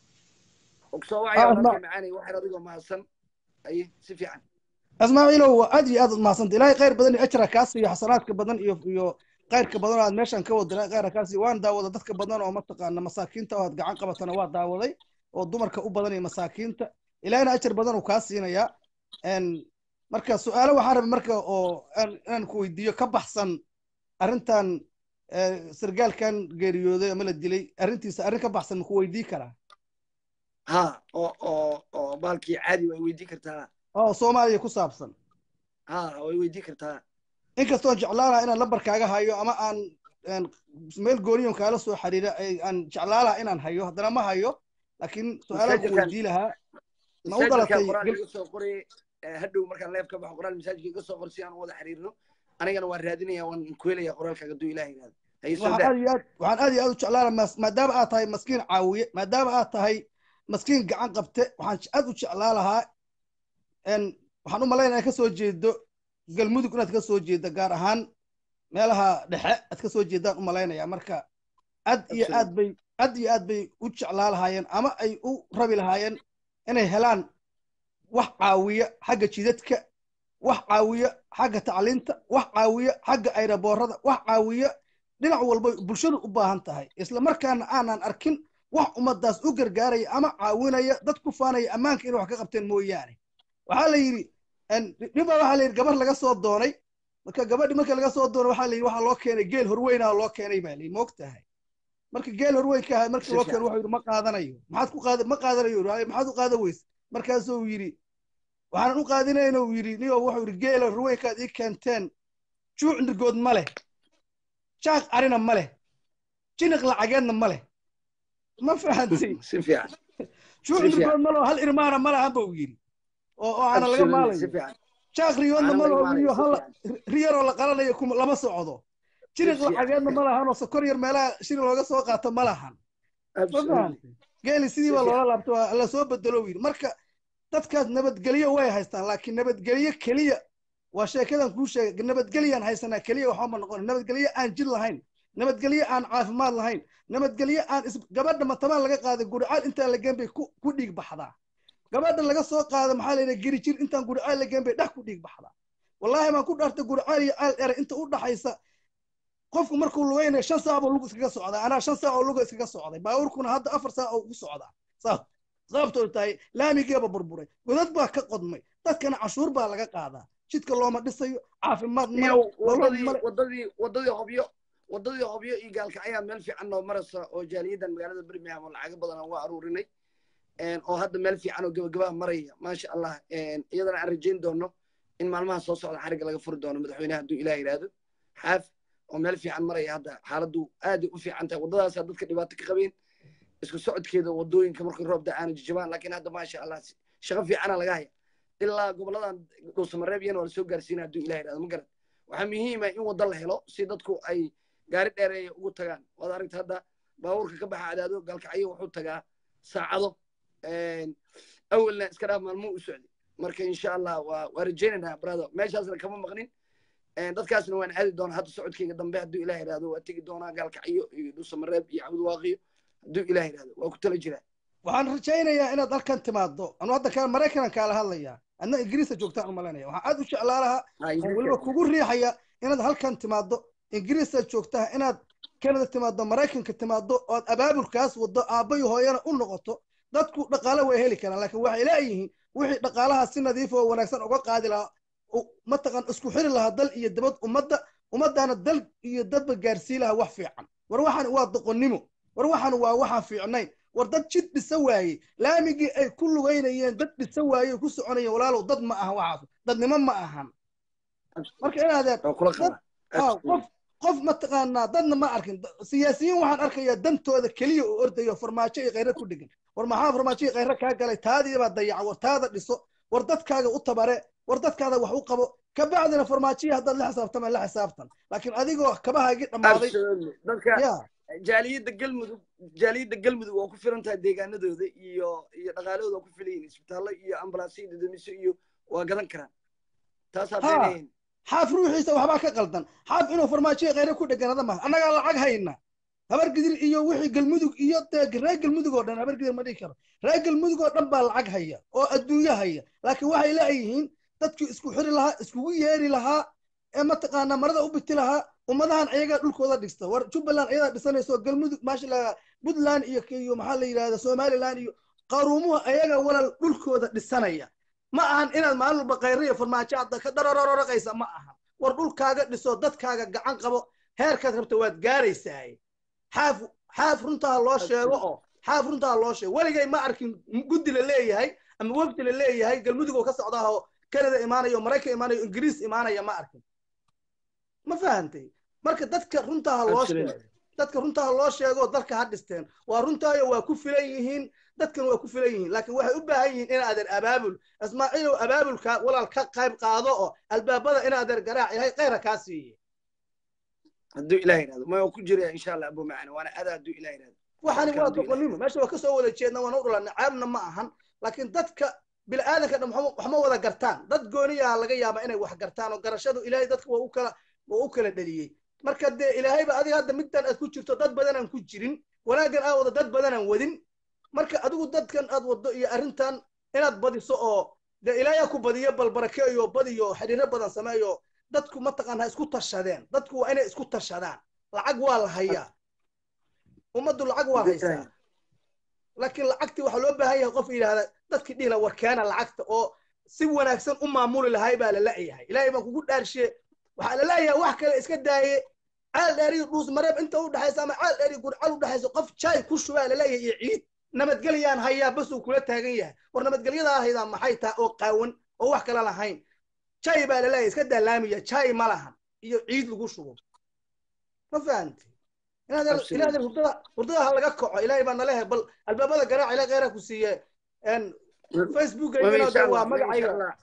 ogsoo wacaya Ah, walaalkay ma- macaanay waxyar adigoo mahadsan aye si fiican ismaaciilow waa aad iyo aad umahadsanta ilaahay khayr badan iyo ajra kaa siiyo xasanaadka badan iyo iyo khayrka badan oo aad meeshan ka wada ilaahay khayra kaa siiyo waan daawada dadka badan oo mataqaana masaakiinta oo aad gacan qabatana waa daawaday oo dumarka u badan iyo masaakiinta ilaahayna ajar badan uu kaa siinayaa Een, marka su-aalo waxaan rabay marka oo aan- inaan ku weydiiyo ka baxsan arrintan eh, sargaalkan geeriyooday ama la dilay arrintiisa arrin ka baxsan maku weydii karaa ha oo oo oo baalkii caadi way weydii kartaa oo soomaaliya ku saabsan ha way weydii kartaa inkastoon jeclaalaha inaan lambarkaaga hayo ama aan aan meel gooniyon kaala soo xiriira ay- aan jeclaalaha inaan hayo haddana ma hayo laakiin su-aalaan ku Masaajidkan- weydii lahaa ma u masaajidka dhalatay qoraal gal- iga soo qoray eh, hadhow markaan leef ka baxo qoraal masaajidka iga soo qor si aan u wada xiriirno anigana waan raadinaya waan ku helaya qoraalkaaga hadduu ilaah yidhahdo haye soo waxaan daa aad iyo aad waxaan aad iyo aad u jeclaala mas- maadaama aad tahay maskiin caawiye maadaama aad tahay maskiin gacan qabte waxaan j- aad u jeclaa lahaa n waxaan u malaynaya inaad ka soo jeedo galmudug inaad ka soo jeedo gaar ahaan meelaha dhexe aad ka soo jeedaan u malaynaya marka aad iyo aad bay aad iyo aad bay u jeclaa lahaayeen ama ay u rabi lahaayeen inay helaan wax caawiya xagga jidadka wax caawiya xagga tacliinta wax caawiya xagga ayraboorada wax caawiya dhinac walba bulshadu u baahan tahay isla markaana aanan arkin wax ummadaas u gargaaraya ama caawinaya dad ku faanaya ammaanka inay wax ka qabteen mooyaane waxaa la yidhi dhibaa waxaa la yidhi gabar laga soo doonay marka gabadhi marka laga soo doonay waxaa la yidhi waxaa loo keenay geel horweynaha loo keenay baa la yidhi moogtahay marka geel horweynka ahaa markii loo keenay wuxuu yidhi ma qaadanayo maxaad ku qaada ma qaadanayo yidhi maxaad u qaada weyse markaasuu yidhi waxaanan u qaadinayna uu yidhi niyo wuxuu yidhi geela horweynkaad ii keenteen juuc nirgood ma leh jaaq arina ma leh jiniq lacageedna ma leh ma fahantay si fiican juuc Si fiican. nirgood ma leho hal irmaana ma lahan buu yidhi oo oo aana laga Absolutely, si maalayo fiican jaaq riyoodna Aana ma laga leho maalayo, iyo si hal fiican. riyaroo la qalanayo kuma lama socdo jiniq fiican. lacageedna ma lahan oo sokor yar meelaha shini looga soo qaato ma lahan ma Absolutely. fahantay geeli sidii Si baa fiican. loola laabto waa la soo bedelo yidhi marka dadkaas nabadgelyo way haystaan laakiin nabadgelyo keliya waa sheekadan kuu sheegay nabadgelyaan haysanaa keliya waxba ma noqon nabadgelyo aan jir lahayn nabadgelyo aan caafimaad lahayn nabadgelyo aan is gabadha matamaan laga qaaday guricaal intaan la geen bay ku ku dhiig baxdaa gabadha laga soo qaado maxaa la yidhaha geri jir intaan guricaal la geen bay dhex ku dhiig baxdaa wallaahi baan ku dhaartay guricaal iyo caal dheer inta u dhaxaysa qofku markuu lugaynayo shan saac buu lug iskaga socdaa anaa shan saac oo luga iskaga socday baabuurkuna hadda afar saac oo ugu socdaa saa sababtoo tahay laamigeeba burburay godad baa ka qodmay dadkana cashuur baa laga qaadaa jidka looma dhisayo caafimaad male iyo nolol wadadii male wadadii wadadii hobyo wadadii hobyo iyo gaalka ayaa meel fiican noo maraysa oo jaaliyadan magaalada birmingham oo lacago badan aan waa aruurinay oo hadda meel fiican oo gabagabaa maraya maasha allah iyadana aan rajayn doono in maalmaha soo socda xariga laga furi doono madaxweynaha hadduu ilaah yidhaahdo xaaf oo meel fiican maraya hadda xaaladdu aaday u fiican tahay waddadaasaa dadka dhibaato ka qabeen isku socodkeeda wadooyinka markii roob da-aana jijabaan laakiin hadda maasha allah shaqo fiicana laga haya ilaa goboladan dhuusamareeb iyana waa lasoo gaarsiina hadduu ilah yidhahdo ma garan waxaa muhiima in waddo la helo si dadku ay gaari dheereeya ugu tagaan waad aragta hadda baabuurka ka baxa cadaado gaalkacyo wuxuu tagaa saacado awalna iska dhaaf maalmuu u socday marka insha allah waa waa rajaynaynaa brother meeshaasna kama maqnin dadkaasna waan aadi doonaa hadda socodkayga dambe hadduu ilah yidhahdo waa tegi doonaa gaalkacyo iyo dhuusamareeb iyo cabdwaaqiyo hadduu ilah yidhahdo waa ku tala jiraa waxaan rajaynayaa inaad halkan timaado anu hadda ka maraykanan kaala hadlayaa adna ingiriista joogtaan u malaynaya waxaan aad u jeclaa lahaa oo weliba kugu riixaya inaad halkan timaado ingiriista joogtaa inaad canada timaado maraykanka timaado ood abaabulkaas wado aabbayo hooyana u noqoto dadku dhaqaale way heli karaan laakiin waxay leeyihiin wixii dhaqaalaha si nadiif oo wanaagsan uga qaadi lahaa u- mataqan isku xiri lahaa dal iyo dabad ummadda ummaddaana dal iyo dadba gaarsii lahaa wax fiican war waxaan waa doqonnimo war waxaan waa waxaan fiicnayn war dad jid dhisa waaye laamigii ay ku lugaynayeen dad dhisa waaye ku soconayeen walaalow dad ma ahan waxaas dadnimo ma ahan marka inaadeen waa kula dad qabaa ah, qof qof mataqaanaa dadna ma arkin Da- siyaasiyiin waxaan arkayaa dantooda keliya oo ordayo farmaajo iyo khayra ku dhegan war maxaa farmaajo iyo khayra kaa galay taadii baa dayaca war taada dhiso war dadkaaga u tabare war dadkaada wax u qabo kabacdina farmaajiya haddaad la xisaabtama la xisaabtan laakiin adigoo kabahaagii dhammaaday absolutely dadka ya jaaliyadda galmudug jaaliyadda galmudug waa ku filan tahay deegaanadooda iyo iyo dhaqaalahooda waa ku filan yihiin isbitaallo iyo ambalaasyo iyo dadamiso iyo waa gadan karaan taas ha haddaynayn xaaf ruuxiisa waxbaa ka qaldan xaaf inuu farmaajoya khayra ku dheganada maaha annagaa lacag hayna habar gidir iyo wixii galmudug iyo dee reer galmudug oo dhan habar gidir ma dhihi karo reer galmudug oo dhan baa lacag haya oo adduunyo haya laakiin waxay leeyihiin dadkii isku xiri lahaa iskugu yeeri lahaa ee mataqaanaa marada u biti lahaa ummadahan ayagaa dhulkooda dhista war jubbaland ayadaa dhisanayso galmudug maasha la puntland iyo iyo maxaa la yidhahda somaliland iyo qaruumuhu ayaga walal dhulkooda dhisanaya ma ahan inaad maalin walba khayra iyo farmaajo aad ka dararoraqaysa ma ahan war dhulkaaga dhiso dadkaaga gacan qabo heerkaad rabta waad gaaraysaa xaaf xaaf runtaa loo sheego oo xaaf runtaa loo sheego weligay ma arkin guddi la leeyahay ama wafdi la leeyahay galmudug oo ka socda oo kanada imaanayo maraykan imaanayo ingiriis imaanaya ma arkin ma fahantay marka dadka runtaa loo sheego dadka runtaa loo sheego dalka ha dhisteen waa runtaayo waa ku filan yihiin dadkan waa ku filan yihiin laakiin waxay u baahan yihiin inaadan abaabul ismaaciilow abaabulka walaal ka qayb qaado oo albaabada inaadan garaac yahay khayra kaa siiye hadduu ilaah yidhahdo ma waa ku jiraya insha allah abu macani waana adaa hadduu ilaah yidhahdo waxani Marka waa hadduu doqonnimo meesha waa kasoo wada jeedna waana u dhalanay caabna ma ahan laakiin dadka bilaadanka dhan waxma- wax ma wada gartaan dad gooniyaa laga yaabaa inay wax gartaan oo garashadu ilaahay dadka waa u kala waa u kala dheliyey marka dee ilaahayba adiga hadda middan aad ku jirto dad badanaan ku jirin wanaaggan aad wada dad badanaan wadin marka adigu dadkan aad waddo iyo arrintan inaad badiso oo dee ilaahay ku badiyo bal barakeeyo badiyo xidhiiro badan sameeyo dadku mataqaanaa isku tashadeen dadku waa inay isku tashadaan lacag waa la hayaa ummaddu lacag waa haysaa laakiin lacagtii waxaa loo baahan yahay qof yidhaahda dadkii dhihila war keena lacagta oo si wanaagsan u maamuli lahay baa la la'yahay ilaahay baan kugu dhaarshe waxaa la la'yahay wax kale iska daaye caal dheeriyo dhuus mareeb inta u dhexaysa ama caal dheeriyo gurcal u dhexaysa qof jaay ku shubaa la la'yahay iyo ciid nabadgelyaan hayaa bas uu kula taagan yahay war nabadgelyadaa haydaa maxay tahay oo qaawan oo wax kale lahayn jaay baa la la'yahay iska daalaamiya jaay ma lahan iyo ciid lagu shubo ma fahamti inaad Absolutely. inaad hurdada hurdada ha laga kaco ilaahay baa nalehe bal albaabada garaac ilaa kheyra ku siiye en facebook Mama, waa insha Allah, mama, insha magacayga Allah.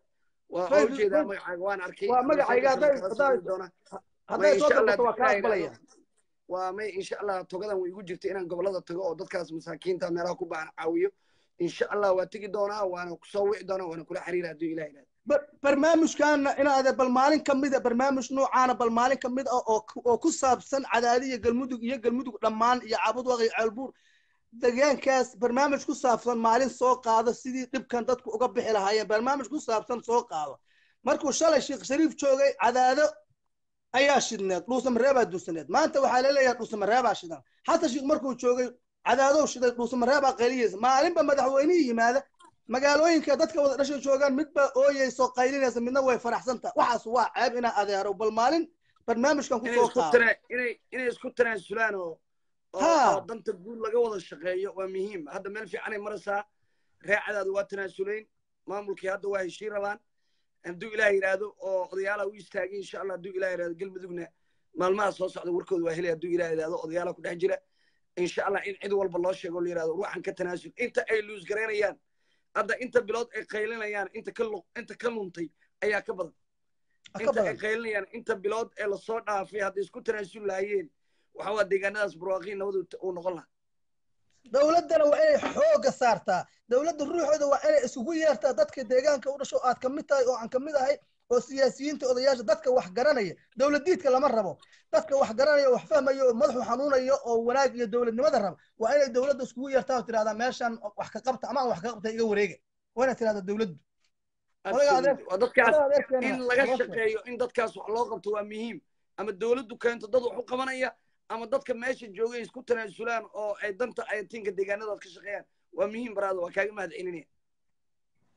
waa Facebook- oo jeedaa Facebook- magacaaga waan arkay waa magacayga hadday Kala hadday socon doonaa. hadday insha soo Allah, dalbato waa ka Ilaahay aqbalaya yidhaahdo. waa may insha allah togadan way igu jirta inaan gobolada tago oo dadkaas masaakiinta meelaha ku baahan caawiyo insha allah waa tegi doonaa waana kusoo wici doonaa waana kula xiriira hadduu ilaah yidhahdo Bar- barnaamijkaana inaad bal maalin ka mida barnaamij noocaana bal maalin ka mid ah oo ku- oo ku saabsan cadaadi iyo galmudug iyo galmudug dhammaan iyo cabudwaq iyo ceelbuur deegaankaas barnaamij ku saabsan maalin soo qaado sidii dhibkan dadku uga bixi lahaayeen barnaamij ku saabsan soo qaado markuu shalay sheekh shariif joogay cadaado ayaa shidneed dhuusamareebaa duusaneed maanta waxaa laleeyahay dhuusamareebaa shidan xasan sheekh markuu joogay cadaadow shiday dhuusamareebaa qayliyeysa maalinba madaxweynihii yimaada magaalooyinka dadka wada dhashay joogaan midba ooyeyso qaylinaysa midna way faraxsan tahay waxaas waa ceeb inaa adeero bal maalin barnaamijkan ku inay soo isku qaado tana inay inay isku tanaasulaan oo oo Ha. oo danta guud laga wada shaqeeyo waa muhiim hadda meel fiicanay maraysaa reecadaada waa tanaasulayn maamulkii hadda waa heshii rabaan hadduu ilaah yidhaahdo oo odayaala u istaagay insha allah hadduu ilaah yidhahdo galmudugna maalmaha soo socda warkooda waa helay hadduu ilaah yidhahdo odayaala ku dhex jira insha allah in cid walba loo sheego la yidhahdo ruuxan ka tanaasul inta ay luus garaynayaan hadda inta bilood ay qaylinayaan inta ka lu- inta ka luntay ayaa ka badan ka inta ay badan qaylinayaan inta bilood ee lasoo dhaafay hadday isku tanaasul lahaayeen waxa waa deegaanadaas barwaaqiin nabadu uu noqon lahaa dowladdana waa inay xooga saartaa dowladda ruuxooda waa inay isugu yeertaa dadka deegaanka u dhasho aad ka mid tahay oo aan ka mid ahay oo siyaasiyiinta odayaasha dadka wax garanaya dowladiidka lama rabo dadka wax garanaya oo wax fahmaya oo madaxu xanuunaya oo wanaag iyo dowladnimada raba waa inay dowladda iskugu yeertaa oo tirahdaa meeshan wax ka qabta ama aan wax ka qabta iga wareega waa inay tirahdaa dowladdu odaga adeer Absolutely. waa dadkaas odaga adeerkeena in laga loo sheego. shaqeeyo in dadkaas wax loo qabto waa muhiim ama dowladdu keento dad wax u qabanaya ama dadka meesha joogay isku tanaasulaan oo ay danta ayatiinka deegaanadaas ka shaqeeyaan waa muhiim baraada waa kaaga mahad celinaya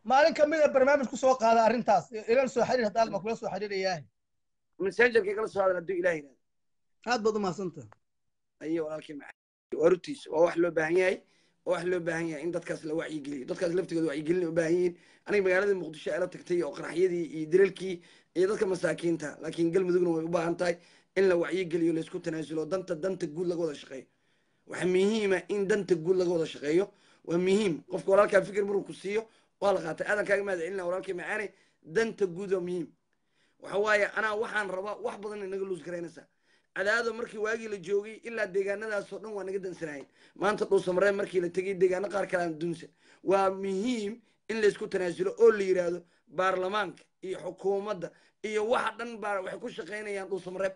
maalin ka mid a barnaamij ku soo qaada arrintaas ilan soo xiriir haddaad ma kula soo xiriirayaa messengerka kala soo hadal hadduu ilaah yidhahdo aad baad u mahadsantaha ayo walaalkii macaan waa rutiis waa wax loo baahan yahay waa wax loo baahan yahay in dadkaas la wacyigeliyo dadkaas laftigooda wacyigelin ay u baahan yihiin aniga magaalada muqdisho ee la tagtay oo qaraxyadii iyo dilalkii iyo dadka masaakiinta laakiin galmudugna way u baahan tahay in la wacyigeliyo laysku tanaasulo danta danta guud laga wada shaqeeyo waxaa muhiima in danta guud laga wada shaqeeyo waa muhiim qofka walaalkaa fikir maruu ku siiyo waa la qaatay aadan kaaga mahad celina walaalkii macaane danta guud waa muhiim waxa waaye anaa waxaan rabaa wax badan inaga luus garaynaysaa cadaado markii waagii la joogay ilaa deegaanadaasoo dhan waa naga dansanaayeen maanta dhuusamareen markii la tegay deegaano qaar kale aan dunsa waa muhiim in laysku tanaasulo oo la yidhaahdo baarlamaanka iyo xukuumadda iyo waxa dhan baa waxay ku shaqaynayaan dhuusamareeb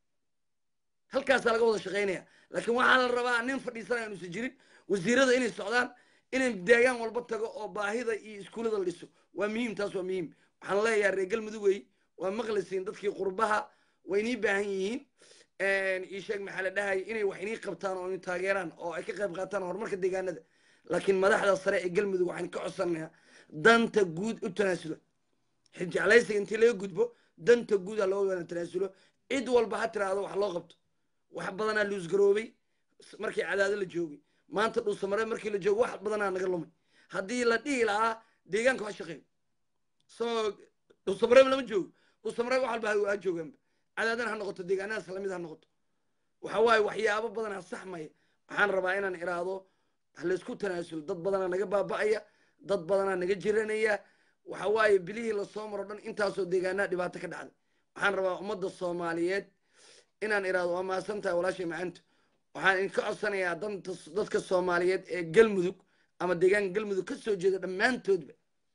halkaasaa laga wada shaqaynaya laakiin waxaa la rabaa nin fadhiisanaya inuusan jirin wasiirada inay socdaan inay deegaan walba tago oo baahida iyo iskuullada la dhiso waa muhiim taas waa muhiim waxaan leeyahay reer galmudugey waa maqlaysiin dadkii qurbaha way inii baahan yihiin ii sheeg maxaa la dhahaya inay wax inii qabtaan oo inay taageeraan oo ay ka qayb qaataan horumarka deegaanada laakiin madaxda sare ee galmudug waxaan ka codsanayaa danta guud u tanaasulo xijeclaysiga intii laga gudbo danta guud ha loo wada tanaasulo cid walba ha tiraahdo wax loo qabto wax badanaa luusgaroobay markii cadaado la joogay maanta dhuusamare markii la joogo wax badanaa naga lumay haddii la dhihi lahaa deegaanka ha shaqeeyo soo dhuusamareeb lama joogo dhuusamareeb wax walba ha joogaanba cadaadana ha noqoto deegaanadaas lamid ha noqoto waxa waaye waxyaabo badanaa saxmaya waxaan rabaa inaan iraahdo ha laysku tanaasulo dad badanaa naga baaba'aya dad badanaa naga jiranaya waxa waaye bilihii lasoo maro dhan intaasoo deegaanaha dhibaato ka dhacday waxaan rabaa ummadda soomaaliyeed inaan iraahdo waa mahadsan tahay walaashay macantu waxaan idinka codsanayaa danta dadka soomaaliyeed ee galmudug ama deegaanka galmudug ka soo jeeda dhammaantoodba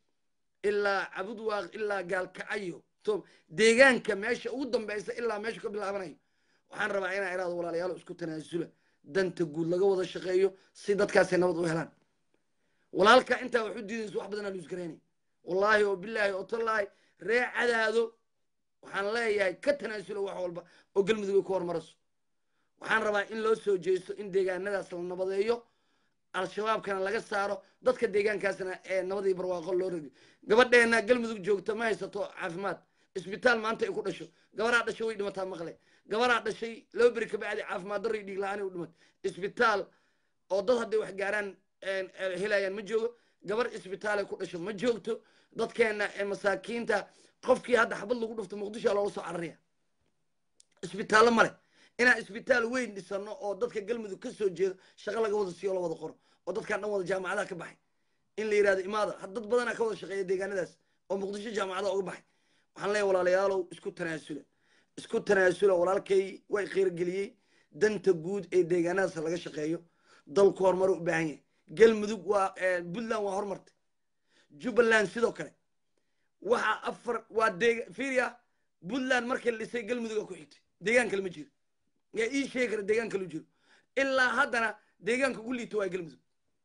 ilaa cabudwaaq ilaa gaalkacayo to deegaanka meesha ugu dambaysa ilaa meesha ka bilaabanayo waxaan rabaa inaan iraahdo walaalayaalo isku tanaasula danta guud laga wada shaqeeyo si dadkaasay nabad u helaan walaalka intaa wax u diidaysa wax badanaa luusgaraynay wallaahi oo bilaahi oo tallaahi ree cadaado waxaan leeyahay ka tanaasulo wax walba oo galmudug ay ku hormarayso waxaan rabaa in loo soo jeesto in deegaanadaas la nabadeeyo al-shabaabkana laga saaro dadka deegaankaasna ee nabadii barwaaqo loo radiyo gabadheena galmudug joogta ma haysato caafimaad isbitaal maanta ay ku dhasho gabaraa dhashay way dhimataa maqle gabaraa dhashay laba beri kabacdi caafimaad darro iyo dhiig la-aan u dhimat isbitaal oo dad hadday wax gaaraan helayaan ma joogo gabar isbitaalay ku dhasho ma joogto dadkeena ee masaakiinta qofkii hadda xabad lagu dhufto muqdishoa loola soo cararaya isbitaallo male inaan isbitaal weyn dhisano oo dadka galmudug ka soo jeedo shaqo laga wada siiyo la wada qoro oo dadkaan dhan wada jaamacadaha ka baxay in la yidhahdo imaada dad badanaa ka wada shaqeeya deegaanadaas oo muqdisho jaamacadaha uga baxay waxaan leeyahay walaalayaalow isku tanaasula isku tanaasula walaalkay way qiirgeliyey danta guud ee deegaanadaas laga shaqeeyo dalku horumar u baahan yahay galmudug waa puntland waa horumartay jubbaland sidoo kale waxa afar waa deega fiiriya puntland markii la dhisay galmuduga ku xigtay deegaan kale ma jiro yaa ii sheegi kara deegaan kale u jiro ilaa haddana deegaanka ugu liito waa galmudug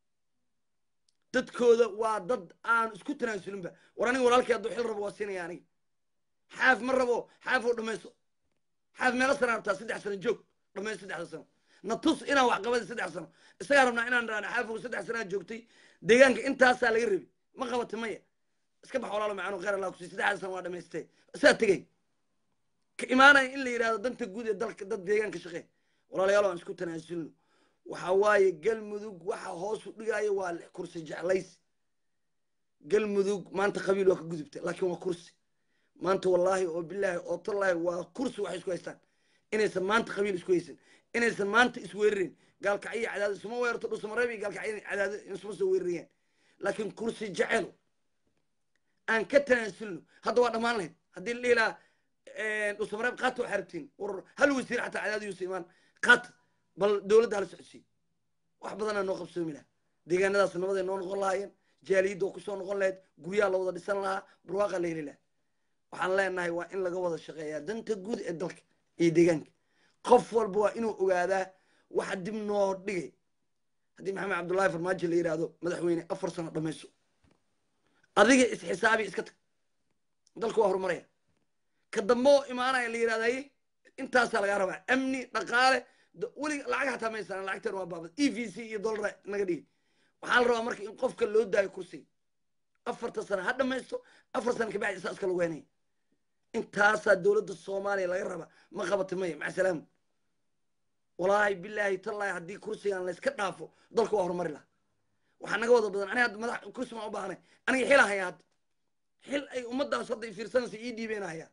dadkooda waa dad aan isku tanaasulinba war aniga walaalkii hadduu xil rabo waa siinaya aniga xaaf ma rabo xaaf oo dhamayso xaaf meelo sana rabtaa saddex sano joog dhamayso saddexda sano na tus inaan wax qabada saddex sano isagaa rabnaa inaan dhahno xaafow saddex sanaa joogtay deegaanka intaasaa laga rabi ma qabata maya iska bax walaalo macano khayr allah kusi saddexda sano waa dhamaystay saa tegay ka imaanaya in la yidhahdo danta guud ee dalka dad deegaanka shaqee walaalayaal aan isku tanaasulno waxa waaye galmudug waxa hoos u dhigaayo waa kursi jeclays galmudug maanta qabiil waa ka gudubta laakiin waa kursi maanta wallaahi oo bilaahi oo tallaahi waa kursi waxay isku haystaan inaysan maanta qabiil isku haysan inaysan maanta isweerarin gaalkacyo cadaado isuma weerarto dhusamareeb iyo gaalkacyo cadaado isuma soo weerarayaan laakiin kursi jecelo aan ka tanaasulno hadda waa dhammaan lahayd haddii la dhihi lahaa dhusamareeb qaata waxaa rabtiin war hal wasiir xataa cadaado yuusa imaan qaata bal dowladda hala socodsiiy wax badanaa noo qabsoomi lahaa deegaanadaas nabaday noo noqon lahaayeen jaaliyadda oo kusoo noqon lahayd guryaha la wada dhisan lahaa barwaaqa la heli lahaa waxaan leenahay waa in laga wada shaqeeyaa danta guud ee dalka iyo deegaanka qof walba waa inuu ogaadaa waxa dib noo dhigay haddii maxamed cabdullaahi farmaajo la yidhaahdo madaxweyne afar sano dhamayso adiga isxisaabi iska tag dalka waa horumaraya ka dambe oo imaanaya la yidhahdaye intaasaa lagaa rabaa amni dhaqaale welig lacag hataa maysaan lacagteen waa baabad e v c iyo dollara naga dhigi waxaa la rabaa marka in qofka loo daayo kursiga afarta sano ha dhamaysto afar sano kabacdi isaa iska lagu henaya intaasaa dowladda soomaaliya laga raba ma qabata maya maca salaam walaahi bilaahi tallaahi haddii kursigan layska dhaafo dalka waa horumari laha waxaa naga wada badan aniga hadda madax kursi maan u baahanay aniga xilaan hayaa hadda xil ay ummaddaas hadda fiirsanaysa ii dhiibeen hayaa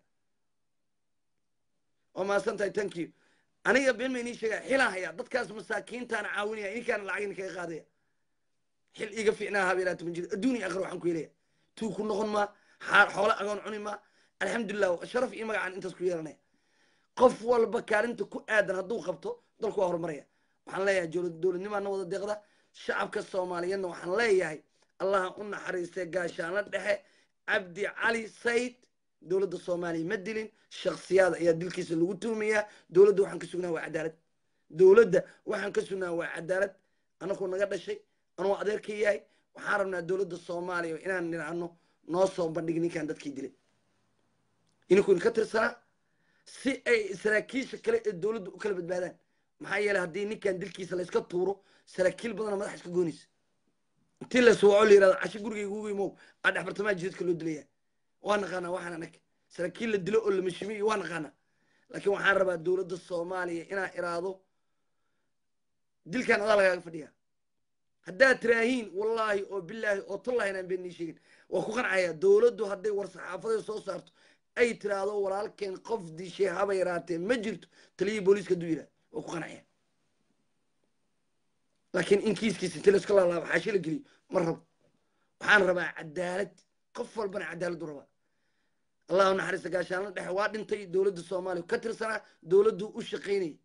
waa mahadsan tahay thank you aniga been ma inii sheegaa xilaan hayaa dadkaas masaakiintaana caawinaya ininkaana lacag idin kaga qaadaya xil iga fiicnaa habeelaata ma jiro adduun iyo aakhira waxaan ku helaya tuu ku noqon maa xaar xoole agoon cuni maa alxamdulilah sharaf iyo magacaan intaas ku yeelanaya qof walba kaalinta ku aadan hadduu qabto dalku waa horumaraya waxaan leeyahay jowlad dowladnimaana wada deeqda shacabka soomaaliyeedna waxaan leeyahay allaha u naxariistay gaashaano dhexe cabdi cali sayd dowladda soomaaliya ma dilin shaksiyaad ayaa dilkiisa lagu tuumayaa dowladda waxaan ka sugnaa waa cadaalad dowladda waxaan ka sugnaa waa cadaalad anakuu naga dhashay anuu adeerka yahay waxaan rabnaa dowladda soomaaliya inaan nidhaahno noo soo bandhig ninkan dadkii dilay ininku idinka tirsanaa si ay saraakiisha kale ee dowladda u kala badbaadaan maxaa yeeley haddii ninkan dilkiisa layska tuuro saraakiil badana madax iska goonaysa intii la suwaco la yirahdo casho gurigayga ugu imow aa dhex bartamaha jidadka loo dilaya waa naqaanaa waxaan anag saraakiil la dilo oo la mashimiyo waa naqaanaa laakiin waxaan rabaa dowladda soomaaliya inaa iraado dilkan adaa lagaaga fadhiyaa haddaad tiraahiin wallaahi oo bilaahi oo tallahi inaan been nii sheegin waa ku qancaya dowladdu hadday war saxaafadeed soo saarto ay tiraahdo walaalkeen qof dishay haba yaraatee ma jirto taliyihii booliiska hadduu yidhahdo waa ku qancaya laakiin in kiiskiisa inti layska laalaabo xaashi la geliyo ma rabo waxaan rabaa cadaalad qof walbana cadaaladdu rabaa allahu naxariista gaashaanla dhexe waa dhintay dowladda soomaaliya ka tirsanaa dowladdu u shaqaynayay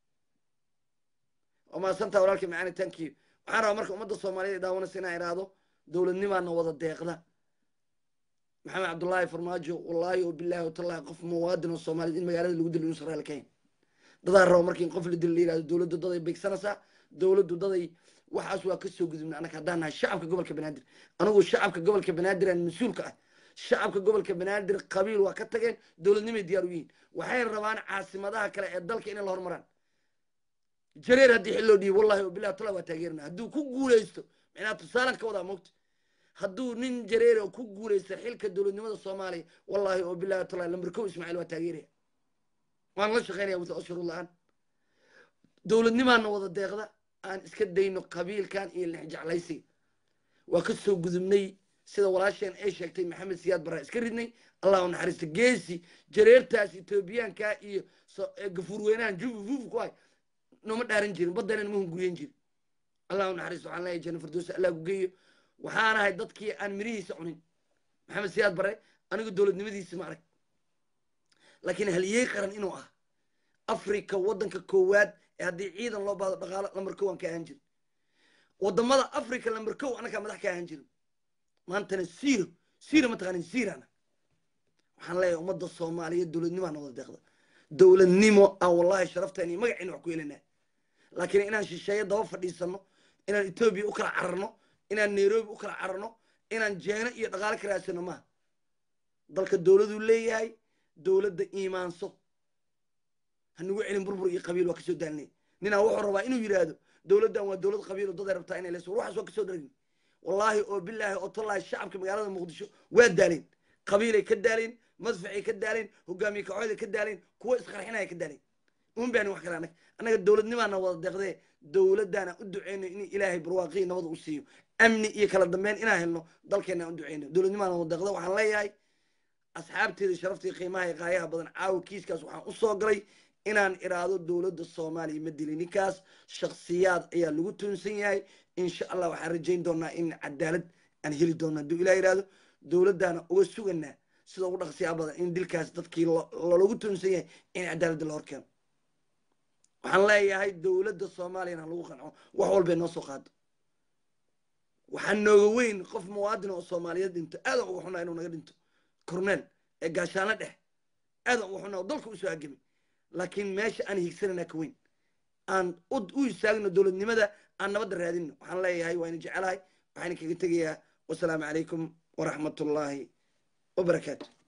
waa mahadsantaa walaalkii macaani thank you waxaan rabaa marka ummadda soomaaliyeed ay daawanaysa inaan idhaahdo dowladnimaana wada deeqda maxamed cabdullaahi farmaajo wallaahi oo bilaahi watallahi qof muwaadin oo soomaaliyeed in magaalada lagu dilo inuusan raali kahayn dadaa raba markii in qof la dilo la yihahdo dowladdu daday beegsanaysaa dowladdu daday waxaas waa ka soo gudubna annaga haddaan nahay shacabka gobolka banaadir anigu shacabka gobolka banaadir aan mas-uulka ah shacabka gobolka banaadir qabiil waa ka tageen dowladnimay diyaar u yihiin waxay rabaan caasimadaha kale ee dalka inay la hormaraan jareer haddii xil loo dhiibo wallahi oo bilahi tala waa taageerna hadduu ku guulaysto micnaha tusaalan ka wadaa mogta hadduu nin jareer oo ku guulaysta xilka dowladnimada soomaaliya wallahi oo bilahi tala lambarkow ismaaciil waa taageeraya waan la shaqaynaya wata ashuru la-aan dowladnimaana wada deeqda aan iska dayno qabiilkan iyo lexjeclaysiga waa ka soo gudubnay sida walaasheen ay sheegtay maxamed siyaad barraa iska ridnay allahu naxariista geesi jareertaas etoobiyaanka iyo gafuur weynahan jufufuuf ku hay nooma dhaaran jirin baddana nama hunguriyen jirin allahu naxariista waxaan leeyahay janna firdowsa allah ku geeyo waxaan ahay dadkii aan mirihiisa cunin maxamed siyaad barre anigu dowladnimadiisi ma arag laakiin haliyey qaran inuu ah africa waddanka koowaad ee haddii ciidan loo baado dhaqaalo lambar kow aan ka ahaan jirin wadamada africa lambar kow anakaa madax ka ahaan jirin maantana siro siro mataqaanin sirana waxaan leeyahay ummadda soomaaliyeed dowladnimaana wada deeqda dowladnimo aan wallahi sharafteen iyo magaciina wax ku helinaa laakiin inaan shisheeye daba fadhiisano inaan etoobiya u kala cararno inaan nairobi u kala cararno inaan jeeno iyo dhaqaalo ka raadsano maaha dalka dowladuu leeyahay dowladda iimaanso hanugu celin burbur iyo qabiil waa kasoo daalnay ninaa wuxuu rabaa inuu yidhaahdo dowladdan waa dowlad qabiilo daday rabtaa inay leso ruuxaas waa kasoo daragni wallaahi oo bilaahi oo tallaahi shacabka magaalada muqdisho waa daaleen qabiilay ka daaleen madfacay ka daaleen hogaamiye kacooday ka daaleen kuwa isqarxinaya ka daaleen un baanin wax kale annaga annaga dowladnimaana wada deeqdee dowladdaana u duceyno in ilaahay barwaaqii nabada u siiyo amni iyo kala dambeyn inaan helno dalkeena u duceyno dowladnimaana wada deeqda waxaan leeyahay asxaabteeda sharaftii qiimaha iyo qaayaha badan caawa kiiskaas waxaan u soo galay inaan iraado dowladda soomaaliya ma dilin ninkaas shaksiyaad ayaa lagu tuunsan yahay insha allah waxaan rajayn doonaa in cadaalad aan heli doona hadduu ilah yihahdo dowladdaana uga suganaa sida ugu dhaqsiyaa badan in dilkaas dadkii lolagu tuunsan yahay in cadaaladda la horkeeno waxaan leeyahay dowladda soomaaliyana lagu qanco wax walbay noo soo qaado waxaa nooga weyn qof muwaadin oo soomaaliyeed dhinto aadan uga xunaa inuu naga dhinto corneel ee gaashaano dhex aadan uga xunaa oo dalka usoo hagamay laakiin meesha aan higsanana ka weyn aan u istaagno dowladnimada aan nabadda raadino waxaan leeyahay waa ina jecelahay waxaan kaga tegayaa wasalaamu calaykum waraxmat ullaahi wabarakaatu